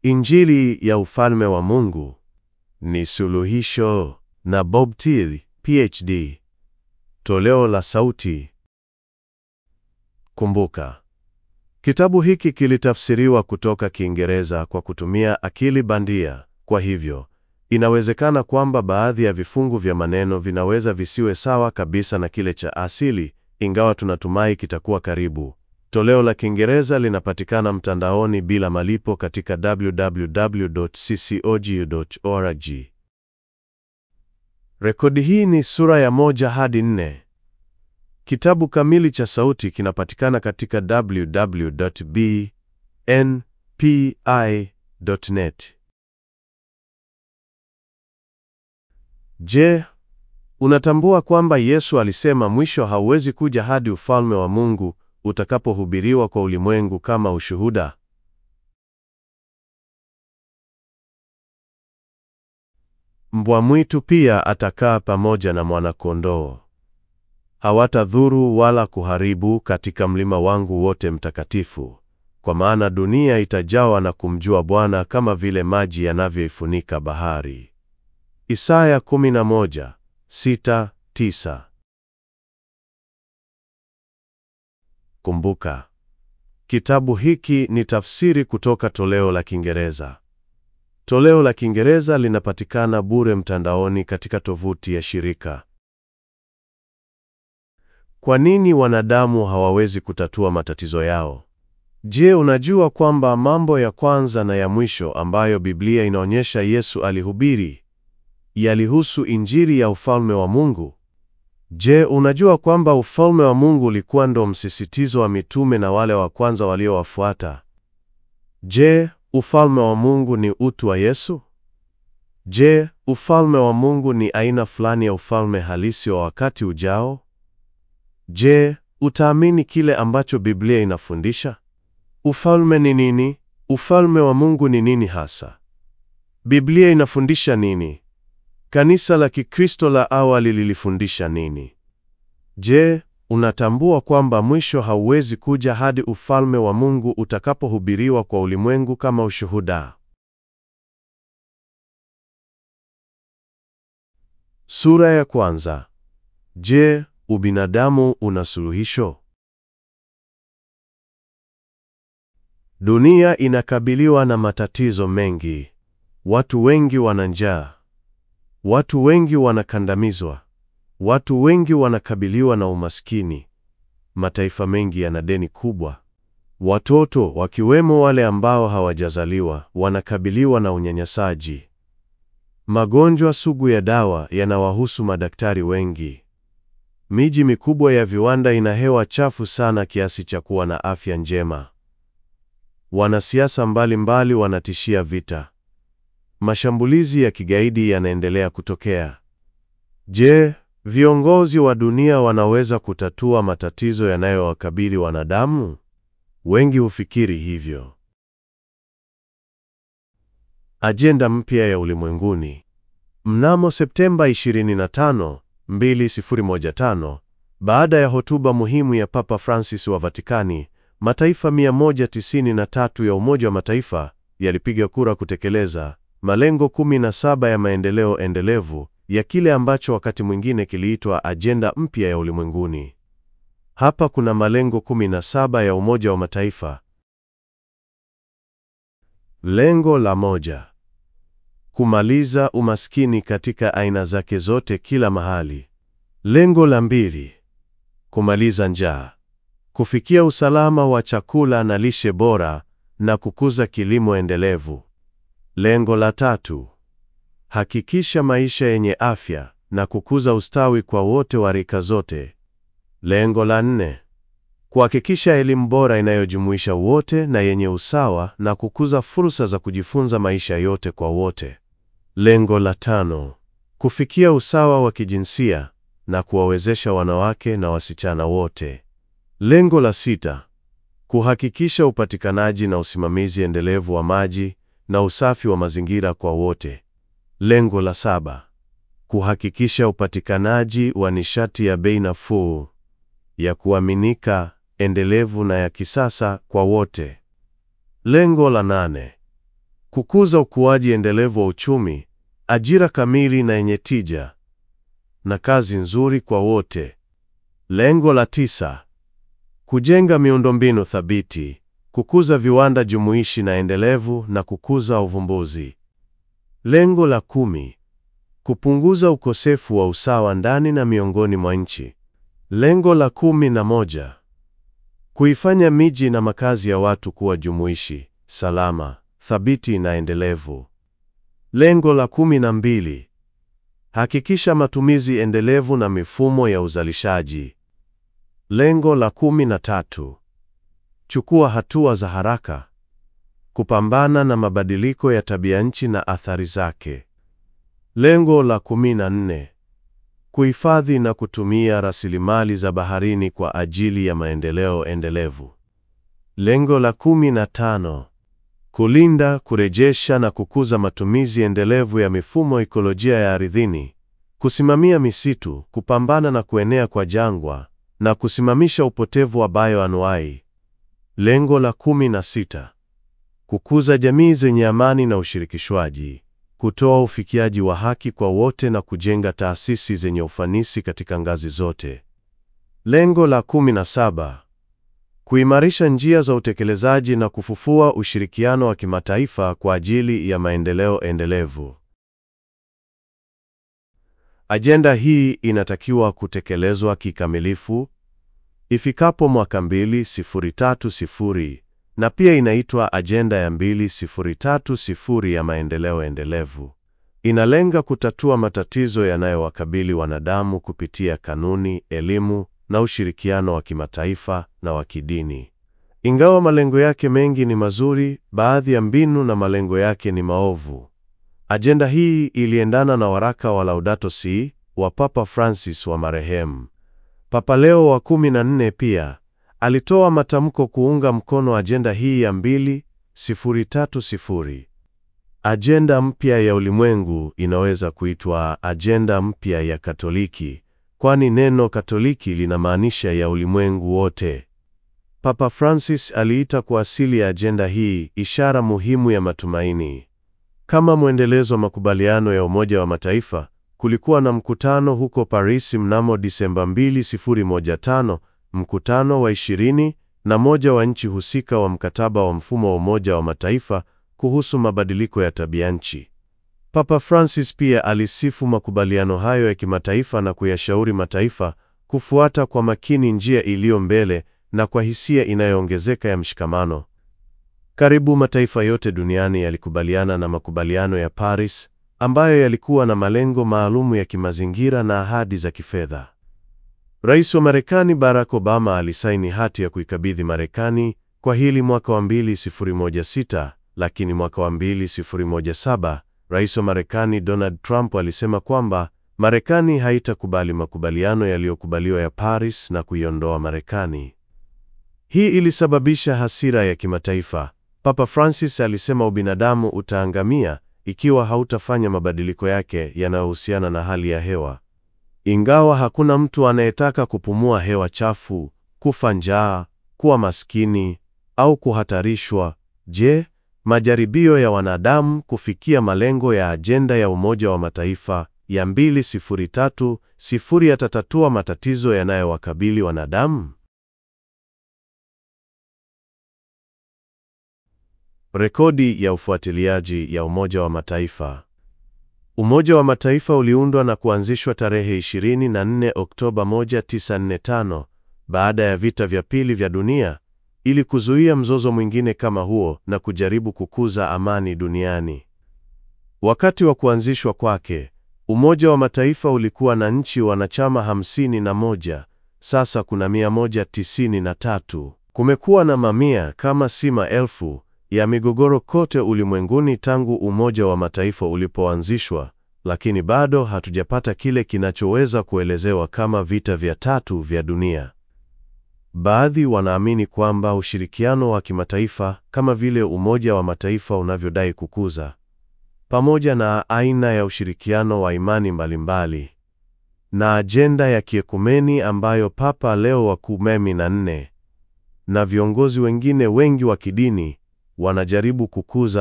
Injili ya ufalme wa Mungu ni suluhisho na Bob Thiel, PhD. Toleo la sauti. Kumbuka, kitabu hiki kilitafsiriwa kutoka Kiingereza kwa kutumia akili bandia. Kwa hivyo, inawezekana kwamba baadhi ya vifungu vya maneno vinaweza visiwe sawa kabisa na kile cha asili, ingawa tunatumai kitakuwa karibu. Toleo la Kiingereza linapatikana mtandaoni bila malipo katika www.ccog.org. Rekodi hii ni sura ya moja hadi nne. Kitabu kamili cha sauti kinapatikana katika www.bnpi.net. Je, unatambua kwamba Yesu alisema mwisho hauwezi kuja hadi ufalme wa Mungu utakapohubiriwa kwa ulimwengu kama ushuhuda? Mbwa mwitu pia atakaa pamoja na mwana-kondoo. Hawatadhuru wala kuharibu katika mlima wangu wote mtakatifu, kwa maana dunia itajawa na kumjua Bwana kama vile maji yanavyoifunika bahari. Isaya 11:6-9. Kumbuka, kitabu hiki ni tafsiri kutoka toleo la Kiingereza. Toleo la Kiingereza linapatikana bure mtandaoni katika tovuti ya shirika. Kwa nini wanadamu hawawezi kutatua matatizo yao? Je, unajua kwamba mambo ya kwanza na ya mwisho ambayo Biblia inaonyesha Yesu alihubiri yalihusu Injili ya ufalme wa Mungu? Je, unajua kwamba ufalme wa Mungu ulikuwa ndo msisitizo wa mitume na wale wa kwanza waliowafuata? Je, ufalme wa Mungu ni utu wa Yesu? Je, ufalme wa Mungu ni aina fulani ya ufalme halisi wa wakati ujao? Je, utaamini kile ambacho Biblia inafundisha? Ufalme ni nini? Ufalme wa Mungu ni nini hasa? Biblia inafundisha nini? Kanisa la Kikristo la awali lilifundisha nini? Je, unatambua kwamba mwisho hauwezi kuja hadi ufalme wa Mungu utakapohubiriwa kwa ulimwengu kama ushuhuda? Sura ya kwanza. Je, ubinadamu una suluhisho? Dunia inakabiliwa na matatizo mengi. Watu wengi wana njaa. Watu wengi wanakandamizwa. Watu wengi wanakabiliwa na umaskini. Mataifa mengi yana deni kubwa. Watoto, wakiwemo wale ambao hawajazaliwa, wanakabiliwa na unyanyasaji. Magonjwa sugu ya dawa yanawahusu madaktari wengi. Miji mikubwa ya viwanda ina hewa chafu sana kiasi cha kuwa na afya njema. Wanasiasa mbalimbali wanatishia vita. Mashambulizi ya kigaidi yanaendelea kutokea. Je, viongozi wa dunia wanaweza kutatua matatizo yanayowakabili wanadamu? Wengi hufikiri hivyo. Ajenda mpya ya ulimwenguni. Mnamo Septemba 25, 2015, baada ya hotuba muhimu ya Papa Francis wa Vatikani, mataifa 193 ya Umoja wa Mataifa yalipiga kura kutekeleza malengo 17 ya maendeleo endelevu ya kile ambacho wakati mwingine kiliitwa ajenda mpya ya ulimwenguni. Hapa kuna malengo 17 ya Umoja wa Mataifa. Lengo la moja: kumaliza umaskini katika aina zake zote kila mahali. Lengo la mbili: kumaliza njaa, kufikia usalama wa chakula na lishe bora na kukuza kilimo endelevu. Lengo la tatu: hakikisha maisha yenye afya na kukuza ustawi kwa wote wa rika zote. Lengo la nne: kuhakikisha elimu bora inayojumuisha wote na yenye usawa na kukuza fursa za kujifunza maisha yote kwa wote. Lengo la tano: kufikia usawa wa kijinsia na kuwawezesha wanawake na wasichana wote. Lengo la sita: kuhakikisha upatikanaji na usimamizi endelevu wa maji na usafi wa mazingira kwa wote. Lengo la saba: kuhakikisha upatikanaji wa nishati ya bei nafuu, ya kuaminika, endelevu na ya kisasa kwa wote. Lengo la nane: kukuza ukuaji endelevu wa uchumi, ajira kamili na yenye tija, na kazi nzuri kwa wote. Lengo la tisa: kujenga miundombinu thabiti, kukuza viwanda jumuishi na endelevu na kukuza uvumbuzi. Lengo la kumi: kupunguza ukosefu wa usawa ndani na miongoni mwa nchi. Lengo la kumi na moja: kuifanya miji na makazi ya watu kuwa jumuishi, salama, thabiti na endelevu. Lengo la kumi na mbili: hakikisha matumizi endelevu na mifumo ya uzalishaji. Lengo la kumi na tatu: chukua hatua za haraka kupambana na mabadiliko ya tabianchi na athari zake. Lengo la kumi na nne: kuhifadhi na kutumia rasilimali za baharini kwa ajili ya maendeleo endelevu. Lengo la kumi na tano: kulinda, kurejesha na kukuza matumizi endelevu ya mifumo ekolojia ya ardhini, kusimamia misitu, kupambana na kuenea kwa jangwa na kusimamisha upotevu wa bioanuai. Lengo la kumi na sita: kukuza jamii zenye amani na ushirikishwaji, kutoa ufikiaji wa haki kwa wote na kujenga taasisi zenye ufanisi katika ngazi zote. Lengo la kumi na saba: kuimarisha njia za utekelezaji na kufufua ushirikiano wa kimataifa kwa ajili ya maendeleo endelevu. Ajenda hii inatakiwa kutekelezwa kikamilifu ifikapo mwaka 2030 na pia inaitwa Ajenda ya 2030 ya maendeleo endelevu. Inalenga kutatua matatizo yanayowakabili wanadamu kupitia kanuni, elimu na ushirikiano wa kimataifa na wa kidini. Ingawa malengo yake mengi ni mazuri, baadhi ya mbinu na malengo yake ni maovu. Ajenda hii iliendana na waraka wa Laudato Si wa Papa Francis wa marehemu. Papa Leo wa 14 pia alitoa matamko kuunga mkono ajenda hii ya 2030. Ajenda mpya ya ulimwengu inaweza kuitwa ajenda mpya ya Katoliki, kwani neno Katoliki linamaanisha ya ulimwengu wote. Papa Francis aliita kwa asili ya ajenda hii ishara muhimu ya matumaini. Kama mwendelezo wa makubaliano ya Umoja wa Mataifa, kulikuwa na mkutano huko Paris mnamo Disemba 2015, mkutano wa ishirini na moja wa nchi husika wa mkataba wa mfumo wa Umoja wa Mataifa kuhusu mabadiliko ya tabianchi. Papa Francis pia alisifu makubaliano hayo ya kimataifa na kuyashauri mataifa kufuata kwa makini njia iliyo mbele na kwa hisia inayoongezeka ya mshikamano. Karibu mataifa yote duniani yalikubaliana na makubaliano ya Paris ambayo yalikuwa na malengo maalumu ya kimazingira na ahadi za kifedha. Rais wa Marekani Barack Obama alisaini hati ya kuikabidhi Marekani kwa hili mwaka wa 2016, lakini mwaka wa 2017 Rais wa Marekani Donald Trump alisema kwamba Marekani haitakubali makubaliano yaliyokubaliwa ya Paris na kuiondoa Marekani. Hii ilisababisha hasira ya kimataifa. Papa Francis alisema ubinadamu utaangamia ikiwa hautafanya mabadiliko yake yanayohusiana na hali ya hewa. Ingawa hakuna mtu anayetaka kupumua hewa chafu, kufa njaa, kuwa maskini au kuhatarishwa, je, majaribio ya wanadamu kufikia malengo ya ajenda ya Umoja wa Mataifa ya 2030 yatatatua matatizo yanayowakabili wanadamu? Rekodi ya ufuatiliaji ya Umoja wa Mataifa. Umoja wa Mataifa uliundwa na kuanzishwa tarehe 24 Oktoba 1945 baada ya vita vya pili vya dunia ili kuzuia mzozo mwingine kama huo na kujaribu kukuza amani duniani. Wakati wa kuanzishwa kwake, Umoja wa Mataifa ulikuwa na nchi wanachama hamsini na moja. Sasa kuna 193. Kumekuwa na mamia kama si maelfu ya migogoro kote ulimwenguni tangu Umoja wa Mataifa ulipoanzishwa, lakini bado hatujapata kile kinachoweza kuelezewa kama vita vya tatu vya dunia. Baadhi wanaamini kwamba ushirikiano wa kimataifa kama vile Umoja wa Mataifa unavyodai kukuza, pamoja na aina ya ushirikiano wa imani mbalimbali na ajenda ya kiekumeni ambayo Papa Leo wa kumi na nne na viongozi wengine wengi wa kidini wanajaribu kukuza,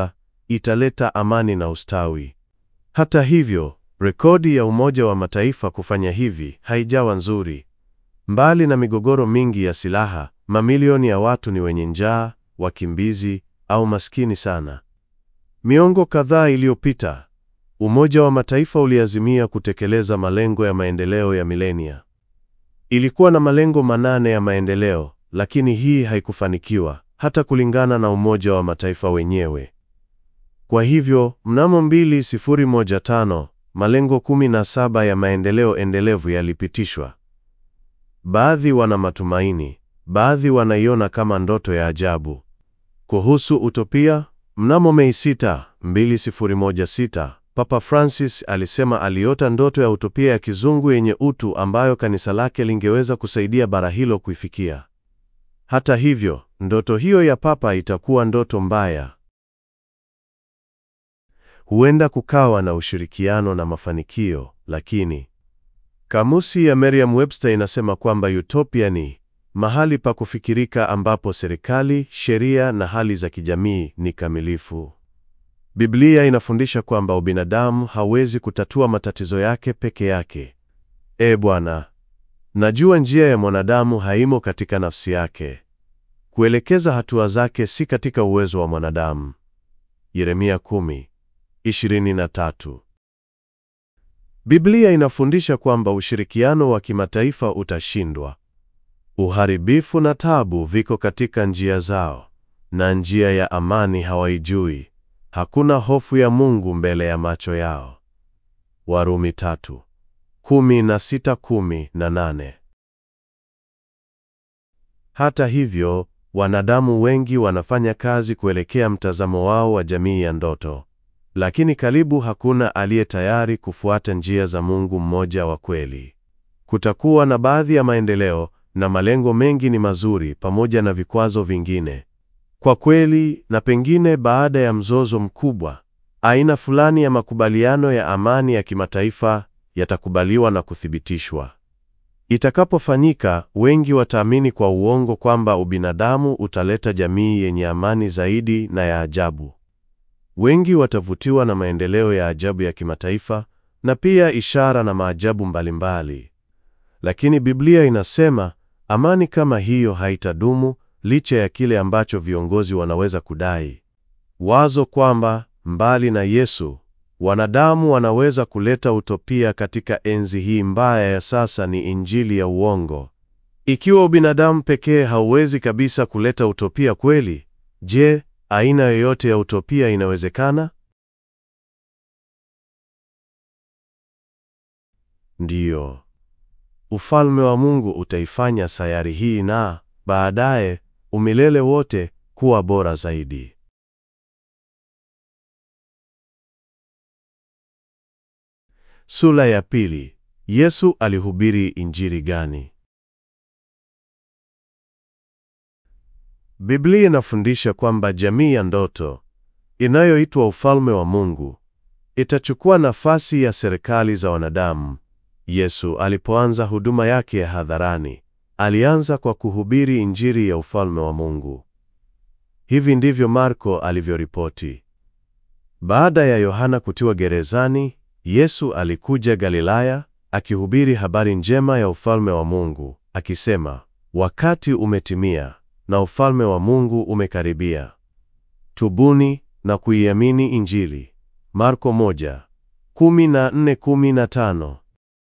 italeta amani na ustawi. Hata hivyo, rekodi ya Umoja wa Mataifa kufanya hivi haijawa nzuri. Mbali na migogoro mingi ya silaha, mamilioni ya watu ni wenye njaa, wakimbizi au maskini sana. Miongo kadhaa iliyopita, Umoja wa Mataifa uliazimia kutekeleza malengo ya maendeleo ya milenia. Ilikuwa na malengo manane ya maendeleo, lakini hii haikufanikiwa hata kulingana na Umoja wa Mataifa wenyewe. Kwa hivyo, mnamo 2015 malengo 17 ya maendeleo endelevu yalipitishwa. Baadhi wana matumaini, baadhi wanaiona kama ndoto ya ajabu. Kuhusu utopia, mnamo Mei 6, 2016, Papa Francis alisema aliota ndoto ya utopia ya kizungu yenye utu ambayo kanisa lake lingeweza kusaidia bara hilo kuifikia. Hata hivyo, ndoto hiyo ya Papa itakuwa ndoto mbaya. Huenda kukawa na ushirikiano na mafanikio, lakini kamusi ya Merriam-Webster inasema kwamba utopia ni mahali pa kufikirika ambapo serikali, sheria na hali za kijamii ni kamilifu. Biblia inafundisha kwamba ubinadamu hawezi kutatua matatizo yake peke yake. E Bwana, najua njia ya mwanadamu haimo katika nafsi yake. Kuelekeza hatua zake si katika uwezo wa mwanadamu. Yeremia 10:23. Biblia inafundisha kwamba ushirikiano wa kimataifa utashindwa. Uharibifu na tabu viko katika njia zao, na njia ya amani hawaijui. Hakuna hofu ya Mungu mbele ya macho yao. Warumi tatu, kumi na sita, kumi na nane. Hata hivyo, wanadamu wengi wanafanya kazi kuelekea mtazamo wao wa jamii ya ndoto. Lakini karibu hakuna aliye tayari kufuata njia za Mungu mmoja wa kweli. Kutakuwa na baadhi ya maendeleo na malengo mengi ni mazuri pamoja na vikwazo vingine. Kwa kweli, na pengine baada ya mzozo mkubwa, aina fulani ya makubaliano ya amani ya kimataifa yatakubaliwa na kuthibitishwa. Itakapofanyika, wengi wataamini kwa uongo kwamba ubinadamu utaleta jamii yenye amani zaidi na ya ajabu. Wengi watavutiwa na maendeleo ya ajabu ya kimataifa na pia ishara na maajabu mbalimbali. Lakini Biblia inasema amani kama hiyo haitadumu licha ya kile ambacho viongozi wanaweza kudai. Wazo kwamba mbali na Yesu, wanadamu wanaweza kuleta utopia katika enzi hii mbaya ya sasa ni injili ya uongo. Ikiwa ubinadamu pekee hauwezi kabisa kuleta utopia kweli, je, aina yoyote ya utopia inawezekana? Ndiyo. Ufalme wa Mungu utaifanya sayari hii na baadaye umilele wote kuwa bora zaidi. Sura ya pili. Yesu alihubiri injili gani? Biblia inafundisha kwamba jamii ya ndoto inayoitwa ufalme wa Mungu itachukua nafasi ya serikali za wanadamu. Yesu alipoanza huduma yake ya hadharani, alianza kwa kuhubiri injili ya ufalme wa Mungu. Hivi ndivyo Marko alivyoripoti. Baada ya Yohana kutiwa gerezani, Yesu alikuja Galilaya akihubiri habari njema ya ufalme wa Mungu, akisema, wakati umetimia na ufalme wa Mungu umekaribia. Tubuni na kuiamini Injili. Marko moja, kumi na nne, kumi na tano.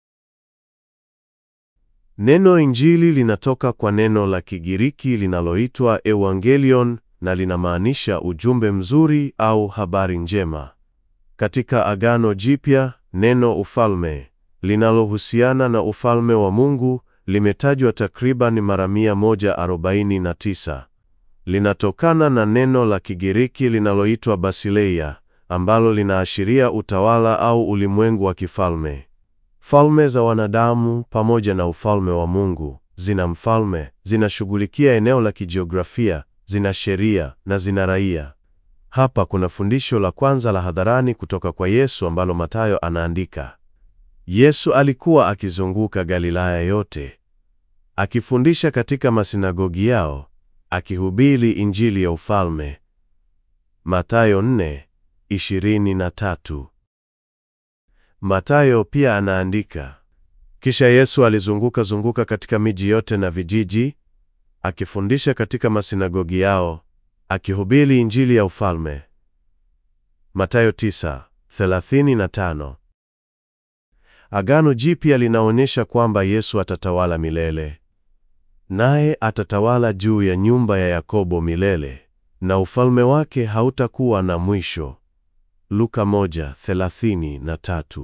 Neno Injili linatoka kwa neno la Kigiriki linaloitwa evangelion na linamaanisha ujumbe mzuri au habari njema. Katika Agano Jipya, neno ufalme linalohusiana na ufalme wa Mungu limetajwa takriban mara 149. Linatokana na neno la Kigiriki linaloitwa basileia ambalo linaashiria utawala au ulimwengu wa kifalme. Falme za wanadamu pamoja na ufalme wa Mungu zina mfalme, zinashughulikia eneo la kijiografia, zina sheria na zina raia. Hapa kuna fundisho la kwanza la hadharani kutoka kwa Yesu ambalo Mathayo anaandika. Yesu alikuwa akizunguka Galilaya yote, akifundisha katika masinagogi yao, akihubiri injili ya ufalme. Mathayo 4, 23. Mathayo pia anaandika, kisha Yesu alizunguka zunguka katika miji yote na vijiji, akifundisha katika masinagogi yao, akihubiri Injili ya ufalme. Mathayo 9:35. Agano Jipya linaonyesha kwamba Yesu atatawala milele. Naye atatawala juu ya nyumba ya Yakobo milele, na ufalme wake hautakuwa na mwisho. Luka 1:33.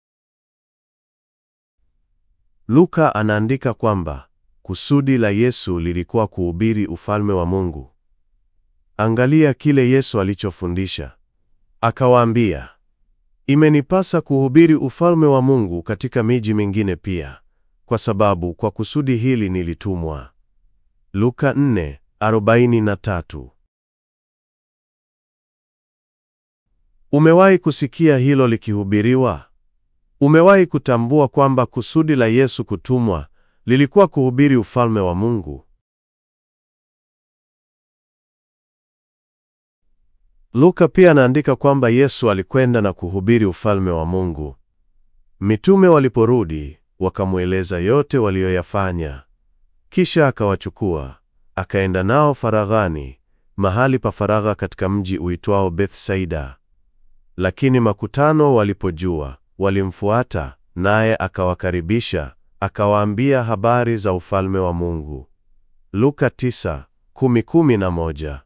Luka anaandika kwamba kusudi la Yesu lilikuwa kuhubiri ufalme wa Mungu. Angalia kile Yesu alichofundisha. Akawaambia, Imenipasa kuhubiri ufalme wa Mungu katika miji mingine pia, kwa sababu kwa kusudi hili nilitumwa. Luka 4:43. Umewahi kusikia hilo likihubiriwa? Umewahi kutambua kwamba kusudi la Yesu kutumwa lilikuwa kuhubiri ufalme wa Mungu? Luka pia anaandika kwamba Yesu alikwenda na kuhubiri ufalme wa Mungu. Mitume waliporudi, wakamweleza yote waliyoyafanya. Kisha akawachukua, akaenda nao faraghani, mahali pa faragha katika mji uitwao Bethsaida. Lakini makutano walipojua, walimfuata, naye akawakaribisha, akawaambia habari za ufalme wa Mungu. Luka 9:10-11.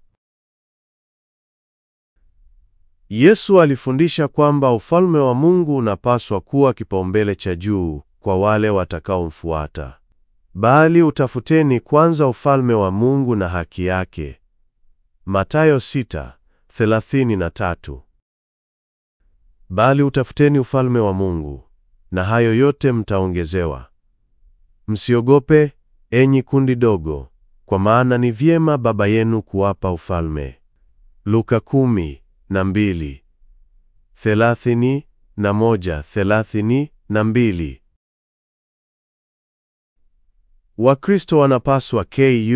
Yesu alifundisha kwamba ufalme wa Mungu unapaswa kuwa kipaumbele cha juu kwa wale watakaomfuata. Bali utafuteni kwanza ufalme wa Mungu na haki yake. Mathayo 6:33. Bali utafuteni ufalme wa Mungu, na hayo yote mtaongezewa. Msiogope, enyi kundi dogo, kwa maana ni vyema Baba yenu kuwapa ufalme. Luka kumi na mbili, thelathini na moja, thelathini na mbili. Wakristo wanapaswa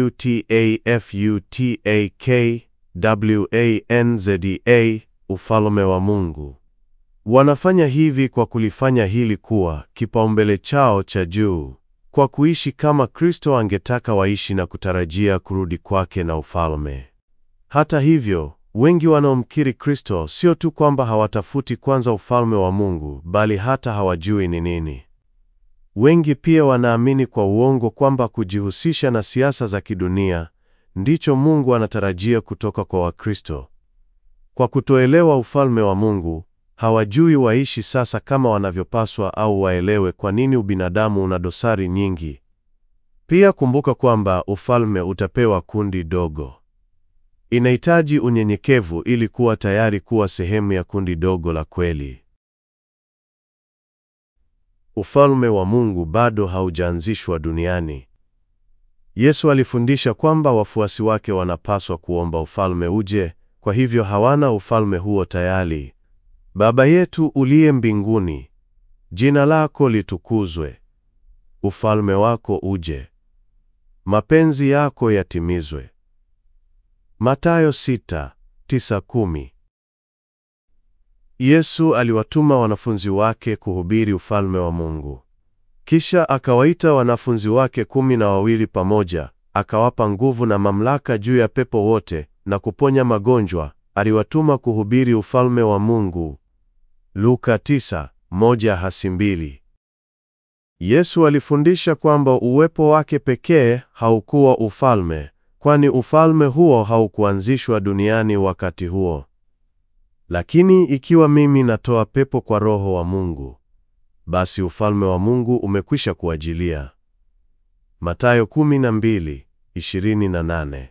kutafutwanzda ufalme wa Mungu. Wanafanya hivi kwa kulifanya hili kuwa kipaumbele chao cha juu, kwa kuishi kama Kristo angetaka waishi na kutarajia kurudi kwake na ufalme. Hata hivyo, wengi wanaomkiri Kristo sio tu kwamba hawatafuti kwanza ufalme wa Mungu, bali hata hawajui ni nini. Wengi pia wanaamini kwa uongo kwamba kujihusisha na siasa za kidunia ndicho Mungu anatarajia kutoka kwa Wakristo. Kwa kutoelewa ufalme wa Mungu, hawajui waishi sasa kama wanavyopaswa au waelewe kwa nini ubinadamu una dosari nyingi. Pia kumbuka kwamba ufalme utapewa kundi dogo. Inahitaji unyenyekevu ili kuwa tayari kuwa sehemu ya kundi dogo la kweli. Ufalme wa Mungu bado haujaanzishwa duniani. Yesu alifundisha kwamba wafuasi wake wanapaswa kuomba ufalme uje, kwa hivyo hawana ufalme huo tayari. Baba yetu uliye mbinguni, jina lako litukuzwe. Ufalme wako uje. Mapenzi yako yatimizwe. Mathayo 6:9-10. Yesu aliwatuma wanafunzi wake kuhubiri ufalme wa Mungu. Kisha akawaita wanafunzi wake kumi na wawili pamoja, akawapa nguvu na mamlaka juu ya pepo wote na kuponya magonjwa. Aliwatuma kuhubiri ufalme wa Mungu. Luka 9:1-2. Yesu alifundisha kwamba uwepo wake pekee haukuwa ufalme, kwani ufalme huo haukuanzishwa duniani wakati huo. Lakini ikiwa mimi natoa pepo kwa Roho wa Mungu, basi ufalme wa Mungu umekwisha kuajilia. Mathayo 12:28.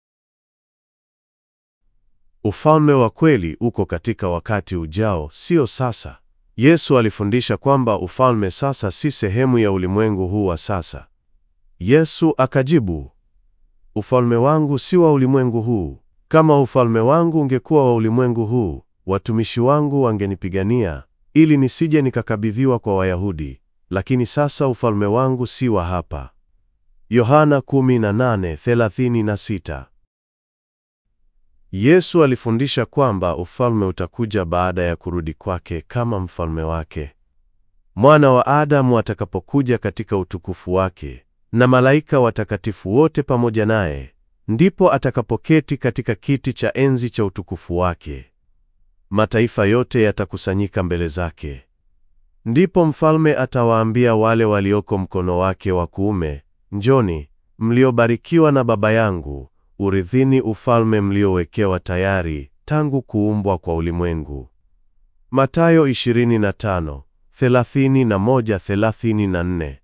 Ufalme wa kweli uko katika wakati ujao, sio sasa. Yesu alifundisha kwamba ufalme sasa si sehemu ya ulimwengu huu wa sasa. Yesu akajibu, Ufalme wangu si wa ulimwengu huu. Kama ufalme wangu ungekuwa wa ulimwengu huu, watumishi wangu wangenipigania ili nisije nikakabidhiwa kwa Wayahudi, lakini sasa ufalme wangu si wa hapa. Yohana 18:36. Yesu alifundisha kwamba ufalme utakuja baada ya kurudi kwake kama mfalme wake. Mwana wa Adamu atakapokuja katika utukufu wake na malaika watakatifu wote pamoja naye, ndipo atakapoketi katika kiti cha enzi cha utukufu wake. Mataifa yote yatakusanyika mbele zake. Ndipo mfalme atawaambia wale walioko mkono wake wa kuume, Njoni, mliobarikiwa na Baba yangu, urithini ufalme mliowekewa tayari tangu kuumbwa kwa ulimwengu. Mathayo 25, 31, 34.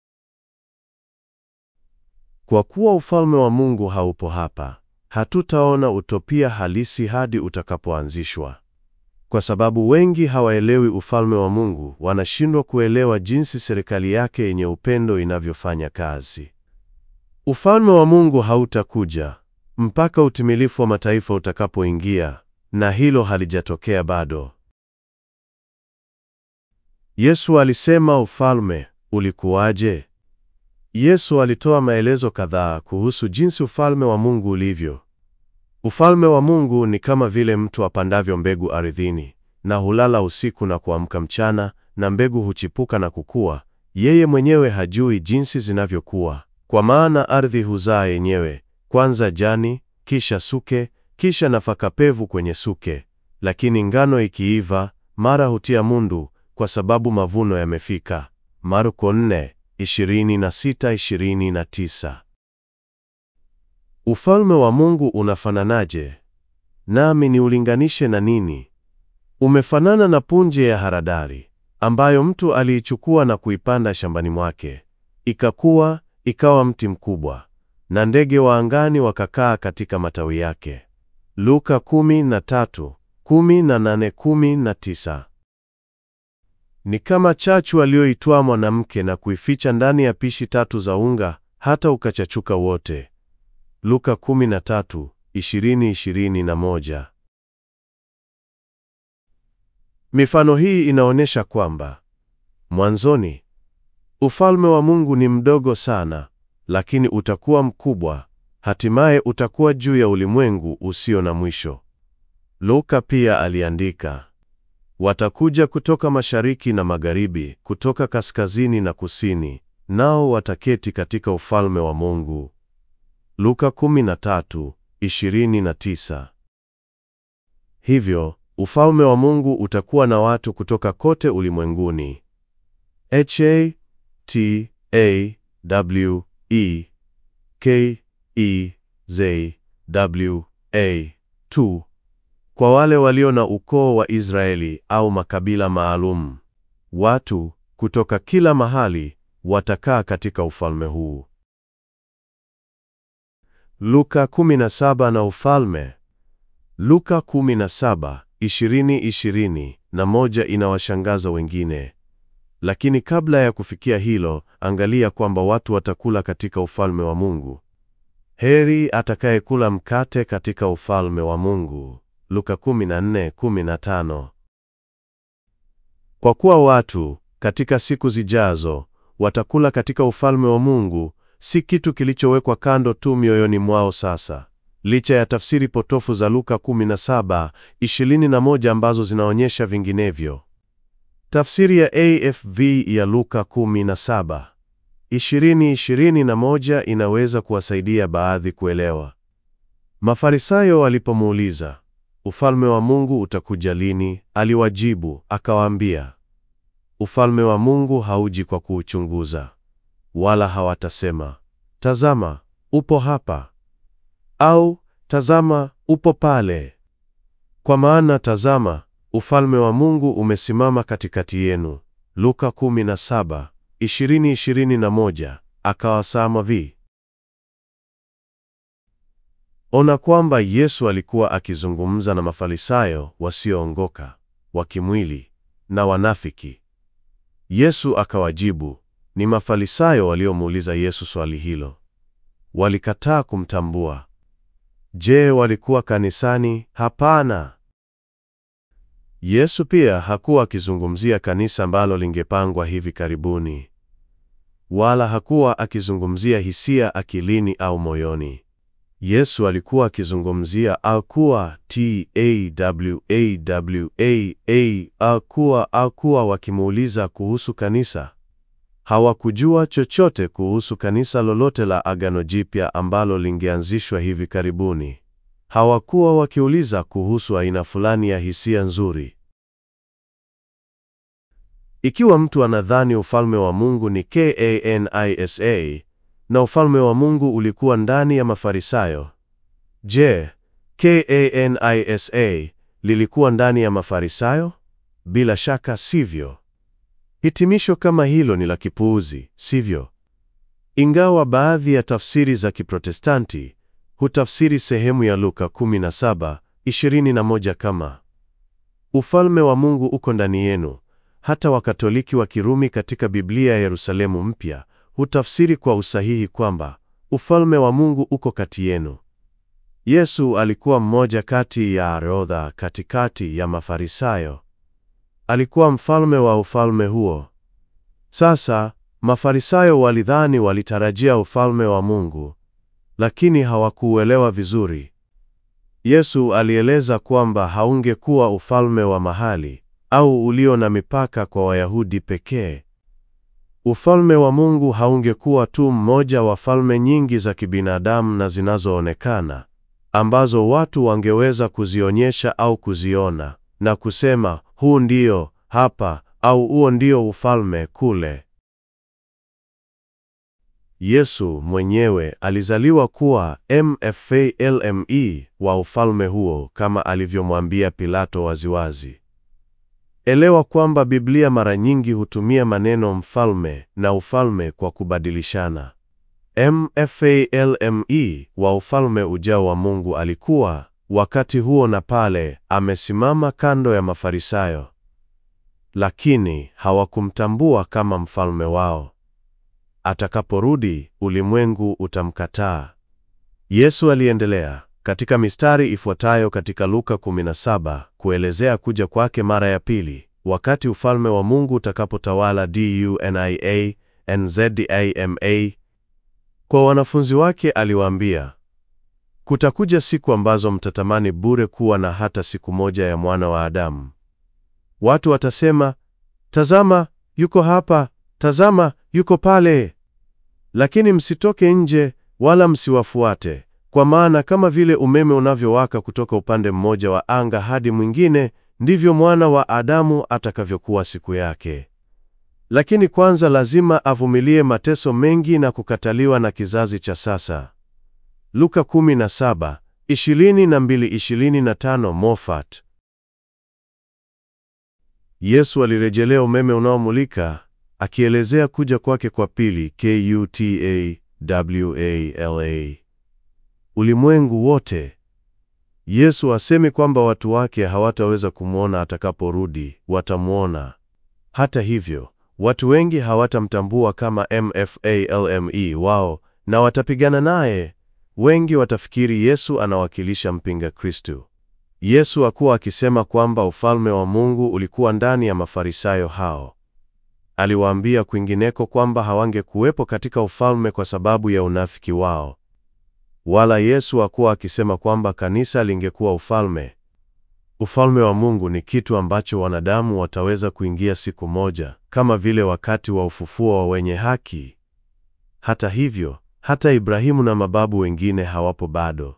Kwa kuwa ufalme wa Mungu haupo hapa, hatutaona utopia halisi hadi utakapoanzishwa. Kwa sababu wengi hawaelewi ufalme wa Mungu, wanashindwa kuelewa jinsi serikali yake yenye upendo inavyofanya kazi. Ufalme wa Mungu hautakuja mpaka utimilifu wa mataifa utakapoingia, na hilo halijatokea bado. Yesu alisema ufalme ulikuwaje? Yesu alitoa maelezo kadhaa kuhusu jinsi ufalme wa Mungu ulivyo. Ufalme wa Mungu ni kama vile mtu apandavyo mbegu ardhini, na hulala usiku na kuamka mchana, na mbegu huchipuka na kukua. Yeye mwenyewe hajui jinsi zinavyokuwa, kwa maana ardhi huzaa yenyewe, kwanza jani, kisha suke, kisha nafaka pevu kwenye suke. Lakini ngano ikiiva, mara hutia mundu, kwa sababu mavuno yamefika. Marko 4:26-29. Ufalme wa Mungu unafananaje? Nami niulinganishe na nini? Umefanana na punje ya haradali ambayo mtu aliichukua na kuipanda shambani mwake, ikakua ikawa mti mkubwa, na ndege wa angani wakakaa katika matawi yake. Luka 13:18-19. Ni kama chachu aliyoitwaa mwanamke na kuificha ndani ya pishi tatu za unga hata ukachachuka wote. Luka 13:20-21. Mifano hii inaonyesha kwamba mwanzoni ufalme wa Mungu ni mdogo sana, lakini utakuwa mkubwa, hatimaye utakuwa juu ya ulimwengu usio na mwisho. Luka pia aliandika, watakuja kutoka mashariki na magharibi, kutoka kaskazini na kusini, nao wataketi katika ufalme wa Mungu. Luka 13:29. Hivyo, ufalme wa Mungu utakuwa na watu kutoka kote ulimwenguni. H A T A W E K E Z W A tu kwa wale walio na ukoo wa Israeli au makabila maalum. Watu kutoka kila mahali watakaa katika ufalme huu. Luka 17 na ufalme. Luka 17:20-20 na moja inawashangaza wengine. Lakini kabla ya kufikia hilo, angalia kwamba watu watakula katika ufalme wa Mungu. Heri atakayekula mkate katika ufalme wa Mungu. Luka 14:15. Kwa kuwa watu katika siku zijazo watakula katika ufalme wa Mungu, si kitu kilichowekwa kando tu mioyoni mwao sasa. Licha ya tafsiri potofu za Luka 17:21 ambazo zinaonyesha vinginevyo. Tafsiri ya AFV ya Luka 17:20-21 inaweza kuwasaidia baadhi kuelewa. Mafarisayo walipomuuliza, Ufalme wa Mungu utakuja lini? Aliwajibu akawaambia, Ufalme wa Mungu hauji kwa kuuchunguza. Wala hawatasema, Tazama, upo hapa, au tazama, upo pale. Kwa maana tazama, ufalme wa Mungu umesimama katikati yenu. Luka 17:20-21. Akawasama vi Ona kwamba Yesu alikuwa akizungumza na Mafarisayo wasioongoka, wa kimwili na wanafiki. Yesu akawajibu, ni Mafarisayo waliomuuliza Yesu swali hilo. Walikataa kumtambua. Je, walikuwa kanisani? Hapana. Yesu pia hakuwa akizungumzia kanisa ambalo lingepangwa hivi karibuni. Wala hakuwa akizungumzia hisia akilini au moyoni. Yesu alikuwa akizungumzia akuwa t a w a w a a akuwa akuwa wakimuuliza kuhusu kanisa. Hawakujua chochote kuhusu kanisa lolote la Agano Jipya ambalo lingeanzishwa hivi karibuni. Hawakuwa wakiuliza kuhusu aina fulani ya hisia nzuri. Ikiwa mtu anadhani ufalme wa Mungu ni kanisa na ufalme wa Mungu ulikuwa ndani ya Mafarisayo, je, kanisa lilikuwa ndani ya Mafarisayo? Bila shaka sivyo. Hitimisho kama hilo ni la kipuuzi, sivyo? Ingawa baadhi ya tafsiri za Kiprotestanti hutafsiri sehemu ya Luka 17:21 kama ufalme wa Mungu uko ndani yenu. Hata Wakatoliki wa Kirumi katika Biblia ya Yerusalemu Mpya hutafsiri kwa usahihi kwamba ufalme wa Mungu uko kati yenu. Yesu alikuwa mmoja kati ya orodha katikati ya Mafarisayo. Alikuwa mfalme wa ufalme huo. Sasa Mafarisayo walidhani walitarajia ufalme wa Mungu, lakini hawakuuelewa vizuri. Yesu alieleza kwamba haungekuwa ufalme wa mahali au ulio na mipaka kwa Wayahudi pekee. Ufalme wa Mungu haungekuwa tu mmoja wa falme nyingi za kibinadamu na zinazoonekana ambazo watu wangeweza kuzionyesha au kuziona na kusema huu ndio hapa au huo ndio ufalme kule. Yesu mwenyewe alizaliwa kuwa mfalme wa ufalme huo kama alivyomwambia Pilato waziwazi. Elewa kwamba Biblia mara nyingi hutumia maneno mfalme na ufalme kwa kubadilishana. Mfalme wa ufalme ujao wa Mungu alikuwa wakati huo na pale amesimama kando ya Mafarisayo, lakini hawakumtambua kama mfalme wao. Atakaporudi, ulimwengu utamkataa. Yesu aliendelea katika mistari ifuatayo katika Luka 17 kuelezea kuja kwake mara ya pili, wakati ufalme wa Mungu utakapotawala dunia nzima. Kwa wanafunzi wake aliwaambia, kutakuja siku ambazo mtatamani bure kuwa na hata siku moja ya mwana wa Adamu. Watu watasema, tazama yuko hapa, tazama yuko pale. Lakini msitoke nje wala msiwafuate, kwa maana kama vile umeme unavyowaka kutoka upande mmoja wa anga hadi mwingine, ndivyo mwana wa Adamu atakavyokuwa siku yake. Lakini kwanza lazima avumilie mateso mengi na kukataliwa na kizazi cha sasa. Luka 17:22-25 Moffat. Yesu alirejelea umeme unaomulika akielezea kuja kwake kwa pili kutawala ulimwengu wote. Yesu asemi kwamba watu wake hawataweza kumwona atakaporudi, watamwona. Hata hivyo, watu wengi hawatamtambua kama mfalme wao na watapigana naye. Wengi watafikiri Yesu anawakilisha mpinga Kristo. Yesu hakuwa akisema kwamba ufalme wa Mungu ulikuwa ndani ya Mafarisayo hao. Aliwaambia kwingineko kwamba hawangekuwepo katika ufalme kwa sababu ya unafiki wao. Wala Yesu hakuwa akisema kwamba kanisa lingekuwa ufalme. Ufalme wa Mungu ni kitu ambacho wanadamu wataweza kuingia siku moja, kama vile wakati wa ufufuo wa wenye haki. Hata hivyo, hata Ibrahimu na mababu wengine hawapo bado.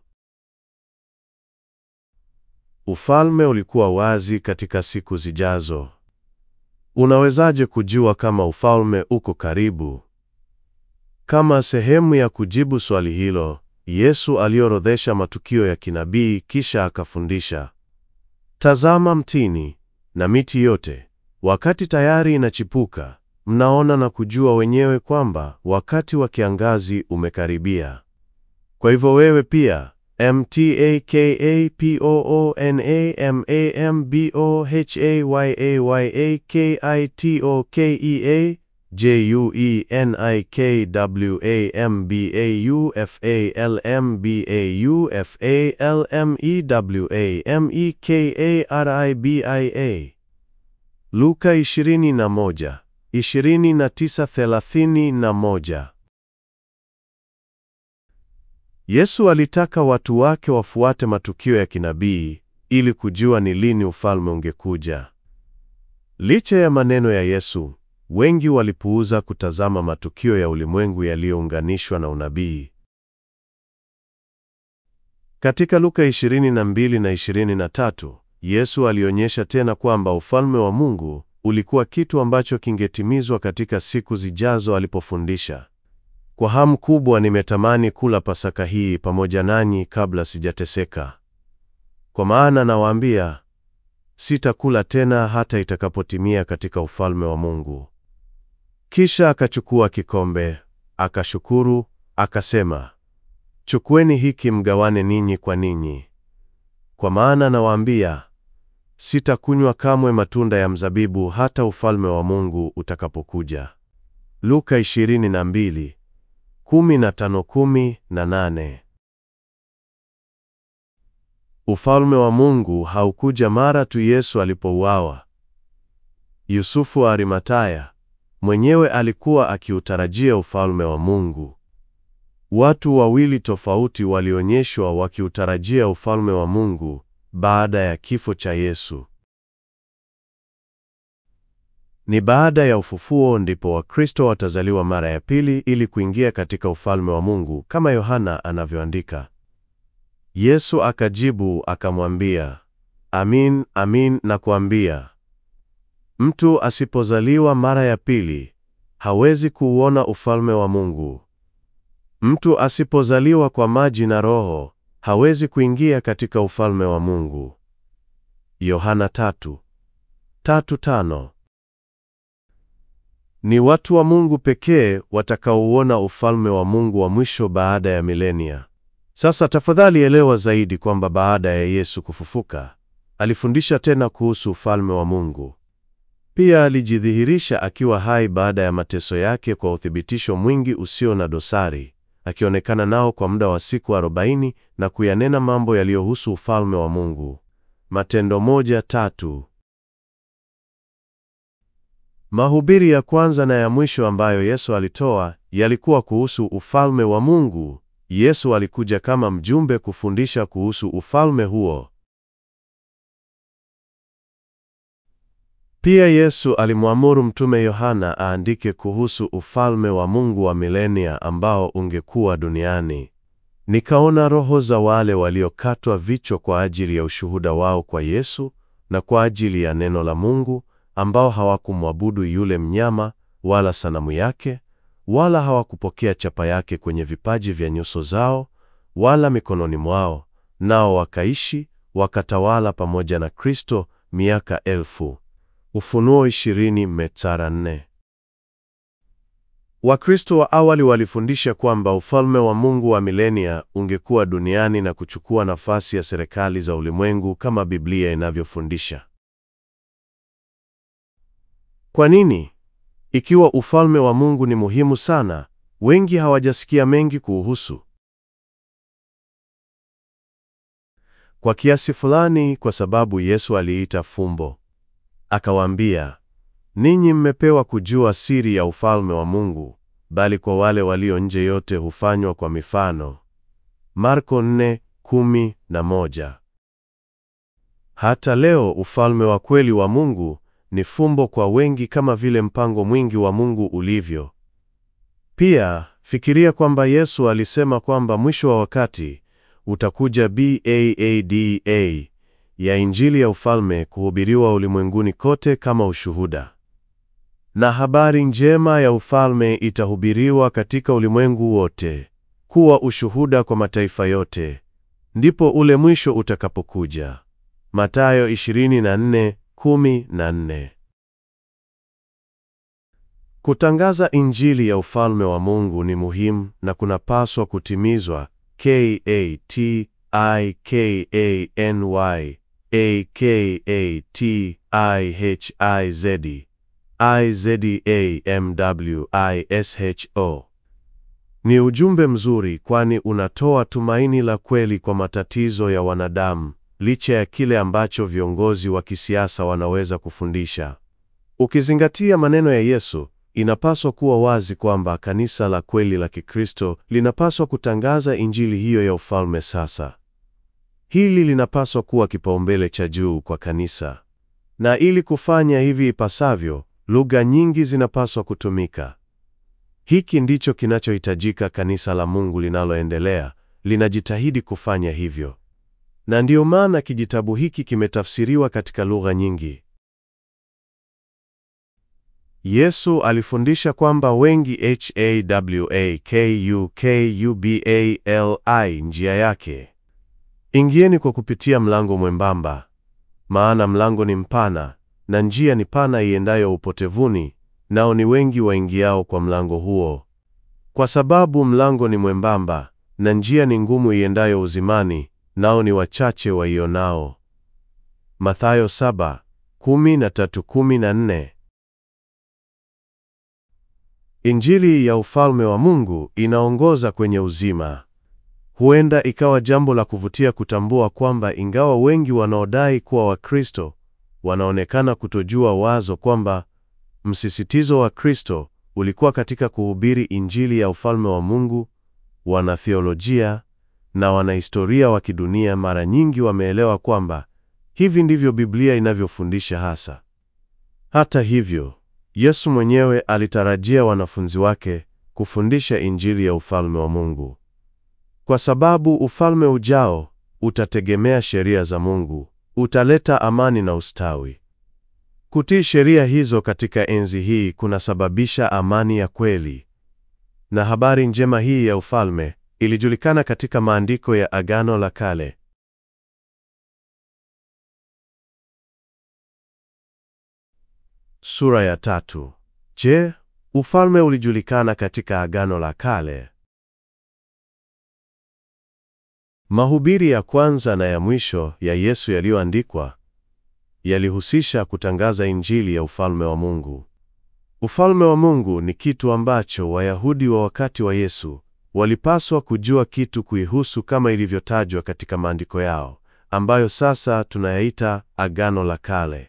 Ufalme ulikuwa wazi katika siku zijazo. Unawezaje kujua kama ufalme uko karibu? Kama sehemu ya kujibu swali hilo, Yesu aliorodhesha matukio ya kinabii kisha akafundisha, Tazama mtini na miti yote, wakati tayari inachipuka, mnaona na kujua wenyewe kwamba wakati wa kiangazi umekaribia. Kwa hivyo wewe pia mtakaymkapooneamambiofalmewaykamekawamewamekariba. Luka 21, 29-31 Yesu alitaka watu wake wafuate matukio ya kinabii ili kujua ni lini ufalme ungekuja. Licha ya maneno ya Yesu, wengi walipuuza kutazama matukio ya ulimwengu yaliyounganishwa na unabii. Katika Luka 22 na 23, Yesu alionyesha tena kwamba ufalme wa Mungu ulikuwa kitu ambacho kingetimizwa katika siku zijazo alipofundisha. Kwa hamu kubwa nimetamani kula Pasaka hii pamoja nanyi kabla sijateseka. Kwa maana nawaambia, sitakula tena hata itakapotimia katika ufalme wa Mungu. Kisha akachukua kikombe, akashukuru, akasema, Chukueni hiki mgawane ninyi kwa ninyi. Kwa maana nawaambia, sitakunywa kamwe matunda ya mzabibu hata ufalme wa Mungu utakapokuja. Luka 22, 15, 18. Ufalme wa Mungu haukuja mara tu Yesu alipouawa. Yusufu wa Arimataya mwenyewe alikuwa akiutarajia ufalme wa Mungu. Watu wawili tofauti walionyeshwa wakiutarajia ufalme wa Mungu baada ya kifo cha Yesu. Ni baada ya ufufuo ndipo Wakristo watazaliwa mara ya pili ili kuingia katika ufalme wa Mungu kama Yohana anavyoandika. Yesu akajibu akamwambia, Amin, amin nakuambia, mtu asipozaliwa mara ya pili hawezi kuuona ufalme wa Mungu. Mtu asipozaliwa kwa maji na Roho hawezi kuingia katika ufalme wa Mungu. Yohana tatu, tatu tano. Ni watu wa Mungu pekee watakaouona ufalme wa Mungu wa mwisho baada ya milenia. Sasa tafadhali elewa zaidi kwamba baada ya Yesu kufufuka, alifundisha tena kuhusu ufalme wa Mungu. Pia alijidhihirisha akiwa hai baada ya mateso yake kwa uthibitisho mwingi usio na dosari, akionekana nao kwa muda wa siku arobaini na kuyanena mambo yaliyohusu ufalme wa Mungu. Matendo moja tatu. Mahubiri ya kwanza na ya mwisho ambayo Yesu alitoa yalikuwa kuhusu ufalme wa Mungu. Yesu alikuja kama mjumbe kufundisha kuhusu ufalme huo. Pia Yesu alimwamuru mtume Yohana aandike kuhusu ufalme wa Mungu wa milenia ambao ungekuwa duniani. Nikaona roho za wale waliokatwa vichwa kwa ajili ya ushuhuda wao kwa Yesu na kwa ajili ya neno la Mungu, ambao hawakumwabudu yule mnyama wala sanamu yake, wala hawakupokea chapa yake kwenye vipaji vya nyuso zao wala mikononi mwao, nao wakaishi wakatawala pamoja na Kristo miaka elfu. Ufunuo 20 mstari 4. Wakristo wa awali walifundisha kwamba ufalme wa Mungu wa milenia ungekuwa duniani na kuchukua nafasi ya serikali za ulimwengu kama Biblia inavyofundisha. Kwa nini? Ikiwa ufalme wa Mungu ni muhimu sana, wengi hawajasikia mengi kuuhusu. Kwa kiasi fulani kwa sababu Yesu aliita fumbo. Akawaambia, ninyi mmepewa kujua siri ya ufalme wa Mungu, bali kwa wale walio nje yote hufanywa kwa mifano. Marko 4:11. Hata leo ufalme wa kweli wa Mungu ni fumbo kwa wengi kama vile mpango mwingi wa Mungu ulivyo. Pia fikiria kwamba Yesu alisema kwamba mwisho wa wakati utakuja baada ya Injili ya ufalme kuhubiriwa ulimwenguni kote kama ushuhuda. Na habari njema ya ufalme itahubiriwa katika ulimwengu wote kuwa ushuhuda kwa mataifa yote, ndipo ule mwisho utakapokuja. Mathayo 24:14. Kutangaza Injili ya ufalme wa Mungu ni muhimu na kunapaswa kutimizwa K A T I K A N Y A K A T I H I Z I Z A M W I S H O. Ni ujumbe mzuri kwani unatoa tumaini la kweli kwa matatizo ya wanadamu licha ya kile ambacho viongozi wa kisiasa wanaweza kufundisha. Ukizingatia maneno ya Yesu, inapaswa kuwa wazi kwamba kanisa la kweli la Kikristo linapaswa kutangaza injili hiyo ya ufalme sasa. Hili linapaswa kuwa kipaumbele cha juu kwa kanisa. Na ili kufanya hivi ipasavyo, lugha nyingi zinapaswa kutumika. Hiki ndicho kinachohitajika kanisa la Mungu linaloendelea, linajitahidi kufanya hivyo. Na ndiyo maana kijitabu hiki kimetafsiriwa katika lugha nyingi. Yesu alifundisha kwamba wengi hawakubali njia yake. Ingieni kwa kupitia mlango mwembamba, maana mlango ni mpana na njia ni pana iendayo upotevuni, nao ni wengi waingiao kwa mlango huo. Kwa sababu mlango ni mwembamba na njia ni ngumu iendayo uzimani, nao ni wachache waionao. Mathayo 7:13-14. Injili ya ufalme wa Mungu inaongoza kwenye uzima. Huenda ikawa jambo la kuvutia kutambua kwamba ingawa wengi wanaodai kuwa Wakristo wanaonekana kutojua wazo kwamba msisitizo wa Kristo ulikuwa katika kuhubiri injili ya ufalme wa Mungu, wanatheolojia na wanahistoria wa kidunia mara nyingi wameelewa kwamba hivi ndivyo Biblia inavyofundisha hasa. Hata hivyo, Yesu mwenyewe alitarajia wanafunzi wake kufundisha injili ya ufalme wa Mungu. Kwa sababu ufalme ujao utategemea sheria za Mungu, utaleta amani na ustawi. Kutii sheria hizo katika enzi hii kunasababisha amani ya kweli. Na habari njema hii ya ufalme ilijulikana katika maandiko ya Agano la Kale. Sura ya tatu. Je, ufalme ulijulikana katika Agano la Kale? Mahubiri ya kwanza na ya mwisho ya Yesu yaliyoandikwa yalihusisha kutangaza injili ya ufalme wa Mungu. Ufalme wa Mungu ni kitu ambacho Wayahudi wa wakati wa Yesu walipaswa kujua kitu kuihusu kama ilivyotajwa katika maandiko yao, ambayo sasa tunayaita Agano la Kale.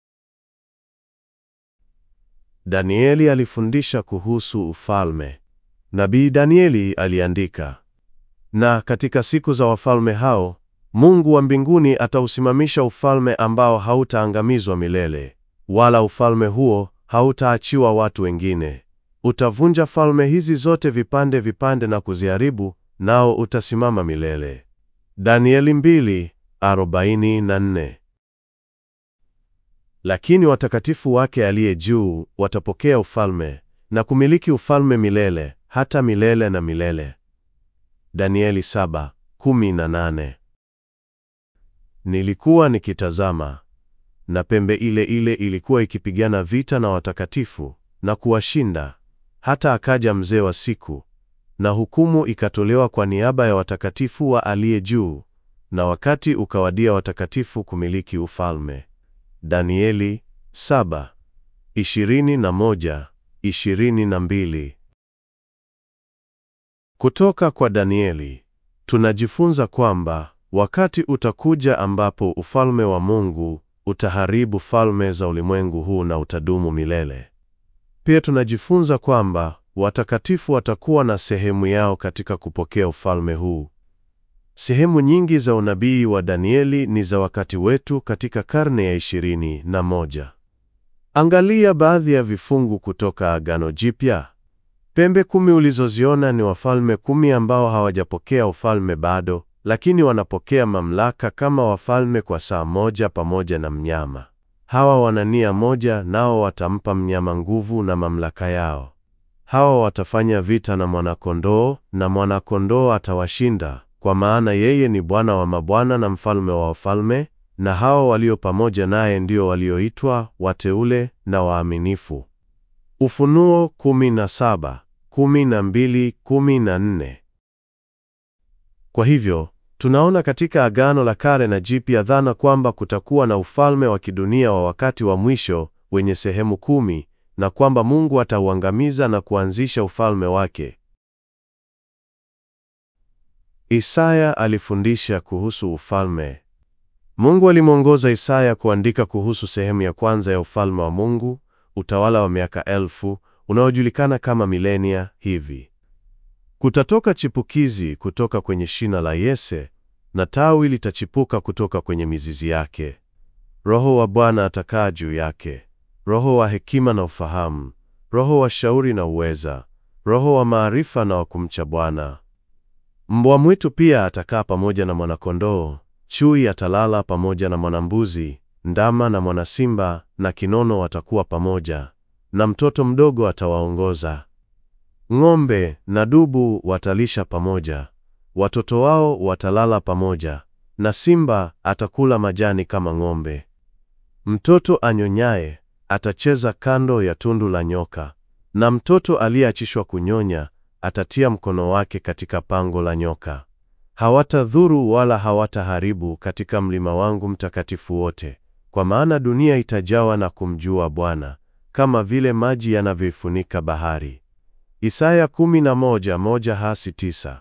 Danieli alifundisha kuhusu ufalme. Nabii Danieli aliandika, na katika siku za wafalme hao Mungu wa mbinguni atausimamisha ufalme ambao hautaangamizwa milele, wala ufalme huo hautaachiwa watu wengine. Utavunja falme hizi zote vipande vipande na kuziharibu, nao utasimama milele. Danieli 2:44. Lakini watakatifu wake aliye juu watapokea ufalme na kumiliki ufalme milele hata milele na milele. Danieli 7:18. Nilikuwa nikitazama, na pembe ile ile ilikuwa ikipigana vita na watakatifu na kuwashinda, hata akaja mzee wa siku, na hukumu ikatolewa kwa niaba ya watakatifu wa aliye juu, na wakati ukawadia watakatifu kumiliki ufalme. Danieli 7:21, 22. Kutoka kwa Danieli tunajifunza kwamba wakati utakuja ambapo ufalme wa Mungu utaharibu falme za ulimwengu huu na utadumu milele. Pia tunajifunza kwamba watakatifu watakuwa na sehemu yao katika kupokea ufalme huu. Sehemu nyingi za unabii wa Danieli ni za wakati wetu katika karne ya ishirini na moja. Angalia baadhi ya vifungu kutoka Agano Jipya. Pembe kumi ulizoziona ni wafalme kumi ambao hawajapokea ufalme bado, lakini wanapokea mamlaka kama wafalme kwa saa moja pamoja na mnyama. Hawa wana nia moja, nao watampa mnyama nguvu na mamlaka yao. Hawa watafanya vita na mwanakondoo, na mwanakondoo atawashinda, kwa maana yeye ni Bwana wa mabwana na mfalme wa wafalme, na hawa walio pamoja naye ndio walioitwa wateule na waaminifu. Ufunuo 17, 12, 14. Kwa hivyo tunaona katika Agano la Kale na Jipya dhana kwamba kutakuwa na ufalme wa kidunia wa wakati wa mwisho wenye sehemu kumi na kwamba Mungu atauangamiza na kuanzisha ufalme wake. Isaya alifundisha kuhusu ufalme. Mungu alimwongoza Isaya kuandika kuhusu sehemu ya kwanza ya ufalme wa Mungu, utawala wa miaka elfu, unaojulikana kama milenia hivi: kutatoka chipukizi kutoka kwenye shina la Yese, na tawi litachipuka kutoka kwenye mizizi yake. Roho wa Bwana atakaa juu yake, roho wa hekima na ufahamu, roho wa shauri na uweza, roho wa maarifa na wa kumcha Bwana. Mbwa mwitu pia atakaa pamoja na mwanakondoo, chui atalala pamoja na mwanambuzi, ndama na mwanasimba na kinono watakuwa pamoja, na mtoto mdogo atawaongoza. Ng'ombe na dubu watalisha pamoja, watoto wao watalala pamoja, na simba atakula majani kama ng'ombe. Mtoto anyonyaye atacheza kando ya tundu la nyoka, na mtoto aliyeachishwa kunyonya atatia mkono wake katika pango la nyoka. Hawatadhuru wala hawataharibu katika mlima wangu mtakatifu wote, kwa maana dunia itajawa na kumjua Bwana, kama vile maji yanavyoifunika bahari. Isaya 11:1 hasi 9.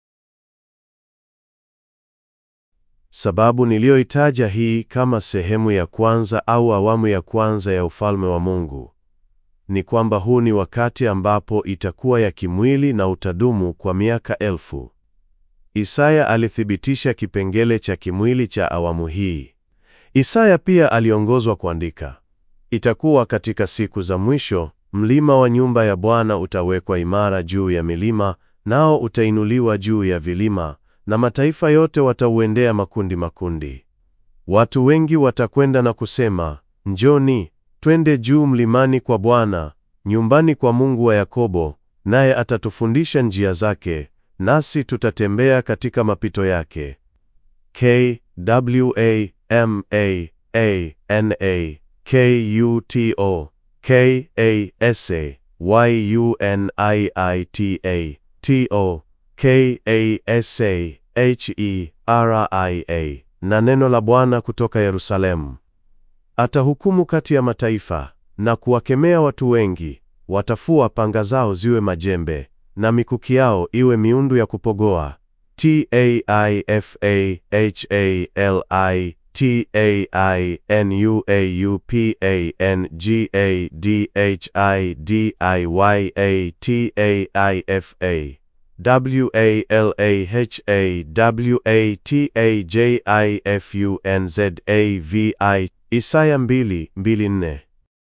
Sababu niliyoitaja hii kama sehemu ya kwanza au awamu ya kwanza ya ufalme wa Mungu ni kwamba huu ni wakati ambapo itakuwa ya kimwili na utadumu kwa miaka elfu. Isaya alithibitisha kipengele cha kimwili cha awamu hii. Isaya pia aliongozwa kuandika, itakuwa katika siku za mwisho, mlima wa nyumba ya Bwana utawekwa imara juu ya milima, nao utainuliwa juu ya vilima, na mataifa yote watauendea makundi makundi. Watu wengi watakwenda na kusema, njoni twende juu mlimani kwa Bwana, nyumbani kwa Mungu wa Yakobo, naye atatufundisha njia zake, nasi tutatembea katika mapito yake. K W A M A A N A K U T O K A S A Y U N I I T A T O K A S A H E R I A. Na neno la Bwana kutoka Yerusalemu. Atahukumu kati ya mataifa na kuwakemea watu wengi. Watafua panga zao ziwe majembe na mikuki yao iwe miundu ya kupogoa. T A I F A H A L I T A I N U A U P A N G A D H I D I Y A T A I F A W A L A H A W A T A J I F U N Z A V I Isaya 2:24.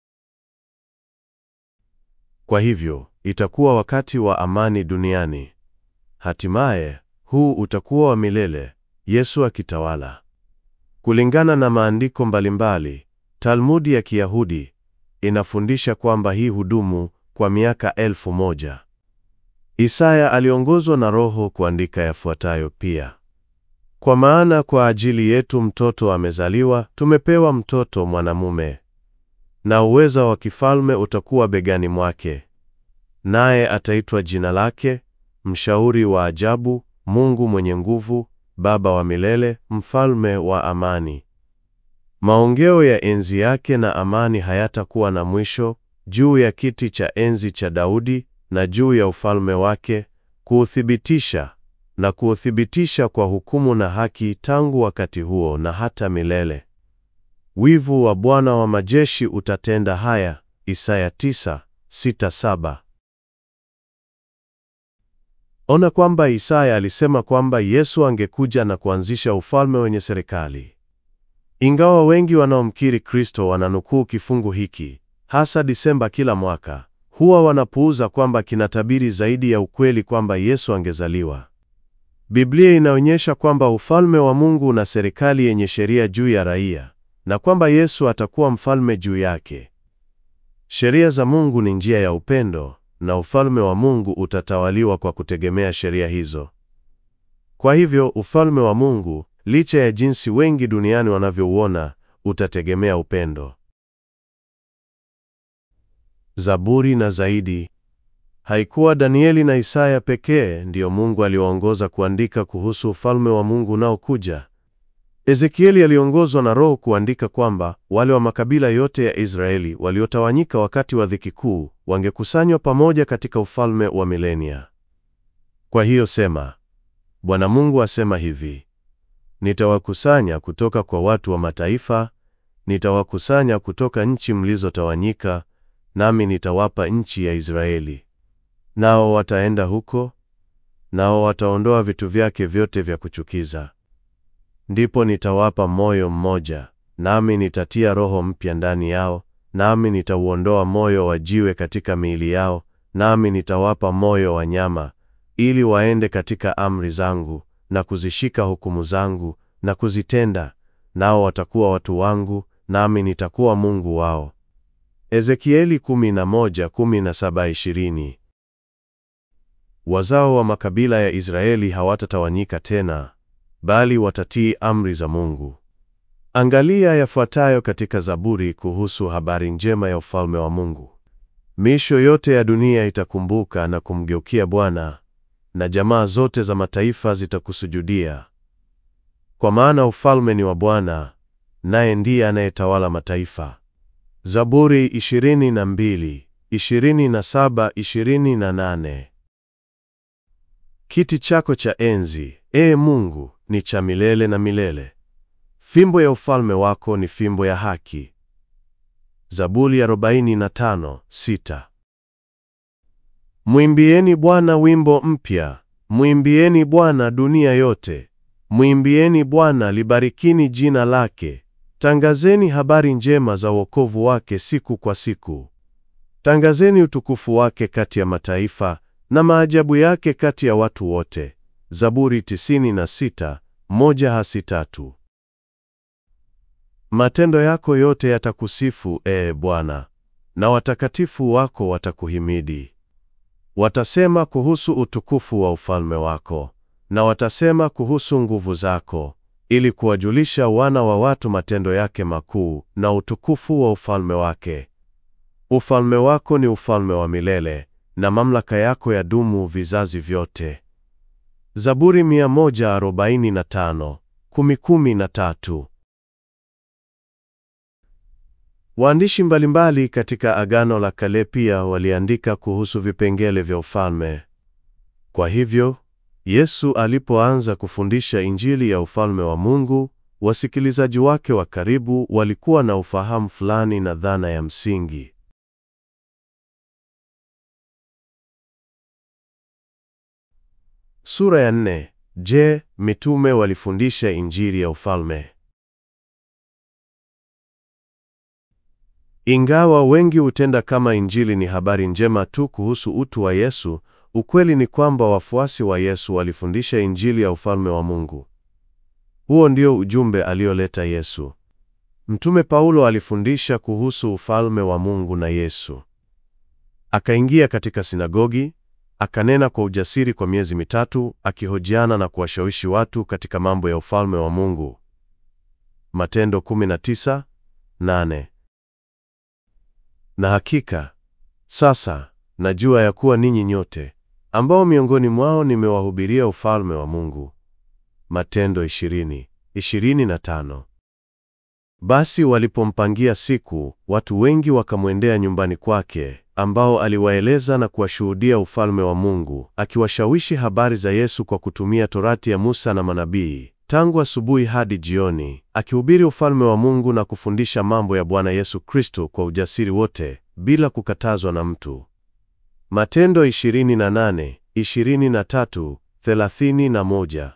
Kwa hivyo, itakuwa wakati wa amani duniani. Hatimaye, huu utakuwa wa milele, Yesu akitawala. Kulingana na maandiko mbalimbali, Talmudi ya Kiyahudi inafundisha kwamba hii hudumu kwa miaka elfu moja. Isaya aliongozwa na Roho kuandika yafuatayo pia: kwa maana kwa ajili yetu mtoto amezaliwa, tumepewa mtoto mwanamume, na uweza wa kifalme utakuwa begani mwake, naye ataitwa jina lake Mshauri wa Ajabu, Mungu Mwenye Nguvu, Baba wa Milele, Mfalme wa Amani. Maongeo ya enzi yake na amani hayatakuwa na mwisho juu ya kiti cha enzi cha Daudi na juu ya ufalme wake, kuuthibitisha na kuuthibitisha kwa hukumu na haki tangu wakati huo na hata milele. Wivu wa Bwana wa majeshi utatenda haya. Isaya 9:6-7. Ona kwamba Isaya alisema kwamba Yesu angekuja na kuanzisha ufalme wenye serikali. Ingawa wengi wanaomkiri Kristo wananukuu kifungu hiki, hasa Disemba kila mwaka, huwa wanapuuza kwamba kinatabiri zaidi ya ukweli kwamba Yesu angezaliwa. Biblia inaonyesha kwamba ufalme wa Mungu una serikali yenye sheria juu ya raia na kwamba Yesu atakuwa mfalme juu yake. Sheria za Mungu ni njia ya upendo na ufalme wa Mungu utatawaliwa kwa kutegemea sheria hizo. Kwa hivyo, ufalme wa Mungu, licha ya jinsi wengi duniani wanavyouona, utategemea upendo. Zaburi na zaidi. Haikuwa Danieli na Isaya pekee ndiyo Mungu aliwaongoza kuandika kuhusu ufalme wa Mungu unaokuja. Ezekieli aliongozwa na Roho kuandika kwamba wale wa makabila yote ya Israeli waliotawanyika wakati wa dhiki kuu wangekusanywa pamoja katika ufalme wa milenia. Kwa hiyo sema, Bwana Mungu asema hivi: Nitawakusanya kutoka kwa watu wa mataifa, nitawakusanya kutoka nchi mlizotawanyika, nami nitawapa nchi ya Israeli. Nao wataenda huko, nao wataondoa vitu vyake vyote vya kuchukiza. Ndipo nitawapa moyo mmoja, nami nitatia roho mpya ndani yao, nami nitauondoa moyo wa jiwe katika miili yao, nami nitawapa moyo wa nyama, ili waende katika amri zangu na kuzishika hukumu zangu na kuzitenda, nao watakuwa watu wangu, nami nitakuwa Mungu wao. Ezekieli 11:17-20. Wazao wa makabila ya Israeli hawatatawanyika tena, bali watatii amri za Mungu. Angalia yafuatayo katika Zaburi kuhusu habari njema ya ufalme wa Mungu. Miisho yote ya dunia itakumbuka na kumgeukia Bwana, na jamaa zote za mataifa zitakusujudia. Kwa maana ufalme ni wa Bwana, naye ndiye anayetawala mataifa. Zaburi 22, 27, 28. Kiti chako cha enzi, ee Mungu, ni cha milele na milele. Fimbo ya ufalme wako ni fimbo ya haki. Zaburi 45:6. Mwimbieni Bwana wimbo mpya, mwimbieni Bwana dunia yote. Mwimbieni Bwana, libarikini jina lake. Tangazeni habari njema za wokovu wake siku kwa siku. Tangazeni utukufu wake kati ya mataifa na maajabu yake kati ya watu wote. Zaburi 96, moja hasi tatu. Matendo yako yote yatakusifu, ee Bwana, na watakatifu wako watakuhimidi. Watasema kuhusu utukufu wa ufalme wako, na watasema kuhusu nguvu zako, ili kuwajulisha wana wa watu matendo yake makuu na utukufu wa ufalme wake. Ufalme wako ni ufalme wa milele, na mamlaka yako yadumu vizazi vyote. Zaburi 145, kumi kumi na tatu. Waandishi mbalimbali katika Agano la Kale pia waliandika kuhusu vipengele vya ufalme. Kwa hivyo, Yesu alipoanza kufundisha Injili ya ufalme wa Mungu, wasikilizaji wake wa karibu walikuwa na ufahamu fulani na dhana ya msingi. Sura ya nne. Je, mitume walifundisha Injili ya ufalme? Ingawa wengi hutenda kama Injili ni habari njema tu kuhusu utu wa Yesu, ukweli ni kwamba wafuasi wa Yesu walifundisha Injili ya ufalme wa Mungu. Huo ndio ujumbe alioleta Yesu. Mtume Paulo alifundisha kuhusu ufalme wa Mungu na Yesu. Akaingia katika sinagogi, akanena kwa ujasiri kwa miezi mitatu, akihojiana na kuwashawishi watu katika mambo ya ufalme wa Mungu. Matendo 19:8. Na hakika sasa najua ya kuwa ninyi nyote ambao miongoni mwao nimewahubiria ufalme wa Mungu. Matendo 20:25. Basi walipompangia siku, watu wengi wakamwendea nyumbani kwake, ambao aliwaeleza na kuwashuhudia ufalme wa Mungu, akiwashawishi habari za Yesu kwa kutumia Torati ya Musa na manabii, tangu asubuhi hadi jioni, akihubiri ufalme wa Mungu na kufundisha mambo ya Bwana Yesu Kristo kwa ujasiri wote, bila kukatazwa na mtu. Matendo 28, 23, 31.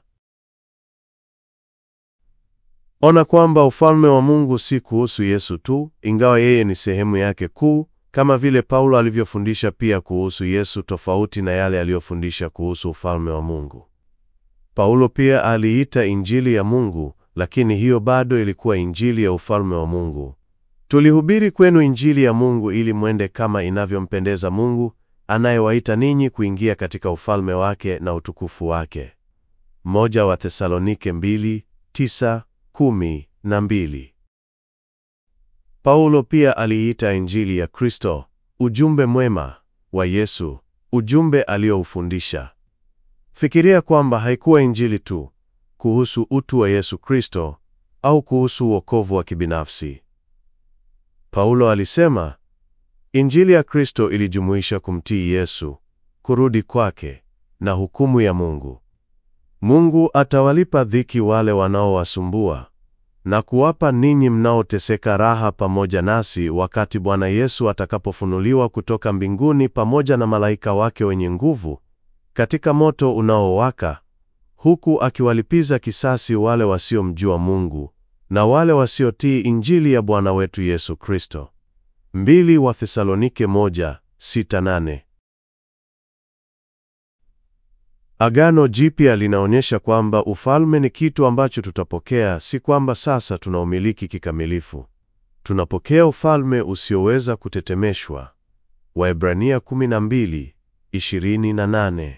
Ona kwamba ufalme wa Mungu si kuhusu Yesu tu, ingawa yeye ni sehemu yake kuu, kama vile Paulo alivyofundisha pia kuhusu Yesu tofauti na yale aliyofundisha kuhusu ufalme wa Mungu. Paulo pia aliita Injili ya Mungu, lakini hiyo bado ilikuwa Injili ya ufalme wa Mungu. Tulihubiri kwenu Injili ya Mungu ili mwende kama inavyompendeza Mungu, anayewaita ninyi kuingia katika ufalme wake na utukufu wake. Moja wa Thesalonike mbili, tisa, kumi na mbili. Paulo pia aliita Injili ya Kristo, ujumbe mwema wa Yesu, ujumbe alioufundisha. Fikiria kwamba haikuwa Injili tu kuhusu utu wa Yesu Kristo au kuhusu wokovu wa kibinafsi. Paulo alisema, Injili ya Kristo ilijumuisha kumtii Yesu, kurudi kwake na hukumu ya Mungu. Mungu atawalipa dhiki wale wanaowasumbua. na kuwapa ninyi mnaoteseka raha pamoja nasi wakati Bwana Yesu atakapofunuliwa kutoka mbinguni pamoja na malaika wake wenye nguvu katika moto unaowaka, huku akiwalipiza kisasi wale wasiomjua Mungu na wale wasiotii Injili ya Bwana wetu Yesu Kristo. Mbili wa Thesalonike moja, sita, nane. Agano Jipya linaonyesha kwamba ufalme ni kitu ambacho tutapokea, si kwamba sasa tunaumiliki kikamilifu. Tunapokea ufalme usioweza kutetemeshwa. Waebrania 12:28.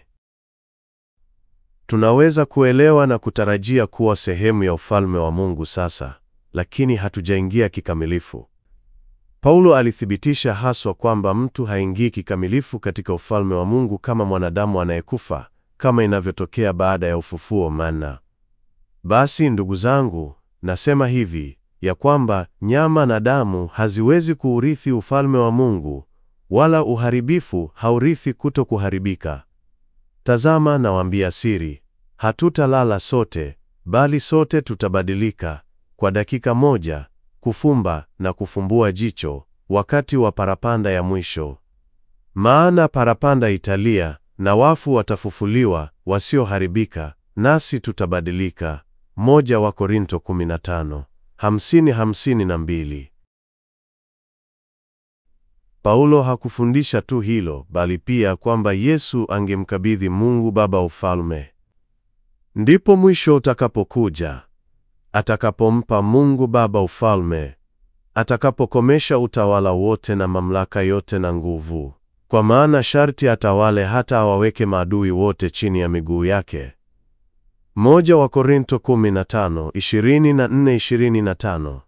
Tunaweza kuelewa na kutarajia kuwa sehemu ya ufalme wa Mungu sasa, lakini hatujaingia kikamilifu. Paulo alithibitisha haswa kwamba mtu haingii kikamilifu katika ufalme wa Mungu kama mwanadamu anayekufa kama inavyotokea baada ya ufufuo. Maana basi, ndugu zangu, nasema hivi ya kwamba nyama na damu haziwezi kuurithi ufalme wa Mungu, wala uharibifu haurithi kuto kuharibika. Tazama, nawaambia siri, hatutalala sote, bali sote tutabadilika kwa dakika moja, kufumba na kufumbua jicho, wakati wa parapanda ya mwisho. Maana parapanda italia na wafu watafufuliwa wasioharibika, nasi tutabadilika. Moja wa Korinto 15, hamsini, hamsini na mbili. Paulo hakufundisha tu hilo, bali pia kwamba Yesu angemkabidhi Mungu Baba ufalme. Ndipo mwisho utakapokuja, atakapompa Mungu Baba ufalme, atakapokomesha utawala wote na mamlaka yote na nguvu kwa maana sharti atawale hata awaweke maadui wote chini ya miguu yake. Moja wa Korinto 15, 24, 25.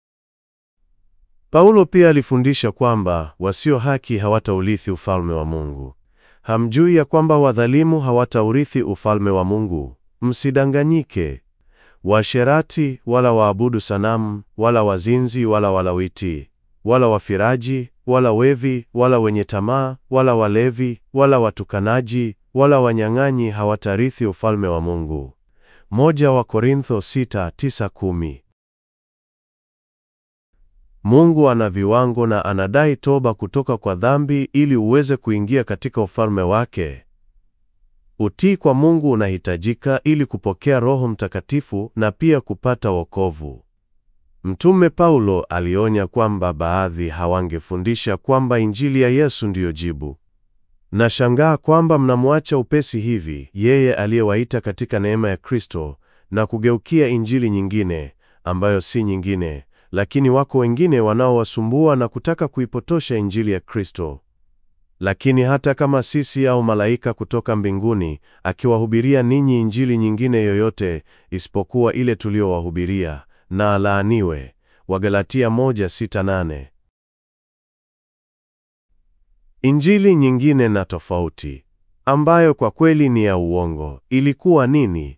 Paulo pia alifundisha kwamba wasio haki hawataurithi ufalme wa Mungu. Hamjui ya kwamba wadhalimu hawataurithi ufalme wa Mungu? Msidanganyike. Waasherati wala waabudu sanamu wala wazinzi wala walawiti wala wafiraji wala wevi wala wenye tamaa wala walevi wala watukanaji wala wanyang'anyi hawatarithi ufalme wa Mungu. Moja wa Korintho 6:9-10. Mungu ana viwango na anadai toba kutoka kwa dhambi ili uweze kuingia katika ufalme wake. Utii kwa Mungu unahitajika ili kupokea Roho Mtakatifu na pia kupata wokovu. Mtume Paulo alionya kwamba baadhi hawangefundisha kwamba Injili ya Yesu ndiyo jibu. Nashangaa kwamba mnamwacha upesi hivi yeye aliyewaita katika neema ya Kristo na kugeukia injili nyingine ambayo si nyingine, lakini wako wengine wanaowasumbua na kutaka kuipotosha Injili ya Kristo. Lakini hata kama sisi au malaika kutoka mbinguni akiwahubiria ninyi injili nyingine yoyote isipokuwa ile tuliyowahubiria na alaaniwe. Wagalatia 1:6-8. Injili nyingine na tofauti ambayo kwa kweli ni ya uongo ilikuwa nini?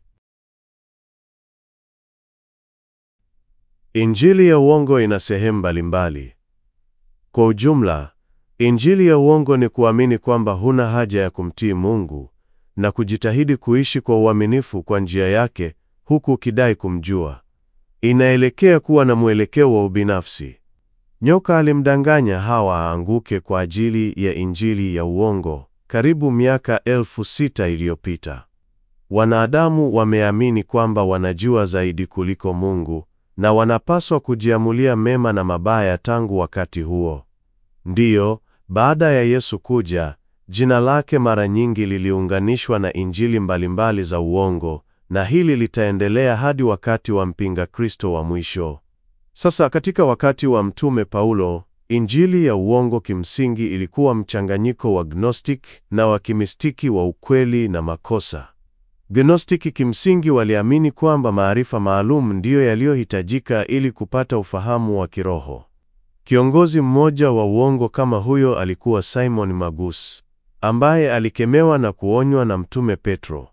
Injili ya uongo ina sehemu mbalimbali. Kwa ujumla, injili ya uongo ni kuamini kwamba huna haja ya kumtii Mungu na kujitahidi kuishi kwa uaminifu kwa njia yake huku ukidai kumjua. Inaelekea kuwa na mwelekeo wa ubinafsi. Nyoka alimdanganya Hawa aanguke kwa ajili ya injili ya uongo karibu miaka elfu sita iliyopita. Wanadamu wameamini kwamba wanajua zaidi kuliko Mungu na wanapaswa kujiamulia mema na mabaya tangu wakati huo. Ndiyo, baada ya Yesu kuja, jina lake mara nyingi liliunganishwa na injili mbalimbali za uongo na hili litaendelea hadi wakati wa mpinga Kristo wa mwisho. Sasa katika wakati wa Mtume Paulo, injili ya uongo kimsingi ilikuwa mchanganyiko wa gnostic na wa kimistiki wa ukweli na makosa. Gnostiki kimsingi waliamini kwamba maarifa maalum ndiyo yaliyohitajika ili kupata ufahamu wa kiroho. Kiongozi mmoja wa uongo kama huyo alikuwa Simon Magus, ambaye alikemewa na kuonywa na Mtume Petro.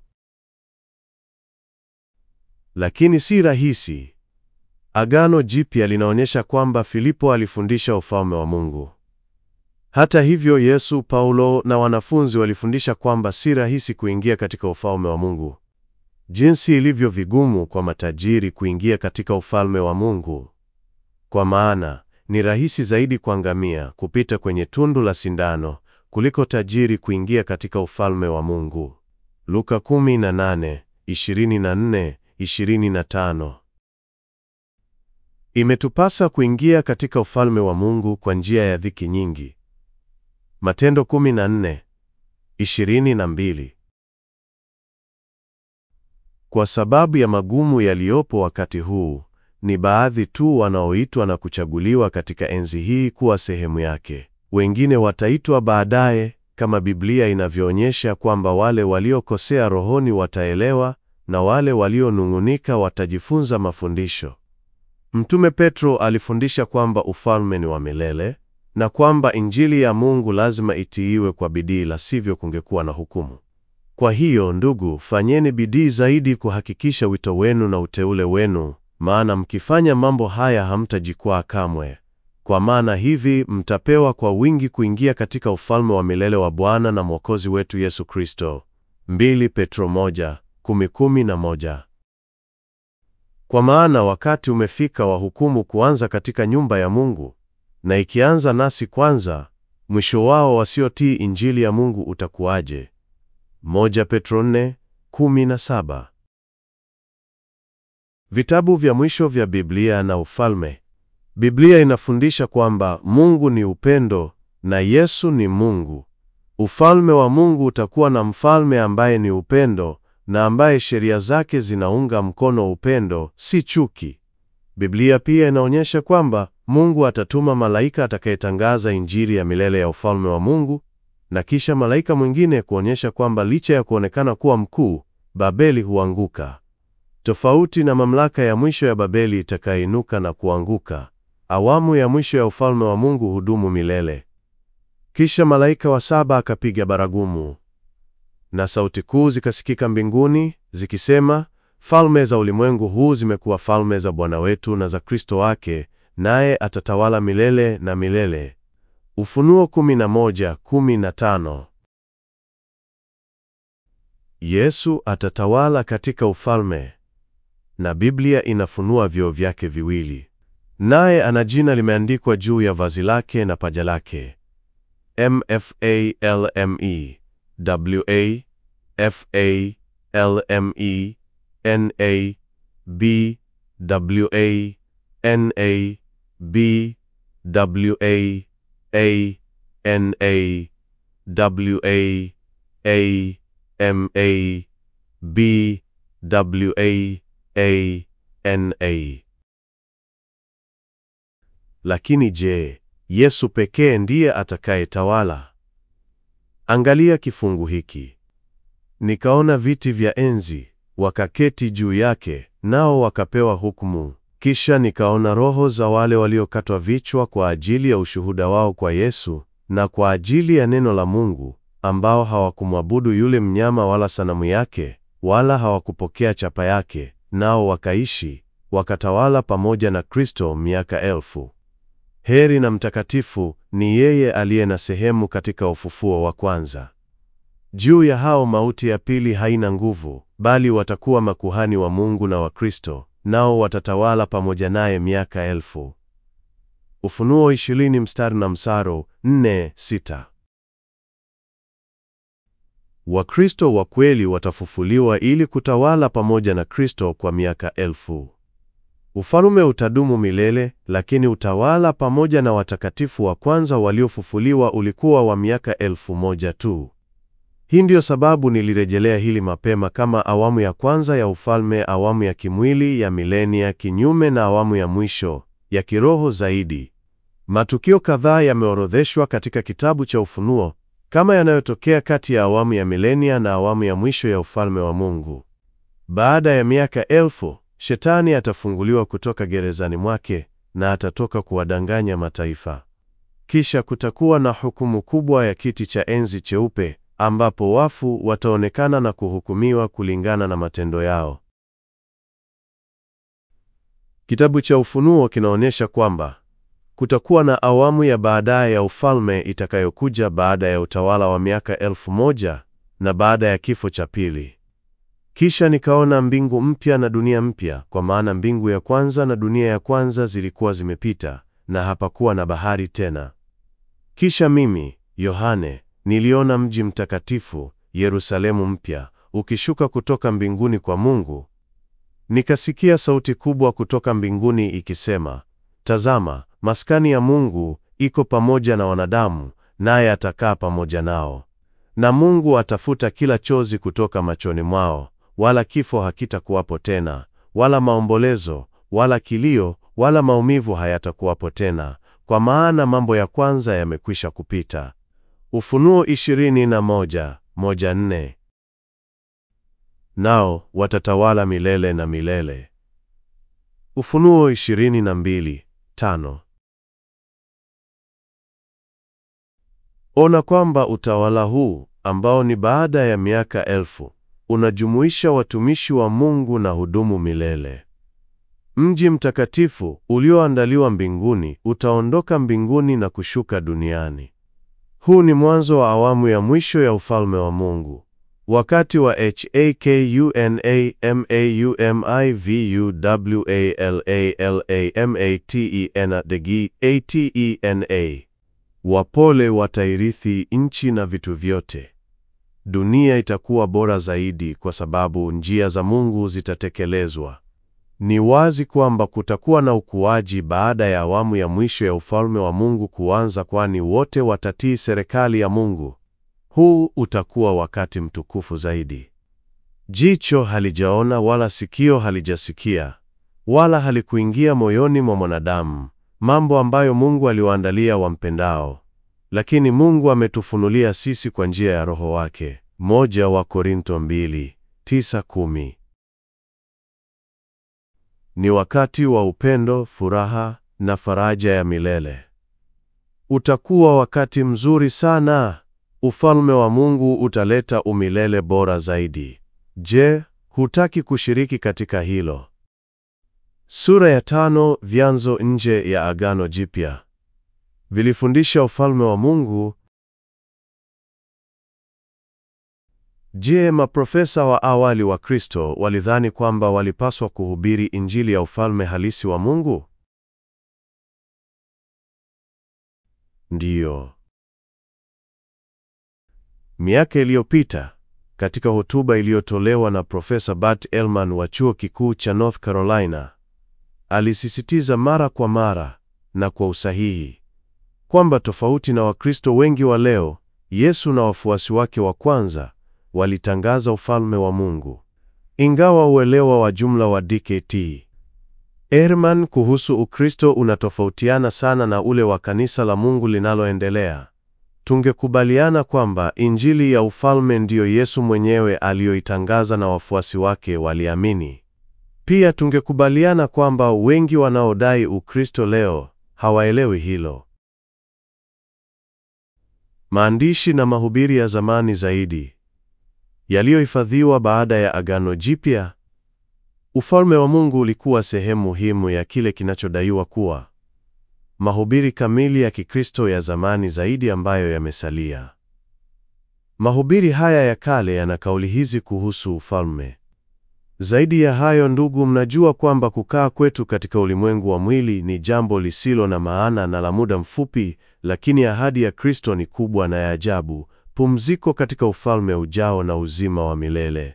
Lakini si rahisi. Agano Jipya linaonyesha kwamba Filipo alifundisha ufalme wa Mungu. Hata hivyo, Yesu, Paulo na wanafunzi walifundisha kwamba si rahisi kuingia katika ufalme wa Mungu. jinsi ilivyo vigumu kwa matajiri kuingia katika ufalme wa Mungu. Kwa maana ni rahisi zaidi kwa ngamia kupita kwenye tundu la sindano kuliko tajiri kuingia katika ufalme wa Mungu. Luka 18:24, 25. Imetupasa kuingia katika ufalme wa Mungu kwa njia ya dhiki nyingi. Matendo 14:22. Kwa sababu ya magumu yaliyopo wakati huu, ni baadhi tu wanaoitwa na kuchaguliwa katika enzi hii kuwa sehemu yake. Wengine wataitwa baadaye, kama Biblia inavyoonyesha kwamba wale waliokosea rohoni wataelewa na wale walionung'unika watajifunza mafundisho. Mtume Petro alifundisha kwamba ufalme ni wa milele na kwamba Injili ya Mungu lazima itiiwe kwa bidii, la sivyo kungekuwa na hukumu. Kwa hiyo ndugu, fanyeni bidii zaidi kuhakikisha wito wenu na uteule wenu, maana mkifanya mambo haya hamtajikwaa kamwe. Kwa maana hivi mtapewa kwa wingi kuingia katika ufalme wa milele wa Bwana na Mwokozi wetu Yesu Kristo. 2 Petro 1:10-11. Kwa maana wakati umefika wa hukumu kuanza katika nyumba ya Mungu, na ikianza nasi kwanza, mwisho wao wasiotii Injili ya Mungu utakuwaje? Moja Petro 4:17. Vitabu vya mwisho vya Biblia na ufalme. Biblia inafundisha kwamba Mungu ni upendo na Yesu ni Mungu. Ufalme wa Mungu utakuwa na mfalme ambaye ni upendo na ambaye sheria zake zinaunga mkono upendo, si chuki. Biblia pia inaonyesha kwamba Mungu atatuma malaika atakayetangaza Injili ya milele ya ufalme wa Mungu na kisha malaika mwingine kuonyesha kwamba licha ya kuonekana kuwa mkuu, Babeli huanguka. Tofauti na mamlaka ya mwisho ya Babeli itakainuka na kuanguka, awamu ya mwisho ya ufalme wa Mungu hudumu milele. Kisha malaika wa saba akapiga baragumu, na sauti kuu zikasikika mbinguni zikisema, falme za ulimwengu huu zimekuwa falme za Bwana wetu na za Kristo wake, naye atatawala milele na milele. Ufunuo 11:15. Yesu atatawala katika ufalme, na Biblia inafunua vyeo vyake viwili. Naye ana jina limeandikwa juu ya vazi lake na paja lake. MFALME WA FALME NA BWA NA BWA A N A W A A M A B W A A N A. Lakini je, Yesu pekee ndiye atakayetawala? Angalia kifungu hiki. Nikaona viti vya enzi, wakaketi juu yake, nao wakapewa hukumu. Kisha nikaona roho za wale waliokatwa vichwa kwa ajili ya ushuhuda wao kwa Yesu na kwa ajili ya neno la Mungu, ambao hawakumwabudu yule mnyama wala sanamu yake, wala hawakupokea chapa yake, nao wakaishi wakatawala pamoja na Kristo miaka elfu. Heri na mtakatifu ni yeye aliye na sehemu katika ufufuo wa kwanza. Juu ya hao mauti ya pili haina nguvu, bali watakuwa makuhani wa Mungu na wa Kristo, nao watatawala pamoja naye miaka elfu. Ufunuo 20 mstari na msaro 4-6. Wakristo wa kweli watafufuliwa ili kutawala pamoja na Kristo kwa miaka elfu. Ufalume utadumu milele, lakini utawala pamoja na watakatifu wa kwanza waliofufuliwa ulikuwa wa miaka elfu moja tu. Hii ndiyo sababu nilirejelea hili mapema kama awamu ya kwanza ya ufalme, awamu ya kimwili ya milenia, kinyume na awamu ya mwisho ya kiroho zaidi. Matukio kadhaa yameorodheshwa katika kitabu cha Ufunuo kama yanayotokea kati ya awamu ya milenia na awamu ya mwisho ya ufalme wa Mungu. Baada ya miaka elfu, Shetani atafunguliwa kutoka gerezani mwake na atatoka kuwadanganya mataifa. Kisha kutakuwa na hukumu kubwa ya kiti cha enzi cheupe ambapo wafu wataonekana na kuhukumiwa kulingana na matendo yao. Kitabu cha Ufunuo kinaonyesha kwamba kutakuwa na awamu ya baadaye ya ufalme itakayokuja baada ya utawala wa miaka elfu moja na baada ya kifo cha pili. Kisha nikaona mbingu mpya na dunia mpya, kwa maana mbingu ya kwanza na dunia ya kwanza zilikuwa zimepita, na hapakuwa na bahari tena. Kisha mimi, Yohane, niliona mji mtakatifu, Yerusalemu mpya, ukishuka kutoka mbinguni kwa Mungu. Nikasikia sauti kubwa kutoka mbinguni ikisema, Tazama, maskani ya Mungu iko pamoja na wanadamu, naye atakaa pamoja nao. Na Mungu atafuta kila chozi kutoka machoni mwao, wala kifo hakitakuwapo tena, wala maombolezo, wala kilio, wala maumivu hayatakuwapo tena, kwa maana mambo ya kwanza yamekwisha kupita. Ufunuo ishirini na moja, moja nne. Nao watatawala milele na milele. Ufunuo ishirini na mbili, tano. Ona kwamba utawala huu ambao ni baada ya miaka elfu unajumuisha watumishi wa Mungu na hudumu milele. Mji mtakatifu ulioandaliwa mbinguni utaondoka mbinguni na kushuka duniani. Huu ni mwanzo wa awamu ya mwisho ya ufalme wa Mungu. Wakati wa HAKUNAMAUMIVUWALALAMATENA wapole watairithi nchi na vitu vyote. Dunia itakuwa bora zaidi kwa sababu njia za Mungu zitatekelezwa. Ni wazi kwamba kutakuwa na ukuaji baada ya awamu ya mwisho ya ufalme wa Mungu kuanza, kwani wote watatii serikali ya Mungu. Huu utakuwa wakati mtukufu zaidi. Jicho halijaona wala sikio halijasikia wala halikuingia moyoni mwa mwanadamu mambo ambayo Mungu aliwaandalia wampendao, lakini Mungu ametufunulia sisi kwa njia ya Roho wake. Moja wa Korinto mbili, tisa, kumi. Ni wakati wa upendo, furaha na faraja ya milele. Utakuwa wakati mzuri sana. Ufalme wa Mungu utaleta umilele bora zaidi. Je, hutaki kushiriki katika hilo? Sura ya tano. Vyanzo nje ya Agano Jipya vilifundisha ufalme wa Mungu. Je, maprofesa wa awali wa Kristo walidhani kwamba walipaswa kuhubiri injili ya ufalme halisi wa Mungu? Ndiyo. Miaka iliyopita, katika hotuba iliyotolewa na Profesa Bart Ehrman wa Chuo Kikuu cha North Carolina, alisisitiza mara kwa mara na kwa usahihi kwamba tofauti na Wakristo wengi wa leo, Yesu na wafuasi wake wa kwanza walitangaza ufalme wa Mungu. Ingawa uelewa wa jumla wa DKT Ehrman kuhusu Ukristo unatofautiana sana na ule wa kanisa la Mungu linaloendelea, tungekubaliana kwamba injili ya ufalme ndiyo Yesu mwenyewe aliyoitangaza na wafuasi wake waliamini. Pia tungekubaliana kwamba wengi wanaodai Ukristo leo hawaelewi hilo. Maandishi na mahubiri ya zamani zaidi yaliyohifadhiwa baada ya Agano Jipya. Ufalme wa Mungu ulikuwa sehemu muhimu ya kile kinachodaiwa kuwa mahubiri kamili ya Kikristo ya zamani zaidi ambayo yamesalia. Mahubiri haya ya kale yana kauli hizi kuhusu ufalme. Zaidi ya hayo, ndugu, mnajua kwamba kukaa kwetu katika ulimwengu wa mwili ni jambo lisilo na maana na la muda mfupi, lakini ahadi ya Kristo ni kubwa na ya ajabu, pumziko katika ufalme ujao na uzima wa milele.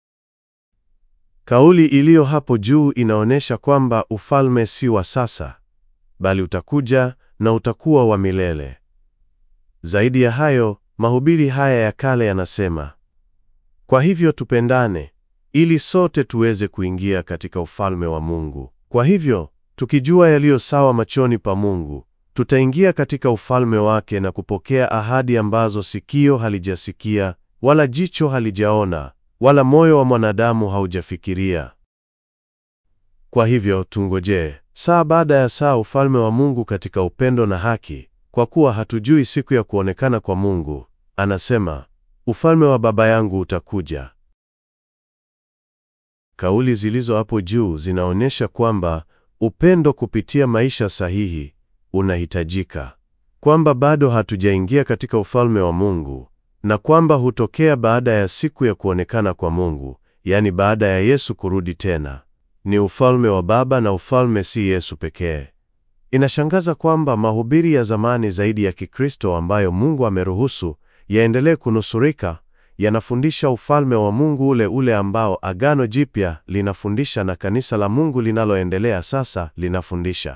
Kauli iliyo hapo juu inaonyesha kwamba ufalme si wa sasa, bali utakuja na utakuwa wa milele. Zaidi ya hayo, mahubiri haya ya kale yanasema, kwa hivyo tupendane ili sote tuweze kuingia katika ufalme wa Mungu. Kwa hivyo, tukijua yaliyo sawa machoni pa Mungu, tutaingia katika ufalme wake na kupokea ahadi ambazo sikio halijasikia, wala jicho halijaona, wala moyo wa mwanadamu haujafikiria. Kwa hivyo, tungojee saa baada ya saa ufalme wa Mungu katika upendo na haki, kwa kuwa hatujui siku ya kuonekana kwa Mungu. Anasema, ufalme wa Baba yangu utakuja. Kauli zilizo hapo juu zinaonyesha kwamba upendo kupitia maisha sahihi unahitajika, kwamba bado hatujaingia katika ufalme wa Mungu na kwamba hutokea baada ya siku ya kuonekana kwa Mungu, yaani baada ya Yesu kurudi tena. Ni ufalme wa Baba na ufalme si Yesu pekee. Inashangaza kwamba mahubiri ya zamani zaidi ya Kikristo ambayo Mungu ameruhusu yaendelee kunusurika yanafundisha ufalme wa Mungu ule ule ambao Agano Jipya linafundisha na kanisa la Mungu linaloendelea sasa linafundisha.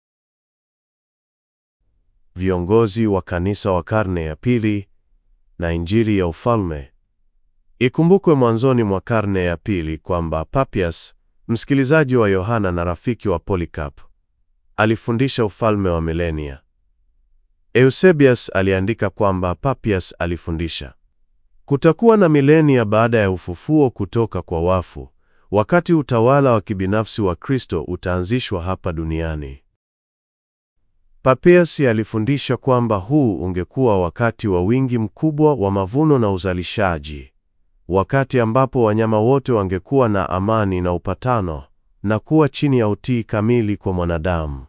Viongozi wa kanisa wa karne ya pili na injili ya ufalme. Ikumbukwe mwanzoni mwa karne ya pili kwamba Papias, msikilizaji wa Yohana na rafiki wa Polycarp, alifundisha ufalme wa milenia. Eusebius aliandika kwamba Papias alifundisha kutakuwa na milenia baada ya ufufuo kutoka kwa wafu, wakati utawala wa kibinafsi wa Kristo utaanzishwa hapa duniani. Papias alifundisha kwamba huu ungekuwa wakati wa wingi mkubwa wa mavuno na uzalishaji, wakati ambapo wanyama wote wangekuwa na amani na upatano na kuwa chini ya utii kamili kwa mwanadamu.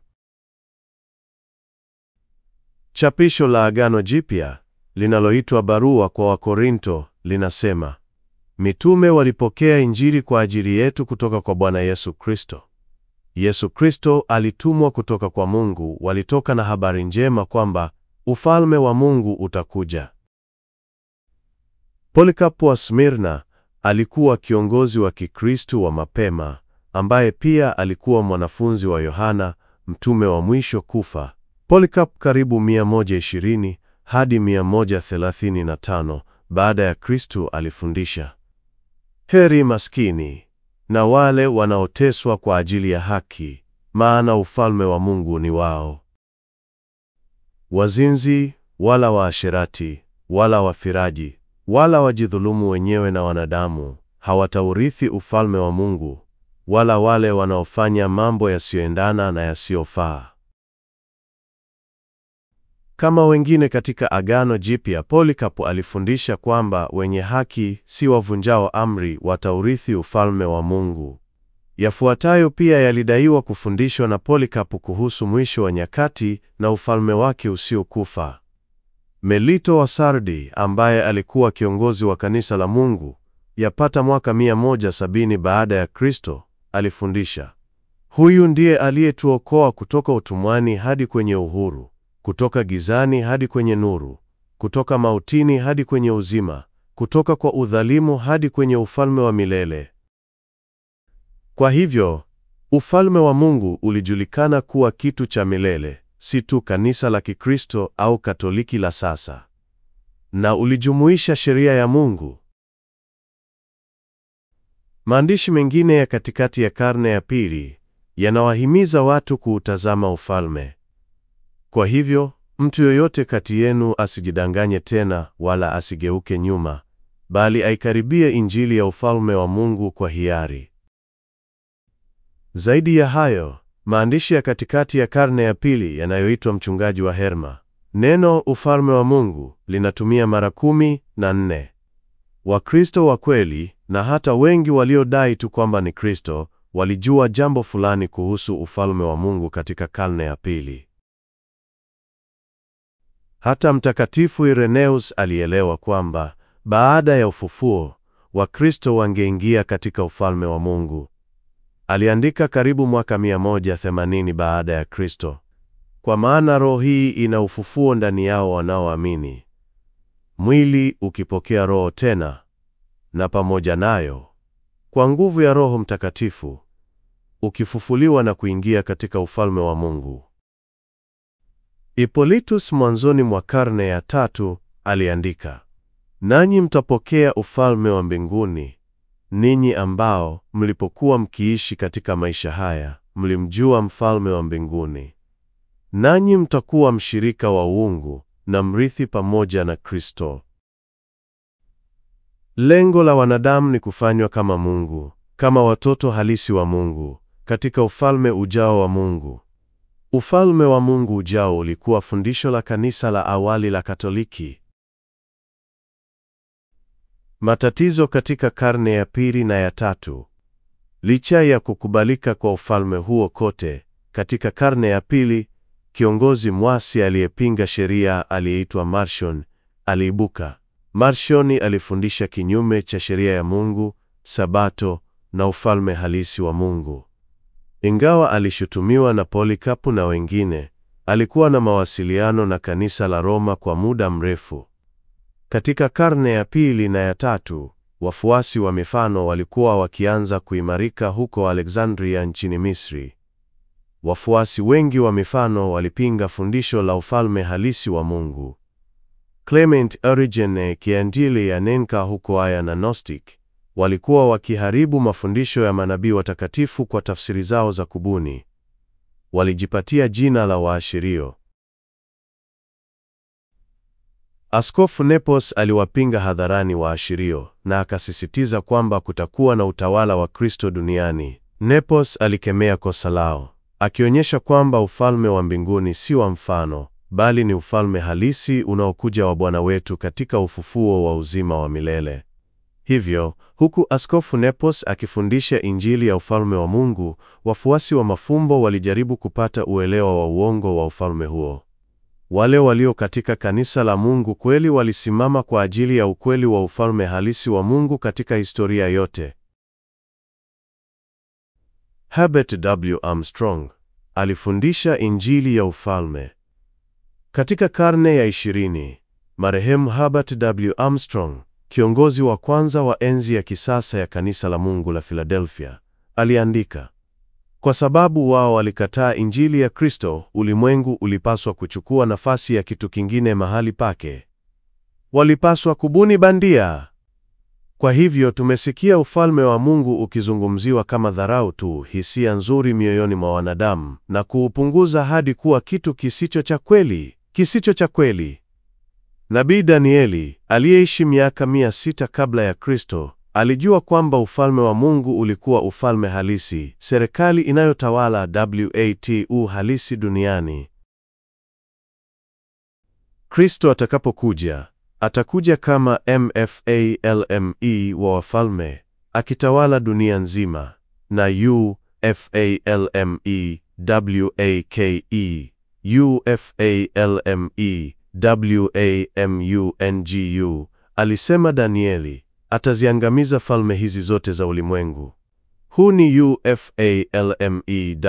Chapisho la Agano Jipya linaloitwa Barua kwa Wakorinto linasema, mitume walipokea Injili kwa ajili yetu kutoka kwa Bwana Yesu Kristo. Yesu Kristo alitumwa kutoka kwa Mungu, walitoka na habari njema kwamba ufalme wa Mungu utakuja. Polikapo wa Smirna alikuwa kiongozi wa Kikristo wa mapema ambaye pia alikuwa mwanafunzi wa Yohana, mtume wa mwisho kufa. Polycarp karibu 120 hadi 135 baada ya Kristo alifundisha, heri maskini na wale wanaoteswa kwa ajili ya haki, maana ufalme wa Mungu ni wao. Wazinzi wala waasherati wala wafiraji wala wajidhulumu wenyewe na wanadamu hawataurithi ufalme wa Mungu, wala wale wanaofanya mambo yasiyoendana na yasiyofaa. Kama wengine katika Agano Jipya, Polikapo alifundisha kwamba wenye haki si wavunjao amri wataurithi ufalme wa Mungu. Yafuatayo pia yalidaiwa kufundishwa na Polikapo kuhusu mwisho wa nyakati na ufalme wake usiokufa. Melito wa Sardi ambaye alikuwa kiongozi wa kanisa la Mungu yapata mwaka 170 baada ya Kristo alifundisha, huyu ndiye aliyetuokoa kutoka utumwani hadi kwenye uhuru, kutoka gizani hadi kwenye nuru, kutoka mautini hadi kwenye uzima, kutoka kwa udhalimu hadi kwenye ufalme wa milele. Kwa hivyo, ufalme wa Mungu ulijulikana kuwa kitu cha milele, si tu kanisa la Kikristo au Katoliki la sasa, na ulijumuisha sheria ya Mungu. Maandishi mengine ya katikati ya karne ya pili yanawahimiza watu kuutazama ufalme. Kwa hivyo, mtu yoyote kati yenu asijidanganye tena wala asigeuke nyuma, bali aikaribie Injili ya ufalme wa Mungu kwa hiari. Zaidi ya hayo, maandishi ya katikati ya karne ya pili yanayoitwa Mchungaji wa Herma, neno ufalme wa Mungu linatumia mara kumi na nne. Wakristo wa kweli na hata wengi waliodai tu kwamba ni Kristo walijua jambo fulani kuhusu ufalme wa Mungu katika karne ya pili. Hata Mtakatifu Ireneus alielewa kwamba baada ya ufufuo Wakristo wangeingia katika ufalme wa Mungu. Aliandika karibu mwaka 180 baada ya Kristo, kwa maana roho hii ina ufufuo ndani yao wanaoamini, mwili ukipokea roho tena, na pamoja nayo kwa nguvu ya Roho Mtakatifu ukifufuliwa na kuingia katika ufalme wa Mungu. Hippolytus mwanzoni mwa karne ya tatu aliandika, nanyi mtapokea ufalme wa mbinguni, ninyi ambao mlipokuwa mkiishi katika maisha haya mlimjua mfalme wa mbinguni, nanyi mtakuwa mshirika wa uungu na mrithi pamoja na Kristo. Lengo la wanadamu ni kufanywa kama Mungu, kama watoto halisi wa Mungu, katika ufalme ujao wa Mungu. Ufalme wa Mungu ujao ulikuwa fundisho la kanisa la awali la Katoliki. Matatizo katika karne ya pili na ya tatu. Licha ya kukubalika kwa ufalme huo kote, katika karne ya pili, kiongozi mwasi aliyepinga sheria aliyeitwa Marcion aliibuka. Marcion alifundisha kinyume cha sheria ya Mungu, Sabato na ufalme halisi wa Mungu. Ingawa alishutumiwa na Polikapu na wengine, alikuwa na mawasiliano na kanisa la Roma kwa muda mrefu. Katika karne ya pili na ya tatu, wafuasi wa mifano walikuwa wakianza kuimarika huko Alexandria nchini Misri. Wafuasi wengi wa mifano walipinga fundisho la ufalme halisi wa Mungu. Clement Origene kiandili ya Nenka huko Aya na Gnostic walikuwa wakiharibu mafundisho ya manabii watakatifu kwa tafsiri zao za kubuni. Walijipatia jina la waashirio. Askofu Nepos aliwapinga hadharani waashirio na akasisitiza kwamba kutakuwa na utawala wa Kristo duniani. Nepos alikemea kosa lao, akionyesha kwamba ufalme wa mbinguni si wa mfano, bali ni ufalme halisi unaokuja wa Bwana wetu katika ufufuo wa uzima wa milele. Hivyo, huku Askofu Nepos akifundisha Injili ya ufalme wa Mungu, wafuasi wa mafumbo walijaribu kupata uelewa wa uongo wa ufalme huo. Wale walio katika kanisa la Mungu kweli walisimama kwa ajili ya ukweli wa ufalme halisi wa Mungu katika historia yote. Herbert W. Armstrong alifundisha Injili ya ufalme. Katika karne ya ishirini, marehemu Herbert W. Armstrong, kiongozi wa kwanza wa enzi ya kisasa ya kanisa la Mungu la Philadelphia, aliandika, kwa sababu wao walikataa Injili ya Kristo, ulimwengu ulipaswa kuchukua nafasi ya kitu kingine mahali pake. Walipaswa kubuni bandia. Kwa hivyo tumesikia ufalme wa Mungu ukizungumziwa kama dharau tu, hisia nzuri mioyoni mwa wanadamu, na kuupunguza hadi kuwa kitu kisicho cha kweli, kisicho cha kweli. Nabii Danieli aliyeishi miaka mia sita kabla ya Kristo alijua kwamba ufalme wa Mungu ulikuwa ufalme halisi, serikali inayotawala watu halisi duniani. Kristo atakapokuja, atakuja kama mfalme wa wafalme, akitawala dunia nzima, na ufalme wake ufalme wamungu, alisema Danieli, ataziangamiza falme hizi zote za ulimwengu. Huu ni ufalme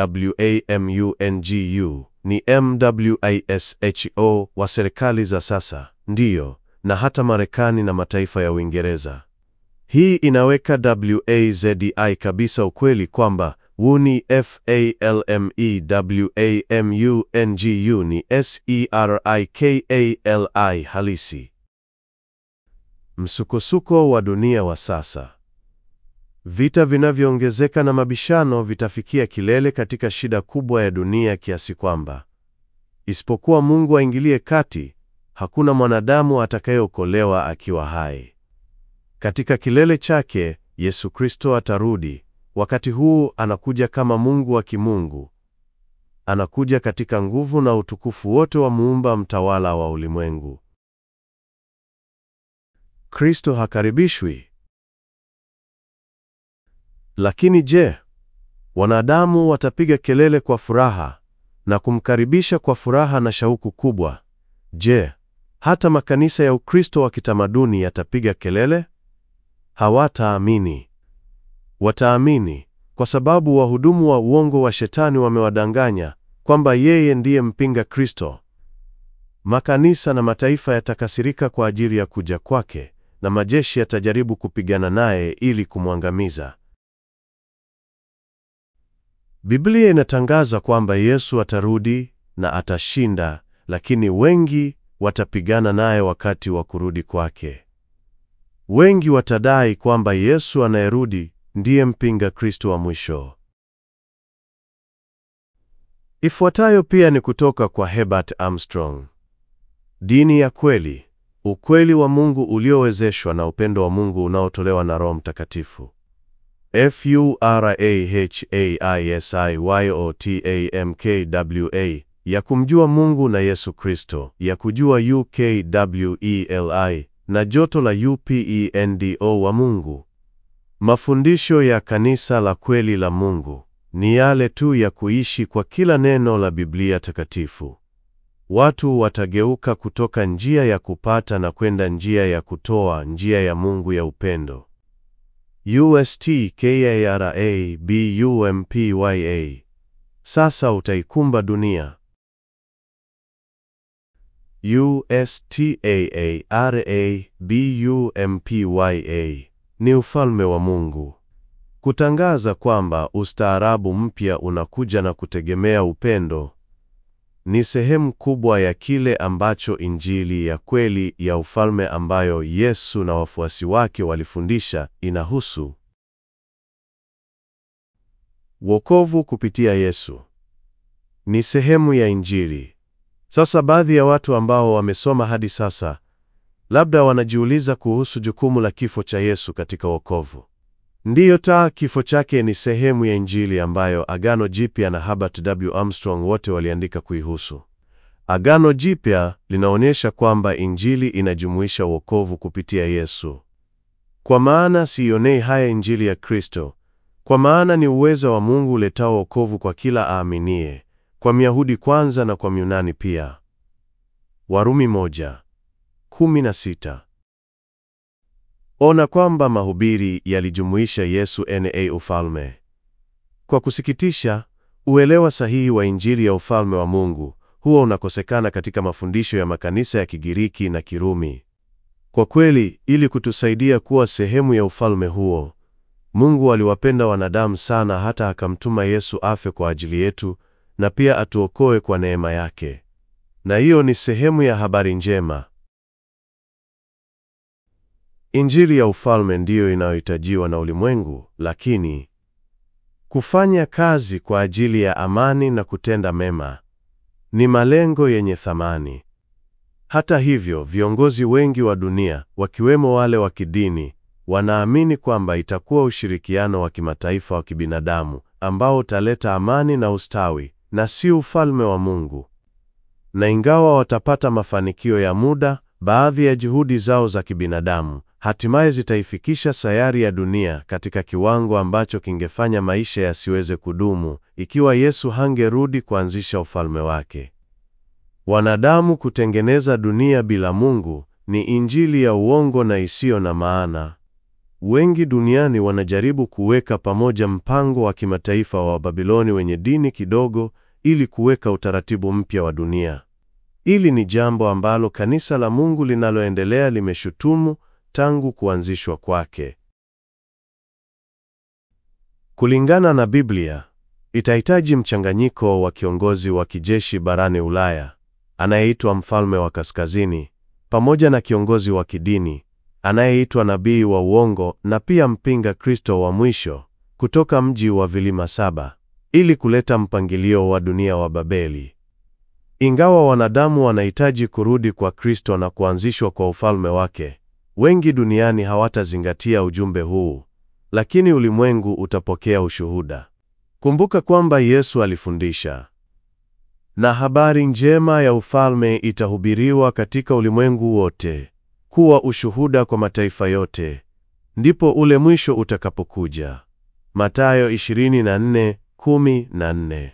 wamungu, ni mwisho wa serikali za sasa, ndiyo, na hata Marekani na mataifa ya Uingereza. Hii inaweka wazi kabisa ukweli kwamba huu ni falme wamungu ni serikali halisi. Msukosuko wa dunia wa sasa. Vita vinavyoongezeka na mabishano vitafikia kilele katika shida kubwa ya dunia kiasi kwamba isipokuwa Mungu aingilie kati, hakuna mwanadamu atakayeokolewa akiwa hai. Katika kilele chake, Yesu Kristo atarudi. Wakati huu anakuja kama Mungu wa kimungu. Anakuja katika nguvu na utukufu wote wa muumba mtawala wa ulimwengu. Kristo hakaribishwi. Lakini je, wanadamu watapiga kelele kwa furaha na kumkaribisha kwa furaha na shauku kubwa? Je, hata makanisa ya Ukristo wa kitamaduni yatapiga kelele? Hawataamini. Wataamini kwa sababu wahudumu wa uongo wa Shetani wamewadanganya kwamba yeye ndiye mpinga Kristo. Makanisa na mataifa yatakasirika kwa ajili ya kuja kwake, na majeshi yatajaribu kupigana naye ili kumwangamiza. Biblia inatangaza kwamba Yesu atarudi na atashinda, lakini wengi watapigana naye wakati wa kurudi kwake. Wengi watadai kwamba Yesu anayerudi ndiye mpinga Kristo wa mwisho. Ifuatayo pia ni kutoka kwa Herbert Armstrong. Dini ya kweli, ukweli wa Mungu uliowezeshwa na upendo wa Mungu unaotolewa na Roho Mtakatifu. Furahisiyotambwa ya kumjua Mungu na Yesu Kristo, ya kujua ukweli na joto la upendo wa Mungu. Mafundisho ya kanisa la kweli la Mungu ni yale tu ya kuishi kwa kila neno la Biblia takatifu. Watu watageuka kutoka njia ya kupata na kwenda njia ya kutoa, njia ya Mungu ya upendo. USTKARABUMPYA. Sasa utaikumba dunia. USTAARABUMPYA ni ufalme wa Mungu. Kutangaza kwamba ustaarabu mpya unakuja na kutegemea upendo ni sehemu kubwa ya kile ambacho Injili ya kweli ya ufalme ambayo Yesu na wafuasi wake walifundisha inahusu. Wokovu kupitia Yesu ni sehemu ya Injili. Sasa baadhi ya watu ambao wamesoma hadi sasa labda wanajiuliza kuhusu jukumu la kifo cha Yesu katika wokovu. Ndiyo, taa kifo chake ni sehemu ya Injili ambayo Agano Jipya na Herbert W. Armstrong wote waliandika kuihusu. Agano Jipya linaonyesha kwamba Injili inajumuisha wokovu kupitia Yesu. Kwa maana siionei haya Injili ya Kristo, kwa maana ni uwezo wa Mungu uletao wokovu kwa kila aaminie, kwa Myahudi kwanza na kwa Myunani pia. Warumi moja kumi na sita. Ona kwamba mahubiri yalijumuisha Yesu na ufalme. Kwa kusikitisha, uelewa sahihi wa Injili ya ufalme wa Mungu huwa unakosekana katika mafundisho ya makanisa ya Kigiriki na Kirumi. Kwa kweli, ili kutusaidia kuwa sehemu ya ufalme huo, Mungu aliwapenda wanadamu sana hata akamtuma Yesu afe kwa ajili yetu na pia atuokoe kwa neema yake. Na hiyo ni sehemu ya habari njema. Injili ya ufalme ndiyo inayohitajiwa na ulimwengu, lakini kufanya kazi kwa ajili ya amani na kutenda mema ni malengo yenye thamani. Hata hivyo, viongozi wengi wa dunia, wakiwemo wale wa kidini, wanaamini kwamba itakuwa ushirikiano wa kimataifa wa kibinadamu ambao utaleta amani na ustawi na si ufalme wa Mungu. Na ingawa watapata mafanikio ya muda, baadhi ya juhudi zao za kibinadamu hatimaye zitaifikisha sayari ya dunia katika kiwango ambacho kingefanya maisha yasiweze kudumu ikiwa Yesu hangerudi kuanzisha ufalme wake. Wanadamu kutengeneza dunia bila Mungu ni injili ya uongo na isiyo na maana. Wengi duniani wanajaribu kuweka pamoja mpango wa kimataifa wa Babiloni wenye dini kidogo ili kuweka utaratibu mpya wa dunia. Hili ni jambo ambalo kanisa la Mungu linaloendelea limeshutumu tangu kuanzishwa kwake. Kulingana na Biblia, itahitaji mchanganyiko wa kiongozi wa kijeshi barani Ulaya anayeitwa mfalme wa kaskazini pamoja na kiongozi wa kidini anayeitwa nabii wa uongo na pia mpinga Kristo wa mwisho kutoka mji wa vilima saba ili kuleta mpangilio wa dunia wa Babeli. Ingawa wanadamu wanahitaji kurudi kwa Kristo na kuanzishwa kwa ufalme wake, wengi duniani hawatazingatia ujumbe huu, lakini ulimwengu utapokea ushuhuda. Kumbuka kwamba Yesu alifundisha, na habari njema ya ufalme itahubiriwa katika ulimwengu wote kuwa ushuhuda kwa mataifa yote, ndipo ule mwisho utakapokuja. Mathayo 24:14.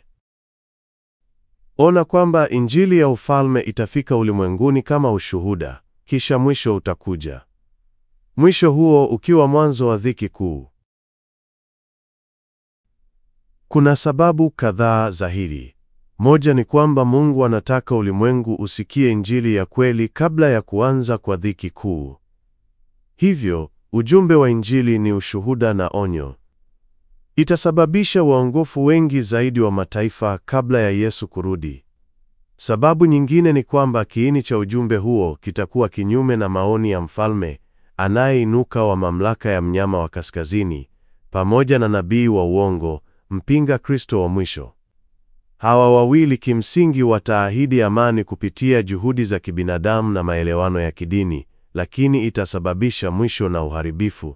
Ona kwamba injili ya ufalme itafika ulimwenguni kama ushuhuda, kisha mwisho utakuja. Mwisho huo ukiwa mwanzo wa dhiki kuu. Kuna sababu kadhaa za hili. Moja ni kwamba Mungu anataka ulimwengu usikie injili ya kweli kabla ya kuanza kwa dhiki kuu. Hivyo, ujumbe wa injili ni ushuhuda na onyo. Itasababisha waongofu wengi zaidi wa mataifa kabla ya Yesu kurudi. Sababu nyingine ni kwamba kiini cha ujumbe huo kitakuwa kinyume na maoni ya mfalme anayeinuka wa mamlaka ya mnyama wa kaskazini, pamoja na nabii wa uongo, mpinga Kristo wa mwisho. Hawa wawili kimsingi wataahidi amani kupitia juhudi za kibinadamu na maelewano ya kidini, lakini itasababisha mwisho na uharibifu.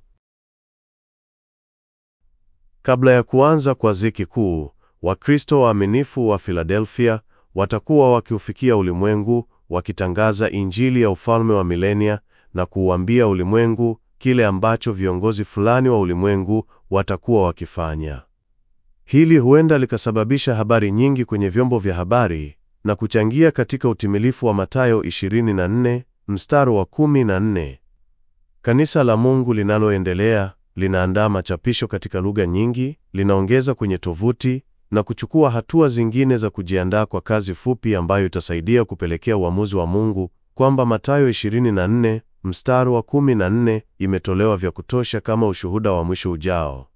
Kabla ya kuanza kwa dhiki kuu, Wakristo waaminifu wa Filadelfia watakuwa wakiufikia ulimwengu wakitangaza injili ya ufalme wa milenia na kuuambia ulimwengu kile ambacho viongozi fulani wa ulimwengu watakuwa wakifanya. Hili huenda likasababisha habari nyingi kwenye vyombo vya habari na kuchangia katika utimilifu wa Mathayo 24 mstari wa 14. Kanisa la Mungu linaloendelea linaandaa machapisho katika lugha nyingi, linaongeza kwenye tovuti na kuchukua hatua zingine za kujiandaa kwa kazi fupi ambayo itasaidia kupelekea uamuzi wa Mungu kwamba Mathayo 24 mstari wa 14 imetolewa vya kutosha kama ushuhuda wa mwisho ujao.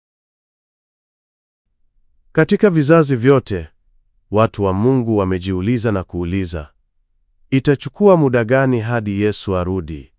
Katika vizazi vyote, watu wa Mungu wamejiuliza na kuuliza, itachukua muda gani hadi Yesu arudi?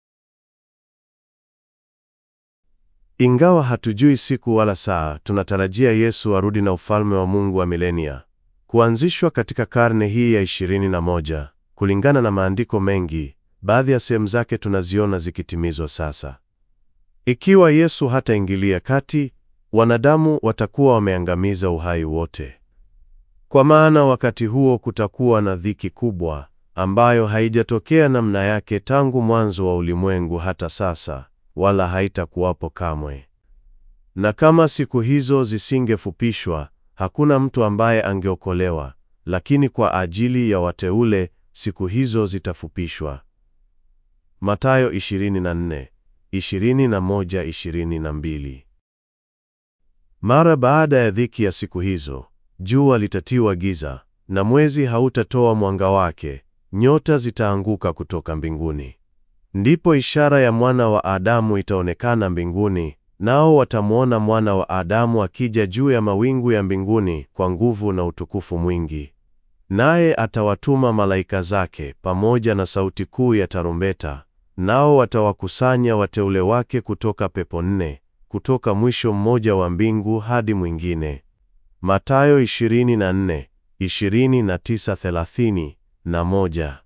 Ingawa hatujui siku wala saa, tunatarajia Yesu arudi na ufalme wa Mungu wa milenia kuanzishwa katika karne hii ya 21. Kulingana na maandiko mengi, baadhi ya sehemu zake tunaziona zikitimizwa sasa. Ikiwa Yesu hataingilia kati, wanadamu watakuwa wameangamiza uhai wote. Kwa maana wakati huo kutakuwa na dhiki kubwa ambayo haijatokea namna yake tangu mwanzo wa ulimwengu hata sasa, wala haitakuwapo kamwe. Na kama siku hizo zisingefupishwa, hakuna mtu ambaye angeokolewa, lakini kwa ajili ya wateule siku hizo zitafupishwa. Mathayo 24, 21, 22. Mara baada ya dhiki ya siku hizo, jua litatiwa giza na mwezi hautatoa mwanga wake, nyota zitaanguka kutoka mbinguni. Ndipo ishara ya mwana wa Adamu itaonekana mbinguni, nao watamwona mwana wa Adamu akija juu ya mawingu ya mbinguni kwa nguvu na utukufu mwingi. Naye atawatuma malaika zake pamoja na sauti kuu ya tarumbeta, nao watawakusanya wateule wake kutoka pepo nne, kutoka mwisho mmoja wa mbingu hadi mwingine. Mathayo 24, 29, 30 na moja.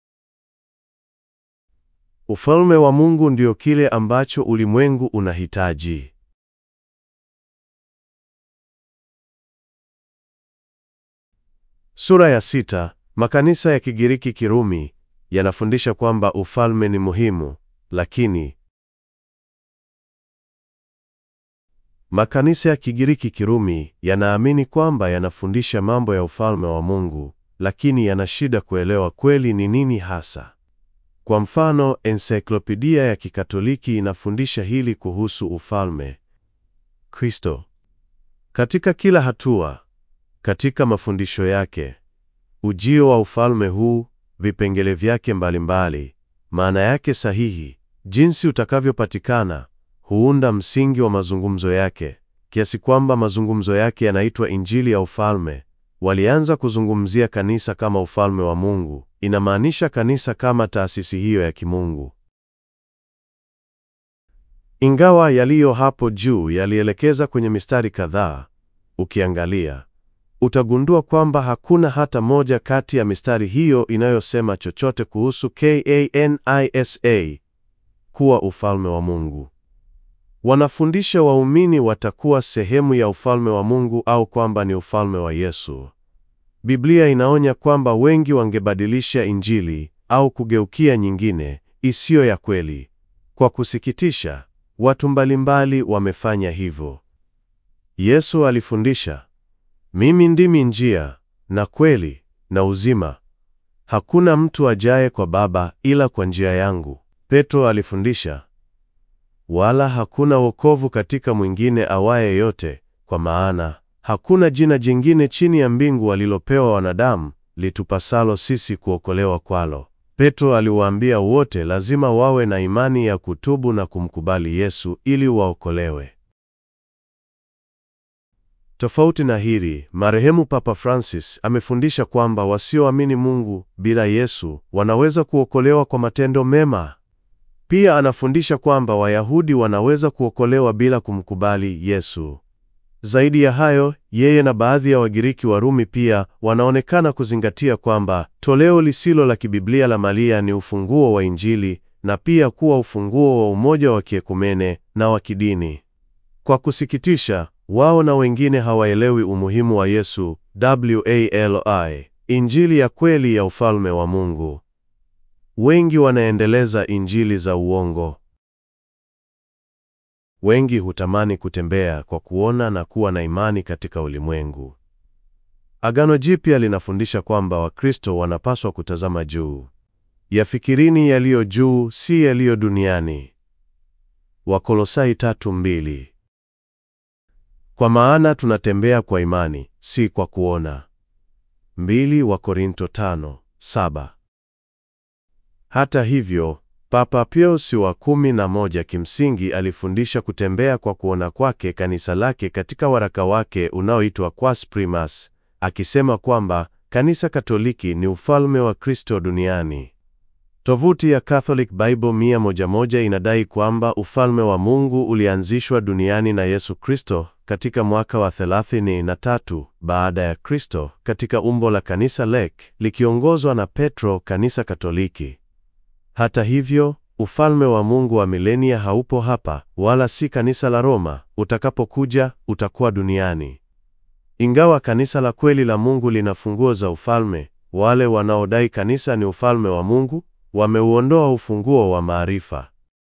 Ufalme wa Mungu ndio kile ambacho ulimwengu unahitaji. Sura ya sita. Makanisa ya Kigiriki Kirumi yanafundisha kwamba ufalme ni muhimu, lakini Makanisa ya Kigiriki Kirumi yanaamini kwamba yanafundisha mambo ya ufalme wa Mungu, lakini yana shida kuelewa kweli ni nini hasa. Kwa mfano, ensiklopedia ya Kikatoliki inafundisha hili kuhusu ufalme Kristo. Katika kila hatua katika mafundisho yake, ujio wa ufalme huu, vipengele vyake mbalimbali, maana yake sahihi, jinsi utakavyopatikana, huunda msingi wa mazungumzo yake, kiasi kwamba mazungumzo yake yanaitwa Injili ya ufalme. Walianza kuzungumzia kanisa kama ufalme wa Mungu, inamaanisha kanisa kama taasisi hiyo ya kimungu. Ingawa yaliyo hapo juu yalielekeza kwenye mistari kadhaa, ukiangalia utagundua kwamba hakuna hata moja kati ya mistari hiyo inayosema chochote kuhusu kanisa kuwa ufalme wa Mungu. Wanafundisha waumini watakuwa sehemu ya ufalme wa Mungu au kwamba ni ufalme wa Yesu. Biblia inaonya kwamba wengi wangebadilisha Injili au kugeukia nyingine isiyo ya kweli. Kwa kusikitisha, watu mbalimbali wamefanya hivyo. Yesu alifundisha, mimi ndimi njia na kweli na uzima, hakuna mtu ajaye kwa Baba ila kwa njia yangu. Petro alifundisha, wala hakuna wokovu katika mwingine awaye yote, kwa maana hakuna jina jingine chini ya mbingu walilopewa wanadamu litupasalo sisi kuokolewa kwalo. Petro aliwaambia wote lazima wawe na imani ya kutubu na kumkubali Yesu ili waokolewe. Tofauti na hili, marehemu Papa Francis amefundisha kwamba wasioamini Mungu bila Yesu wanaweza kuokolewa kwa matendo mema. Pia anafundisha kwamba Wayahudi wanaweza kuokolewa bila kumkubali Yesu. Zaidi ya hayo, yeye na baadhi ya Wagiriki Warumi pia wanaonekana kuzingatia kwamba toleo lisilo la kibiblia la Maria ni ufunguo wa Injili na pia kuwa ufunguo wa umoja wa kiekumene na wa kidini. Kwa kusikitisha, wao na wengine hawaelewi umuhimu wa Yesu, wali, Injili ya kweli ya ufalme wa Mungu. Wengi wanaendeleza injili za uongo. Wengi hutamani kutembea kwa kuona na kuwa na imani katika ulimwengu. Agano Jipya linafundisha kwamba Wakristo wanapaswa kutazama juu. Yafikirini yaliyo juu, si yaliyo duniani. Wakolosai tatu mbili. Kwa maana tunatembea kwa imani, si kwa kuona. Mbili Wakorinto tano saba. Hata hivyo, Papa Pius wa kumi na moja kimsingi alifundisha kutembea kwa kuona kwake kanisa lake katika waraka wake unaoitwa Quas Primas, akisema kwamba kanisa Katoliki ni ufalme wa Kristo duniani. Tovuti ya Catholic Bible 111 inadai kwamba ufalme wa Mungu ulianzishwa duniani na Yesu Kristo katika mwaka wa 33 baada ya Kristo katika umbo la kanisa lek likiongozwa na Petro, kanisa Katoliki. Hata hivyo, ufalme wa Mungu wa milenia haupo hapa, wala si kanisa la Roma. Utakapokuja utakuwa duniani. Ingawa kanisa la kweli la Mungu lina funguo za ufalme, wale wanaodai kanisa ni ufalme wa Mungu wameuondoa ufunguo wa maarifa.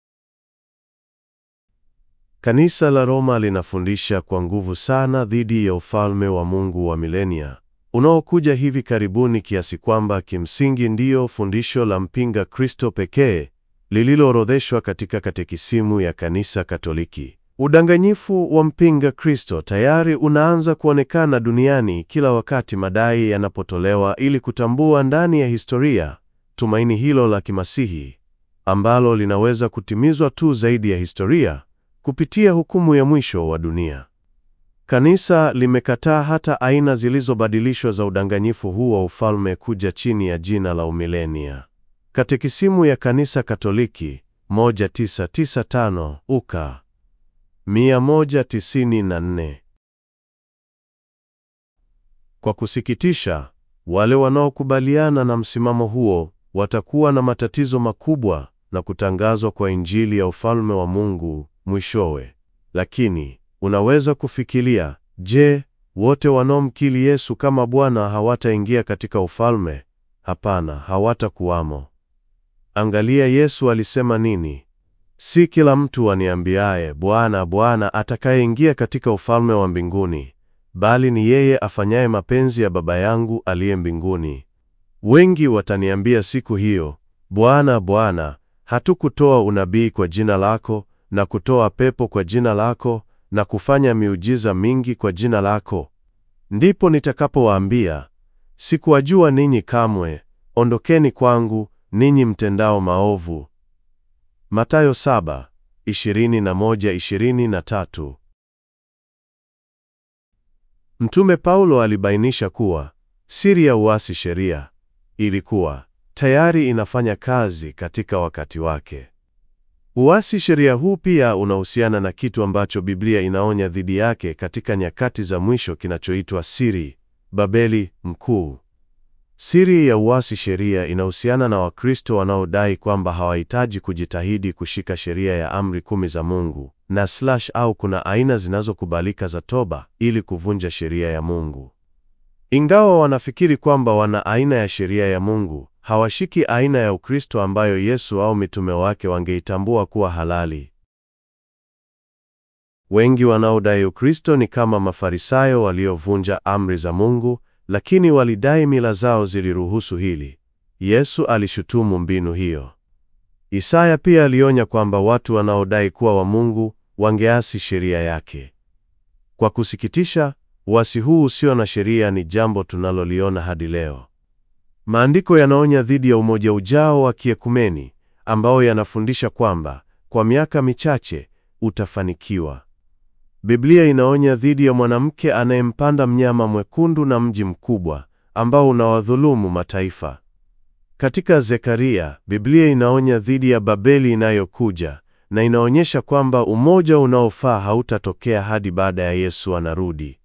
Kanisa la Roma linafundisha kwa nguvu sana dhidi ya ufalme wa Mungu wa milenia unaokuja hivi karibuni, kiasi kwamba kimsingi ndiyo fundisho la mpinga Kristo pekee lililoorodheshwa katika katekisimu ya kanisa Katoliki. Udanganyifu wa mpinga Kristo tayari unaanza kuonekana duniani kila wakati madai yanapotolewa ili kutambua ndani ya historia tumaini hilo la kimasihi ambalo linaweza kutimizwa tu zaidi ya historia kupitia hukumu ya mwisho wa dunia. Kanisa limekataa hata aina zilizobadilishwa za udanganyifu huu wa ufalme kuja chini ya jina la umilenia. Katekisimu ya Kanisa Katoliki 1995 uka 194. Kwa kusikitisha, wale wanaokubaliana na msimamo huo watakuwa na matatizo makubwa na kutangazwa kwa Injili ya ufalme wa Mungu mwishowe. Lakini unaweza kufikiria, je, wote wanaomkiri Yesu kama Bwana hawataingia katika ufalme? Hapana, hawatakuwamo. Angalia Yesu alisema nini? Si kila mtu aniambiaye Bwana, Bwana atakayeingia katika ufalme wa mbinguni, bali ni yeye afanyaye mapenzi ya Baba yangu aliye mbinguni. Wengi wataniambia siku hiyo, Bwana, Bwana, hatukutoa unabii kwa jina lako na kutoa pepo kwa jina lako na kufanya miujiza mingi kwa jina lako? Ndipo nitakapowaambia, sikuwajua ninyi kamwe, ondokeni kwangu ninyi mtendao maovu. Mathayo 7:21-23. Mtume Paulo alibainisha kuwa siri ya uasi sheria ilikuwa tayari inafanya kazi katika wakati wake. Uasi sheria huu pia unahusiana na kitu ambacho Biblia inaonya dhidi yake katika nyakati za mwisho kinachoitwa siri Babeli Mkuu. Siri ya uasi sheria inahusiana na Wakristo wanaodai kwamba hawahitaji kujitahidi kushika sheria ya amri kumi za Mungu na slash au kuna aina zinazokubalika za toba ili kuvunja sheria ya Mungu. Ingawa wanafikiri kwamba wana aina ya sheria ya Mungu, hawashiki aina ya Ukristo ambayo Yesu au mitume wake wangeitambua kuwa halali. Wengi wanaodai Ukristo ni kama Mafarisayo waliovunja amri za Mungu, lakini walidai mila zao ziliruhusu hili. Yesu alishutumu mbinu hiyo. Isaya pia alionya kwamba watu wanaodai kuwa wa Mungu wangeasi sheria yake. Kwa kusikitisha, uasi huu usio na sheria ni jambo tunaloliona hadi leo. Maandiko yanaonya dhidi ya umoja ujao wa kiekumeni ambao yanafundisha kwamba kwa miaka michache utafanikiwa. Biblia inaonya dhidi ya mwanamke anayempanda mnyama mwekundu na mji mkubwa ambao unawadhulumu mataifa. Katika Zekaria, Biblia inaonya dhidi ya Babeli inayokuja na inaonyesha kwamba umoja unaofaa hautatokea hadi baada ya Yesu anarudi.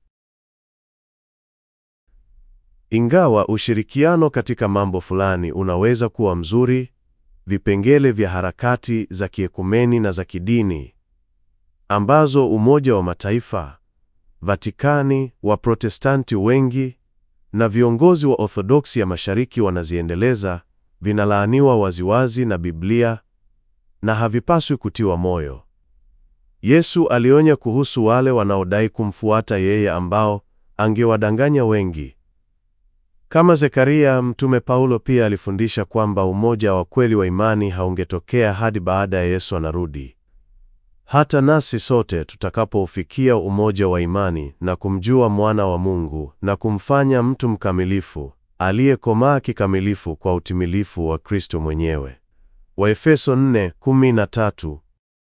Ingawa ushirikiano katika mambo fulani unaweza kuwa mzuri, vipengele vya harakati za kiekumeni na za kidini ambazo Umoja wa Mataifa, Vatikani, Waprotestanti wengi na viongozi wa Orthodoksi ya Mashariki wanaziendeleza, vinalaaniwa waziwazi na Biblia na havipaswi kutiwa moyo. Yesu alionya kuhusu wale wanaodai kumfuata yeye ambao angewadanganya wengi. Kama Zekaria, Mtume Paulo pia alifundisha kwamba umoja wa kweli wa imani haungetokea hadi baada ya Yesu anarudi. Hata nasi sote tutakapoufikia umoja wa imani na kumjua mwana wa Mungu na kumfanya mtu mkamilifu, aliyekomaa kikamilifu kwa utimilifu wa Kristo mwenyewe. Waefeso 4:13.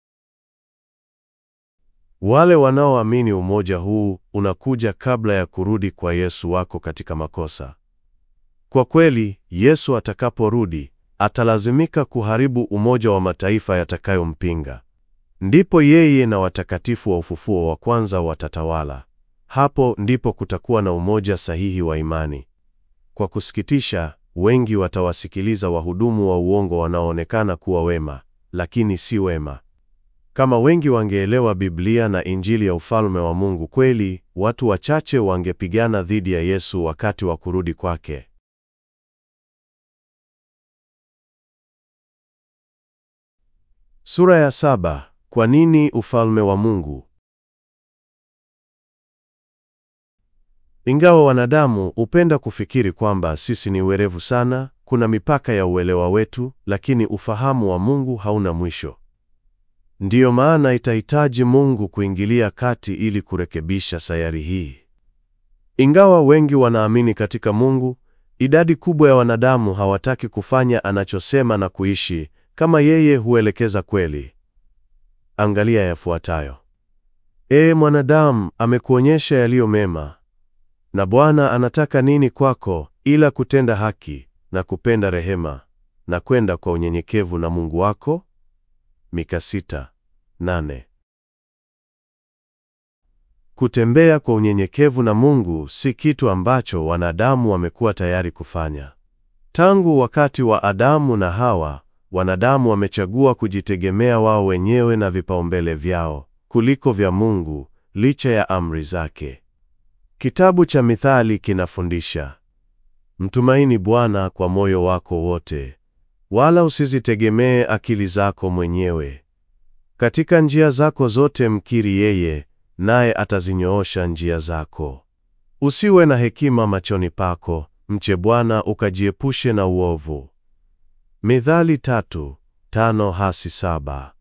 Wale wanaoamini umoja huu unakuja kabla ya kurudi kwa Yesu wako katika makosa. Kwa kweli, Yesu atakaporudi, atalazimika kuharibu umoja wa mataifa yatakayompinga. Ndipo yeye na watakatifu wa ufufuo wa kwanza watatawala. Hapo ndipo kutakuwa na umoja sahihi wa imani. Kwa kusikitisha, wengi watawasikiliza wahudumu wa uongo wanaoonekana kuwa wema, lakini si wema. Kama wengi wangeelewa Biblia na Injili ya ufalme wa Mungu kweli, watu wachache wangepigana dhidi ya Yesu wakati wa kurudi kwake. Sura ya saba. Kwa nini ufalme wa Mungu? Ingawa wanadamu hupenda kufikiri kwamba sisi ni werevu sana, kuna mipaka ya uelewa wetu, lakini ufahamu wa Mungu hauna mwisho. Ndiyo maana itahitaji Mungu kuingilia kati ili kurekebisha sayari hii. Ingawa wengi wanaamini katika Mungu, idadi kubwa ya wanadamu hawataki kufanya anachosema na kuishi kama yeye huelekeza kweli. Angalia yafuatayo. Ee mwanadamu, amekuonyesha yaliyo mema, na Bwana anataka nini kwako ila kutenda haki na kupenda rehema na kwenda kwa unyenyekevu na Mungu wako? Mika sita, nane. Kutembea kwa unyenyekevu na Mungu si kitu ambacho wanadamu wamekuwa tayari kufanya. Tangu wakati wa Adamu na Hawa, wanadamu wamechagua kujitegemea wao wenyewe na vipaumbele vyao kuliko vya Mungu, licha ya amri zake. Kitabu cha Mithali kinafundisha, mtumaini Bwana kwa moyo wako wote, wala usizitegemee akili zako mwenyewe. Katika njia zako zote mkiri yeye, naye atazinyoosha njia zako. Usiwe na hekima machoni pako, mche Bwana ukajiepushe na uovu. Mithali tatu, tano hasi saba.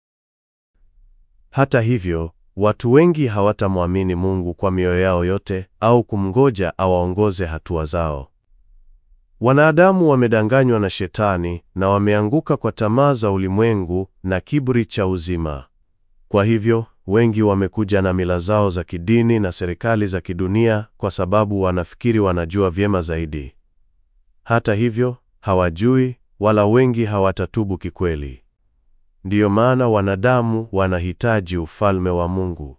Hata hivyo, watu wengi hawatamwamini Mungu kwa mioyo yao yote au kumngoja awaongoze hatua zao. Wanadamu wamedanganywa na Shetani na wameanguka kwa tamaa za ulimwengu na kiburi cha uzima. Kwa hivyo, wengi wamekuja na mila zao za kidini na serikali za kidunia kwa sababu wanafikiri wanajua vyema zaidi. Hata hivyo, hawajui wala wengi hawatatubu kikweli. Ndiyo maana wanadamu wanahitaji ufalme wa Mungu.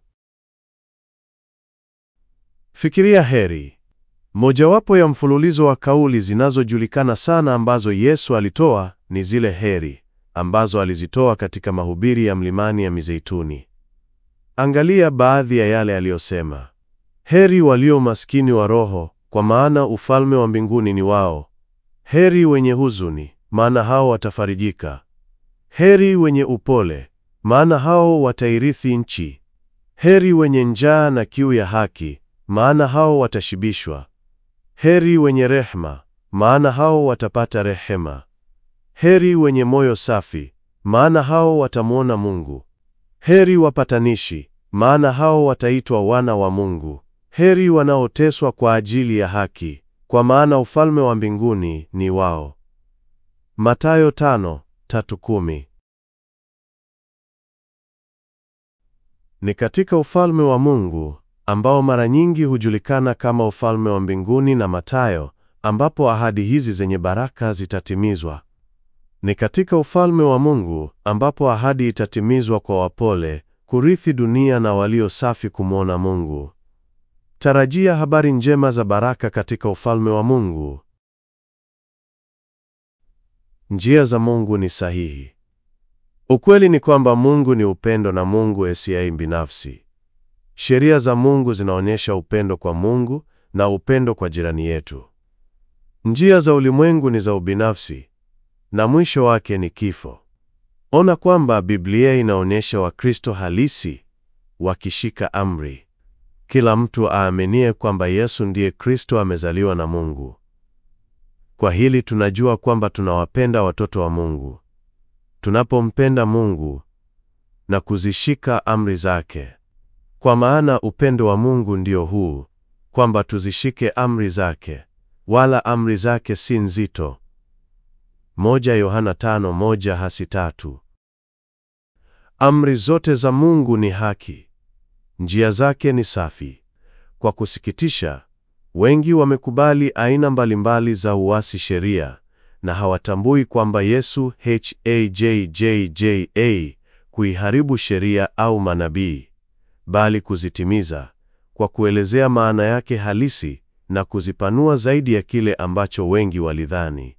Fikiria heri. Mojawapo ya mfululizo wa kauli zinazojulikana sana ambazo Yesu alitoa ni zile heri ambazo alizitoa katika mahubiri ya Mlimani ya Mizeituni. Angalia baadhi ya yale aliyosema: heri walio maskini wa roho, kwa maana ufalme wa mbinguni ni wao. Heri wenye huzuni, maana hao watafarijika. Heri wenye upole, maana hao watairithi nchi. Heri wenye njaa na kiu ya haki, maana hao watashibishwa. Heri wenye rehema, maana hao watapata rehema. Heri wenye moyo safi, maana hao watamwona Mungu. Heri wapatanishi, maana hao wataitwa wana wa Mungu. Heri wanaoteswa kwa ajili ya haki, kwa maana ufalme wa mbinguni ni wao. Mathayo tano, tatu kumi. Ni katika ufalme wa Mungu ambao mara nyingi hujulikana kama ufalme wa mbinguni na Mathayo, ambapo ahadi hizi zenye baraka zitatimizwa. Ni katika ufalme wa Mungu ambapo ahadi itatimizwa kwa wapole, kurithi dunia na walio safi kumwona Mungu. Tarajia habari njema za baraka katika ufalme wa Mungu. Njia za Mungu ni sahihi. Ukweli ni kwamba Mungu ni upendo na Mungu esiai binafsi. Sheria za Mungu zinaonyesha upendo kwa Mungu na upendo kwa jirani yetu. Njia za ulimwengu ni za ubinafsi na mwisho wake ni kifo. Ona kwamba Biblia inaonyesha Wakristo halisi wakishika amri. Kila mtu aaminie kwamba Yesu ndiye Kristo amezaliwa na Mungu. Kwa hili tunajua kwamba tunawapenda watoto wa Mungu. Tunapompenda Mungu, na kuzishika amri zake. Kwa maana upendo wa Mungu ndio huu, kwamba tuzishike amri zake, wala amri zake si nzito. Moja Yohana tano moja hasi tatu. Amri zote za Mungu ni haki, njia zake ni safi. Kwa kusikitisha, wengi wamekubali aina mbalimbali za uasi sheria na hawatambui kwamba Yesu hajjja kuiharibu sheria au manabii, bali kuzitimiza kwa kuelezea maana yake halisi na kuzipanua zaidi ya kile ambacho wengi walidhani.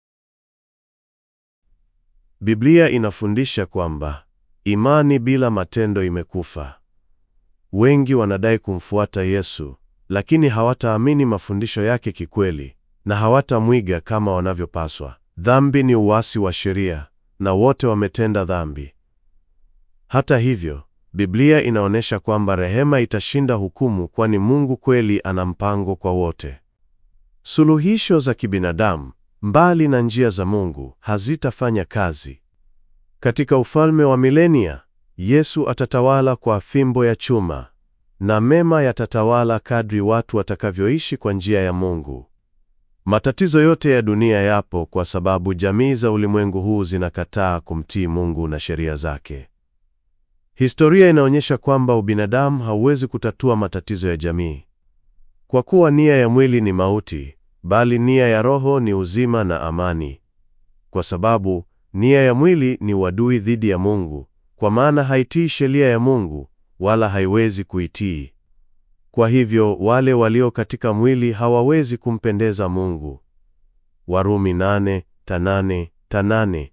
Biblia inafundisha kwamba imani bila matendo imekufa. Wengi wanadai kumfuata Yesu, lakini hawataamini mafundisho yake kikweli na hawatamwiga kama wanavyopaswa. Dhambi ni uasi wa sheria na wote wametenda dhambi. Hata hivyo, Biblia inaonyesha kwamba rehema itashinda hukumu kwani Mungu kweli ana mpango kwa wote. Suluhisho za kibinadamu mbali na njia za Mungu hazitafanya kazi. Katika ufalme wa milenia, Yesu atatawala kwa fimbo ya chuma na mema yatatawala kadri watu watakavyoishi kwa njia ya Mungu. Matatizo yote ya dunia yapo kwa sababu jamii za ulimwengu huu zinakataa kumtii Mungu na sheria zake. Historia inaonyesha kwamba ubinadamu hauwezi kutatua matatizo ya jamii. Kwa kuwa nia ya mwili ni mauti, bali nia ya roho ni uzima na amani. Kwa sababu nia ya mwili ni uadui dhidi ya Mungu, kwa maana haitii sheria ya Mungu wala haiwezi kuitii. Kwa hivyo wale walio katika mwili hawawezi kumpendeza Mungu. Warumi nane, tanane, tanane.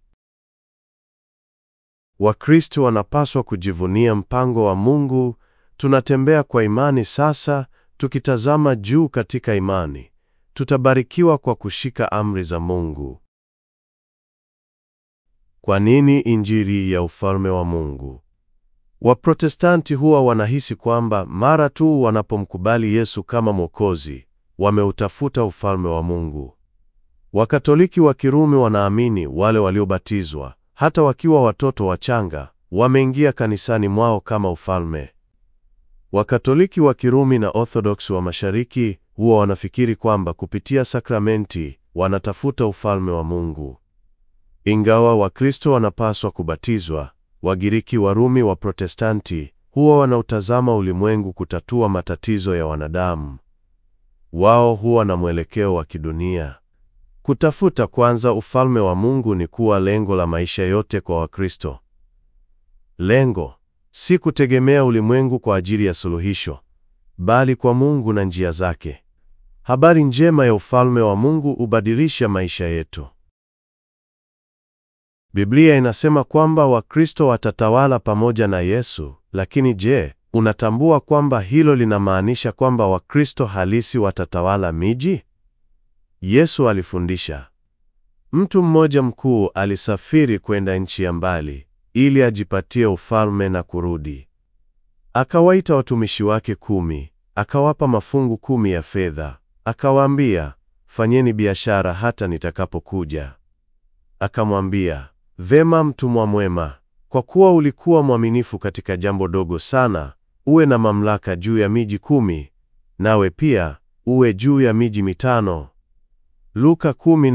Wakristo wanapaswa kujivunia mpango wa Mungu. Tunatembea kwa imani sasa, tukitazama juu katika imani. Tutabarikiwa kwa kushika amri za Mungu. Kwa nini injili ya ufalme wa Mungu? Waprotestanti huwa wanahisi kwamba mara tu wanapomkubali Yesu kama Mwokozi, wameutafuta ufalme wa Mungu. Wakatoliki wa Kirumi wanaamini wale waliobatizwa, hata wakiwa watoto wachanga, wameingia kanisani mwao kama ufalme. Wakatoliki wa Kirumi na Orthodox wa Mashariki huwa wanafikiri kwamba kupitia sakramenti wanatafuta ufalme wa Mungu. Ingawa Wakristo wanapaswa kubatizwa, Wagiriki, Warumi, wa Protestanti huwa wanautazama ulimwengu kutatua matatizo ya wanadamu. Wao huwa na mwelekeo wa kidunia. Kutafuta kwanza ufalme wa Mungu ni kuwa lengo la maisha yote kwa Wakristo. Lengo si kutegemea ulimwengu kwa ajili ya suluhisho, bali kwa Mungu na njia zake. Habari njema ya ufalme wa Mungu hubadilisha maisha yetu. Biblia inasema kwamba Wakristo watatawala pamoja na Yesu, lakini je, unatambua kwamba hilo linamaanisha kwamba Wakristo halisi watatawala miji? Yesu alifundisha. Mtu mmoja mkuu alisafiri kwenda nchi ya mbali ili ajipatie ufalme na kurudi. Akawaita watumishi wake kumi, akawapa mafungu kumi ya fedha, akawaambia, fanyeni biashara hata nitakapokuja. Akamwambia, Vema, mtumwa mwema, kwa kuwa ulikuwa mwaminifu katika jambo dogo sana, uwe na mamlaka juu ya miji kumi, nawe pia uwe juu ya miji mitano. Luka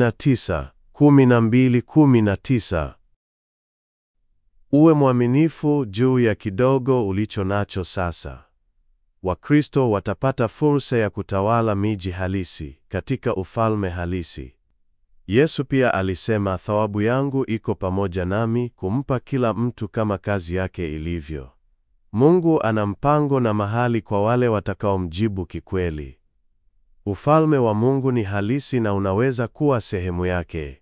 19:12-19. Uwe mwaminifu juu ya kidogo ulicho nacho sasa. Wakristo watapata fursa ya kutawala miji halisi katika ufalme halisi. Yesu pia alisema, thawabu yangu iko pamoja nami kumpa kila mtu kama kazi yake ilivyo. Mungu ana mpango na mahali kwa wale watakaomjibu kikweli. Ufalme wa Mungu ni halisi na unaweza kuwa sehemu yake.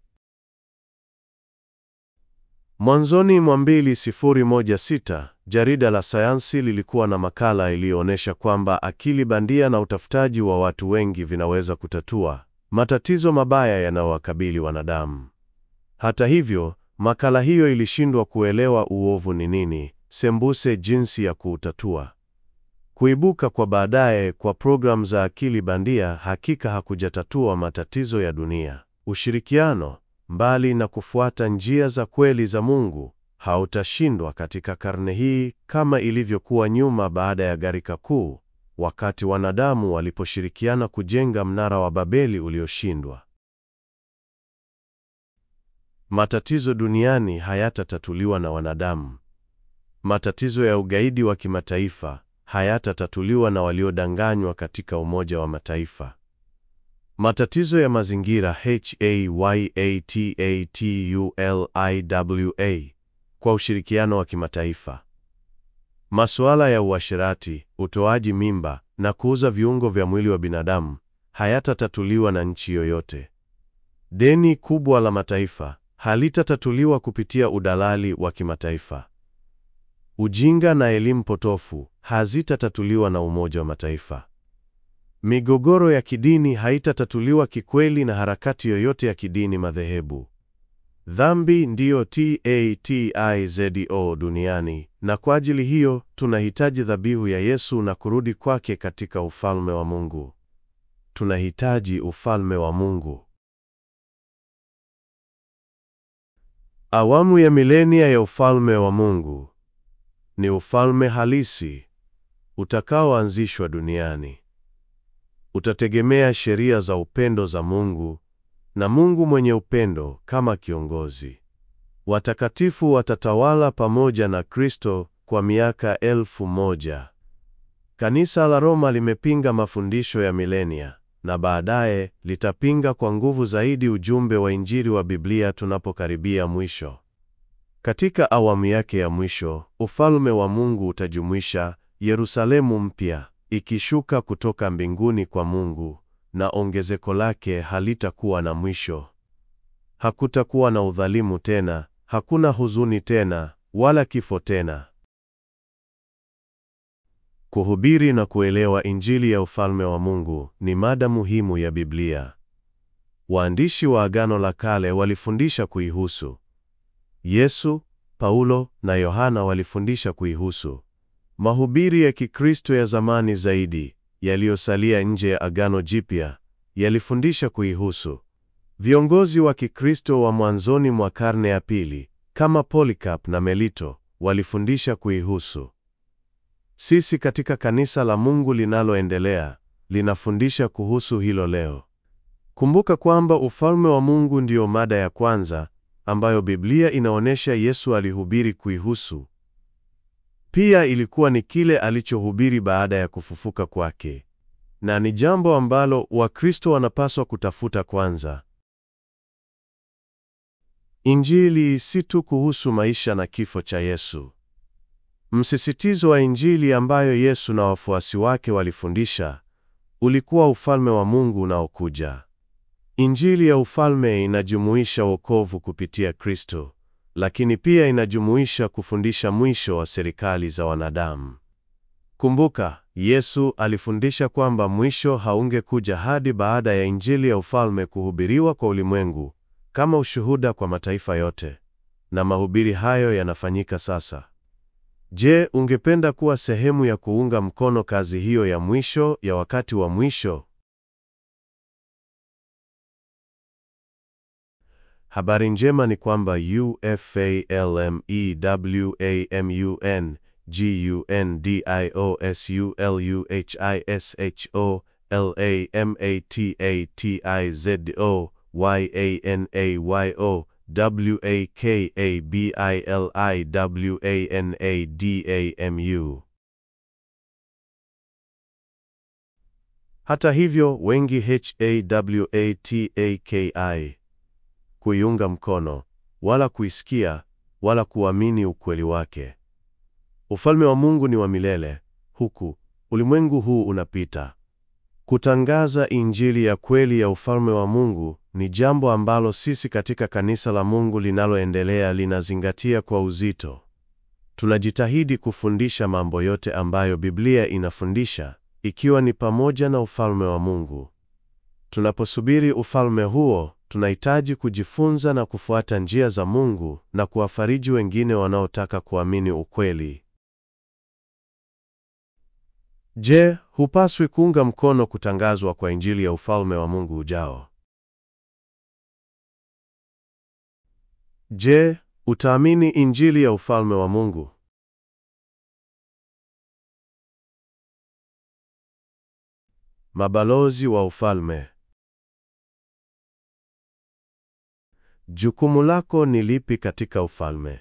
Mwanzoni mwa 2016, jarida la sayansi lilikuwa na makala iliyoonyesha kwamba akili bandia na utafutaji wa watu wengi vinaweza kutatua matatizo mabaya yanayowakabili wanadamu. Hata hivyo, makala hiyo ilishindwa kuelewa uovu ni nini, sembuse jinsi ya kuutatua. Kuibuka kwa baadaye kwa programu za akili bandia hakika hakujatatua matatizo ya dunia. Ushirikiano, mbali na kufuata njia za kweli za Mungu, hautashindwa katika karne hii kama ilivyokuwa nyuma baada ya gharika kuu, wakati wanadamu waliposhirikiana kujenga mnara wa Babeli ulioshindwa. Matatizo duniani hayatatatuliwa na wanadamu. Matatizo ya ugaidi wa kimataifa hayatatatuliwa na waliodanganywa katika Umoja wa Mataifa. Matatizo ya mazingira HAYATATULIWA kwa ushirikiano wa kimataifa. Masuala ya uasherati, utoaji mimba na kuuza viungo vya mwili wa binadamu hayatatatuliwa na nchi yoyote. Deni kubwa la mataifa halitatatuliwa kupitia udalali wa kimataifa. Ujinga na elimu potofu hazitatatuliwa na Umoja wa Mataifa. Migogoro ya kidini haitatatuliwa kikweli na harakati yoyote ya kidini madhehebu. Dhambi ndiyo tatizo duniani, na kwa ajili hiyo tunahitaji dhabihu ya Yesu na kurudi kwake katika ufalme wa Mungu. Tunahitaji ufalme wa Mungu. Awamu ya milenia ya ufalme wa Mungu ni ufalme halisi utakaoanzishwa duniani. Utategemea sheria za upendo za Mungu na Mungu mwenye upendo kama kiongozi. Watakatifu watatawala pamoja na Kristo kwa miaka elfu moja. Kanisa la Roma limepinga mafundisho ya milenia na baadaye litapinga kwa nguvu zaidi ujumbe wa Injili wa Biblia tunapokaribia mwisho. Katika awamu yake ya mwisho, ufalme wa Mungu utajumuisha Yerusalemu mpya ikishuka kutoka mbinguni kwa Mungu, na ongezeko lake halitakuwa na mwisho. Hakutakuwa na udhalimu tena, hakuna huzuni tena, wala kifo tena. Kuhubiri na kuelewa Injili ya ufalme wa Mungu ni mada muhimu ya Biblia. Waandishi wa Agano la Kale walifundisha kuihusu. Yesu, Paulo na Yohana walifundisha kuihusu. Mahubiri ya Kikristo ya zamani zaidi, yaliyosalia nje ya Agano Jipya, yalifundisha kuihusu. Viongozi wa Kikristo wa mwanzoni mwa karne ya pili, kama Polycarp na Melito, walifundisha kuihusu. Sisi katika kanisa la Mungu linaloendelea, linafundisha kuhusu hilo leo. Kumbuka kwamba ufalme wa Mungu ndiyo mada ya kwanza ambayo Biblia inaonyesha Yesu alihubiri kuihusu. Pia ilikuwa ni kile alichohubiri baada ya kufufuka kwake, na ni jambo ambalo Wakristo wanapaswa kutafuta kwanza. Injili si tu kuhusu maisha na kifo cha Yesu. Msisitizo wa Injili ambayo Yesu na wafuasi wake walifundisha ulikuwa ufalme wa Mungu unaokuja. Injili ya ufalme inajumuisha wokovu kupitia Kristo, lakini pia inajumuisha kufundisha mwisho wa serikali za wanadamu. Kumbuka, Yesu alifundisha kwamba mwisho haungekuja hadi baada ya Injili ya ufalme kuhubiriwa kwa ulimwengu kama ushuhuda kwa mataifa yote, na mahubiri hayo yanafanyika sasa. Je, ungependa kuwa sehemu ya kuunga mkono kazi hiyo ya mwisho ya wakati wa mwisho? Habari njema ni kwamba UFALMEWANGUNDIOSULUHISHISHO Hata hivyo, wengi HAWATAKI kuiunga mkono wala kuisikia wala kuamini ukweli wake. Ufalme wa Mungu ni wa milele, huku ulimwengu huu unapita. Kutangaza Injili ya kweli ya ufalme wa Mungu ni jambo ambalo sisi katika kanisa la Mungu linaloendelea linazingatia kwa uzito. Tunajitahidi kufundisha mambo yote ambayo Biblia inafundisha, ikiwa ni pamoja na ufalme wa Mungu. Tunaposubiri ufalme huo, tunahitaji kujifunza na kufuata njia za Mungu na kuwafariji wengine wanaotaka kuamini ukweli. Je, hupaswi kuunga mkono kutangazwa kwa Injili ya ufalme wa Mungu ujao? Je, Utaamini Injili ya ufalme wa Mungu. Mabalozi wa ufalme. Jukumu lako ni lipi katika ufalme?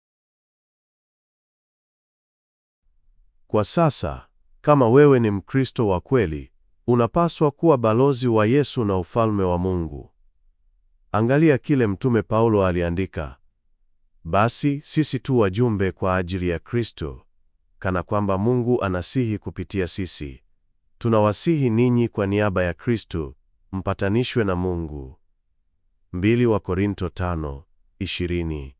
Kwa sasa, kama wewe ni Mkristo wa kweli, unapaswa kuwa balozi wa Yesu na ufalme wa Mungu. Angalia kile Mtume Paulo aliandika: basi sisi tu wajumbe kwa ajili ya Kristo, kana kwamba Mungu anasihi kupitia sisi. Tunawasihi ninyi kwa niaba ya Kristo, mpatanishwe na Mungu. Mbili wa Korinto tano, ishirini.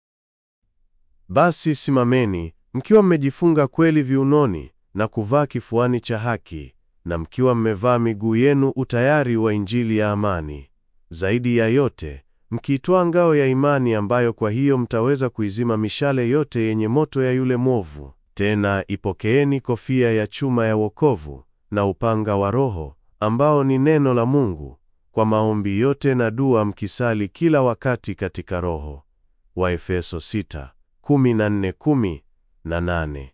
Basi simameni mkiwa mmejifunga kweli viunoni na kuvaa kifuani cha haki, na mkiwa mmevaa miguu yenu utayari wa Injili ya amani. Zaidi ya yote, mkiitwaa ngao ya imani, ambayo kwa hiyo mtaweza kuizima mishale yote yenye moto ya yule mwovu. Tena ipokeeni kofia ya chuma ya wokovu na upanga wa Roho, ambao ni neno la Mungu, kwa maombi yote na dua mkisali kila wakati katika Roho. Waefeso 6:14-10 na 8.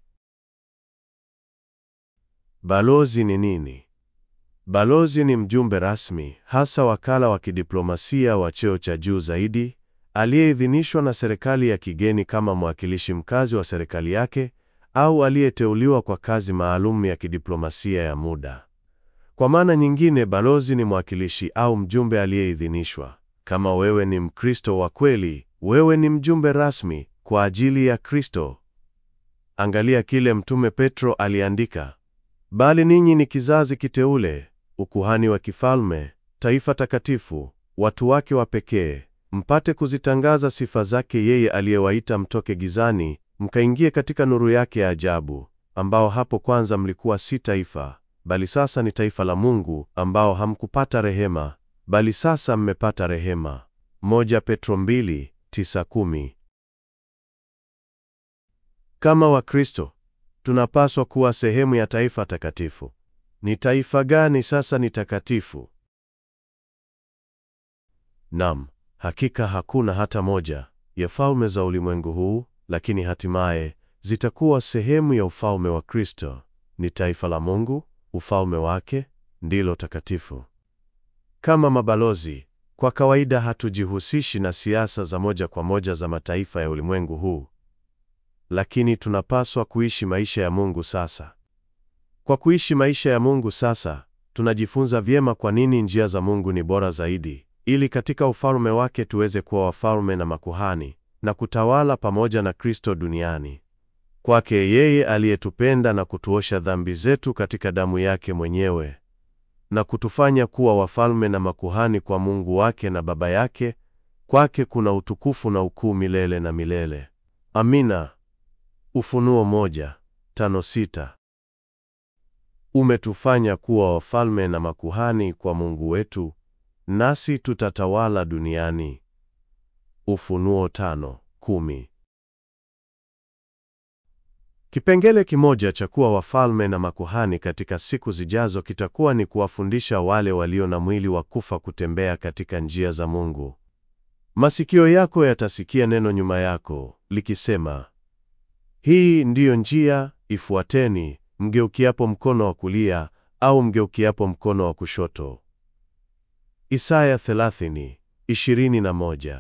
Balozi ni nini? Balozi ni mjumbe rasmi, hasa wakala wa kidiplomasia wa cheo cha juu zaidi, aliyeidhinishwa na serikali ya kigeni kama mwakilishi mkazi wa serikali yake au aliyeteuliwa kwa kazi maalum ya kidiplomasia ya muda. Kwa maana nyingine, balozi ni mwakilishi au mjumbe aliyeidhinishwa. Kama wewe ni Mkristo wa kweli, wewe ni mjumbe rasmi kwa ajili ya Kristo. Angalia kile Mtume Petro aliandika: bali ninyi ni kizazi kiteule, ukuhani wa kifalme, taifa takatifu, watu wake wa pekee, mpate kuzitangaza sifa zake yeye aliyewaita mtoke gizani mkaingie katika nuru yake ya ajabu, ambao hapo kwanza mlikuwa si taifa, bali sasa ni taifa la Mungu, ambao hamkupata rehema, bali sasa mmepata rehema. Moja Petro mbili, tisa, kumi. Kama Wakristo tunapaswa kuwa sehemu ya taifa takatifu. Ni taifa gani sasa ni takatifu? Nam, hakika hakuna hata moja ya falme za ulimwengu huu, lakini hatimaye zitakuwa sehemu ya ufalme wa Kristo. Ni taifa la Mungu, ufalme wake ndilo takatifu. Kama mabalozi, kwa kawaida hatujihusishi na siasa za moja kwa moja za mataifa ya ulimwengu huu, lakini tunapaswa kuishi maisha ya Mungu sasa. Kwa kuishi maisha ya Mungu sasa, tunajifunza vyema kwa nini njia za Mungu ni bora zaidi, ili katika ufalme wake tuweze kuwa wafalme na makuhani na kutawala pamoja na Kristo duniani. Kwake yeye aliyetupenda na kutuosha dhambi zetu katika damu yake mwenyewe na kutufanya kuwa wafalme na makuhani kwa Mungu wake na Baba yake, kwake kuna utukufu na ukuu milele na milele. Amina. Ufunuo moja, tano, sita. Umetufanya kuwa wafalme na makuhani kwa Mungu wetu, nasi tutatawala duniani. Ufunuo tano, kumi. Kipengele kimoja cha kuwa wafalme na makuhani katika siku zijazo kitakuwa ni kuwafundisha wale walio na mwili wa kufa kutembea katika njia za Mungu. Masikio yako yatasikia neno nyuma yako likisema, hii ndiyo njia, ifuateni, mgeukiapo mkono wa kulia au mgeukiapo mkono wa kushoto. Isaya 30:21.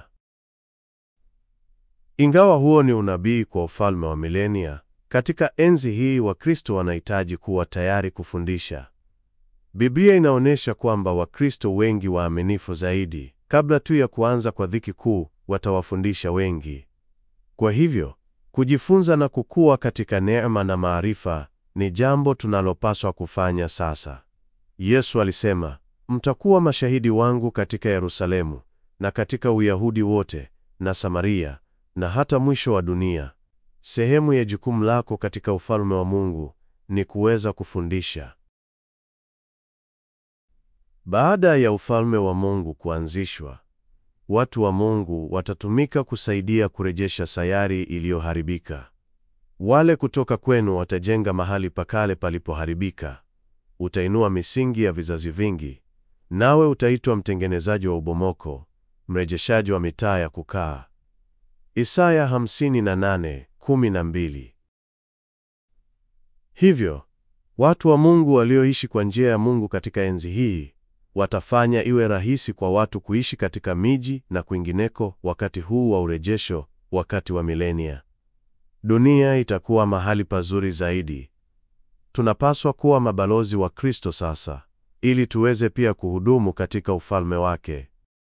Ingawa huo ni unabii kwa ufalme wa milenia, katika enzi hii Wakristo wanahitaji kuwa tayari kufundisha. Biblia inaonyesha kwamba Wakristo wengi waaminifu zaidi, kabla tu ya kuanza kwa dhiki kuu, watawafundisha wengi. Kwa hivyo, kujifunza na kukua katika neema na maarifa ni jambo tunalopaswa kufanya sasa. Yesu alisema, mtakuwa mashahidi wangu katika Yerusalemu na katika Uyahudi wote na Samaria na hata mwisho wa dunia. Sehemu ya jukumu lako katika ufalme wa Mungu ni kuweza kufundisha. Baada ya ufalme wa Mungu kuanzishwa, watu wa Mungu watatumika kusaidia kurejesha sayari iliyoharibika. Wale kutoka kwenu watajenga mahali pakale palipoharibika. Utainua misingi ya vizazi vingi, nawe utaitwa mtengenezaji wa ubomoko, mrejeshaji wa mitaa ya kukaa. Isaya 58:12. Hivyo, watu wa Mungu walioishi kwa njia ya Mungu katika enzi hii watafanya iwe rahisi kwa watu kuishi katika miji na kwingineko wakati huu wa urejesho, wakati wa milenia. Dunia itakuwa mahali pazuri zaidi. Tunapaswa kuwa mabalozi wa Kristo sasa, ili tuweze pia kuhudumu katika ufalme wake.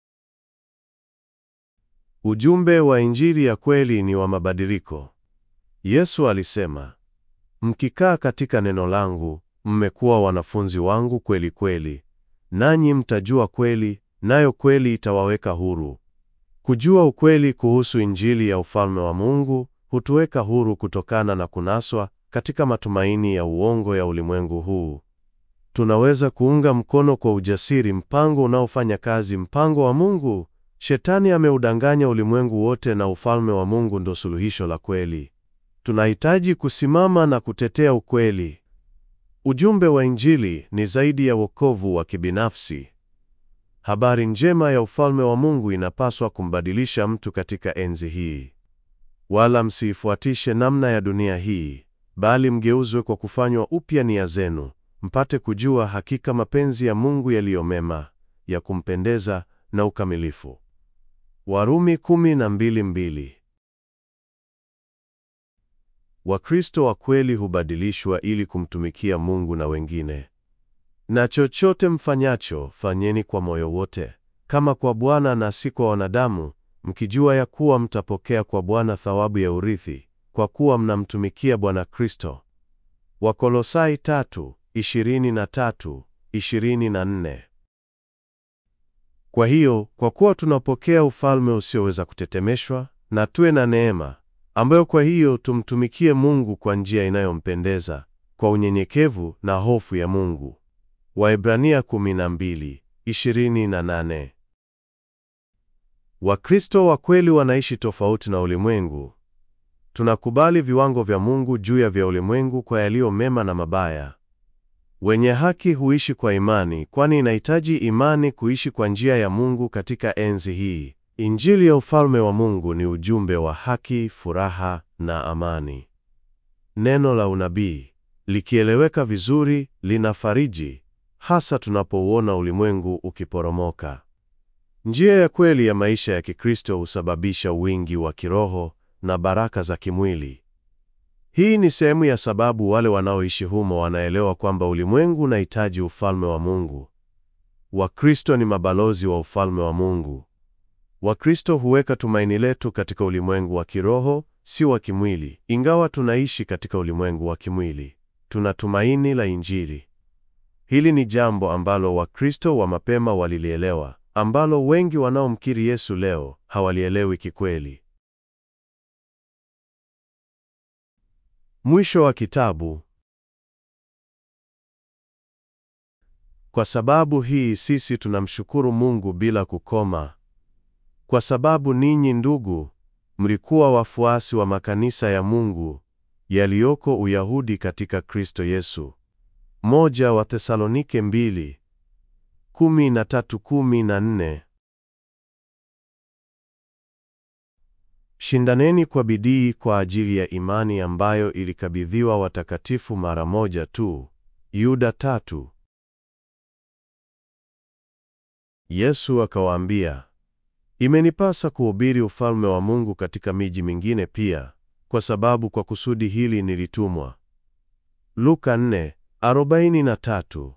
Ujumbe wa Injili ya kweli ni wa mabadiliko. Yesu alisema, mkikaa katika neno langu, mmekuwa wanafunzi wangu kweli kweli, nanyi mtajua kweli, nayo kweli itawaweka huru. Kujua ukweli kuhusu Injili ya ufalme wa Mungu hutuweka huru kutokana na kunaswa katika matumaini ya uongo ya ulimwengu huu. Tunaweza kuunga mkono kwa ujasiri mpango unaofanya kazi, mpango wa Mungu. Shetani ameudanganya ulimwengu wote na ufalme wa Mungu ndo suluhisho la kweli. Tunahitaji kusimama na kutetea ukweli. Ujumbe wa Injili ni zaidi ya wokovu wa kibinafsi. Habari njema ya ufalme wa Mungu inapaswa kumbadilisha mtu katika enzi hii. Wala msiifuatishe namna ya dunia hii, bali mgeuzwe kwa kufanywa upya nia zenu, mpate kujua hakika mapenzi ya Mungu yaliyo mema, ya kumpendeza na ukamilifu. Warumi kumi na mbili mbili. Wakristo wa kweli hubadilishwa ili kumtumikia Mungu na wengine. Na chochote mfanyacho, fanyeni kwa moyo wote, kama kwa Bwana na si kwa wanadamu, mkijua ya kuwa mtapokea kwa Bwana thawabu ya urithi, kwa kuwa mnamtumikia Bwana Kristo. Wakolosai tatu, ishirini na tatu, ishirini na nne. Kwa hiyo, kwa kuwa tunapokea ufalme usioweza kutetemeshwa, na tuwe na neema ambayo kwa hiyo tumtumikie Mungu kwa njia inayompendeza kwa unyenyekevu na hofu ya Mungu. Waebrania 12:28. Wakristo wa kweli wanaishi tofauti na ulimwengu. Tunakubali viwango vya Mungu juu ya vya ulimwengu kwa yaliyo mema na mabaya. Wenye haki huishi kwa imani, kwani inahitaji imani kuishi kwa njia ya Mungu katika enzi hii. Injili ya ufalme wa Mungu ni ujumbe wa haki, furaha na amani. Neno la unabii likieleweka vizuri linafariji, hasa tunapouona ulimwengu ukiporomoka. Njia ya kweli ya maisha ya Kikristo husababisha wingi wa kiroho na baraka za kimwili. Hii ni sehemu ya sababu wale wanaoishi humo wanaelewa kwamba ulimwengu unahitaji ufalme wa Mungu. Wakristo ni mabalozi wa ufalme wa Mungu. Wakristo huweka tumaini letu katika ulimwengu wa kiroho, si wa kimwili. Ingawa tunaishi katika ulimwengu wa kimwili, tuna tumaini la Injili. Hili ni jambo ambalo Wakristo wa mapema walilielewa, ambalo wengi wanaomkiri Yesu leo hawalielewi kikweli. Mwisho wa kitabu. Kwa sababu hii sisi tunamshukuru Mungu bila kukoma. Kwa sababu ninyi ndugu, mlikuwa wafuasi wa makanisa ya Mungu yaliyoko Uyahudi katika Kristo Yesu. Moja wa Thesalonike mbili, kumi na tatu kumi na nne. Shindaneni kwa bidii kwa ajili ya imani ambayo ilikabidhiwa watakatifu mara moja tu. Yuda tatu. Yesu akawaambia, Imenipasa kuhubiri ufalme wa Mungu katika miji mingine pia, kwa sababu kwa kusudi hili nilitumwa. Luka 4:43.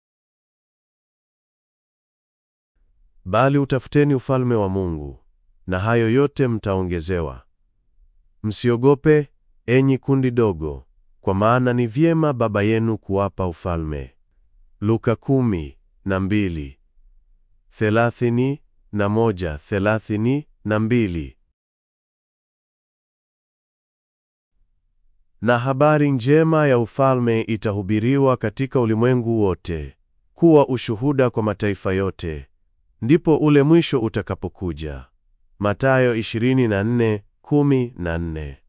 Bali utafuteni ufalme wa Mungu, na hayo yote mtaongezewa. Msiogope, enyi kundi dogo, kwa maana ni vyema Baba yenu kuwapa ufalme. Luka 10:2. Thelathini na moja, thelathini na mbili. Na habari njema ya ufalme itahubiriwa katika ulimwengu wote, kuwa ushuhuda kwa mataifa yote, ndipo ule mwisho utakapokuja. Mathayo 24:14.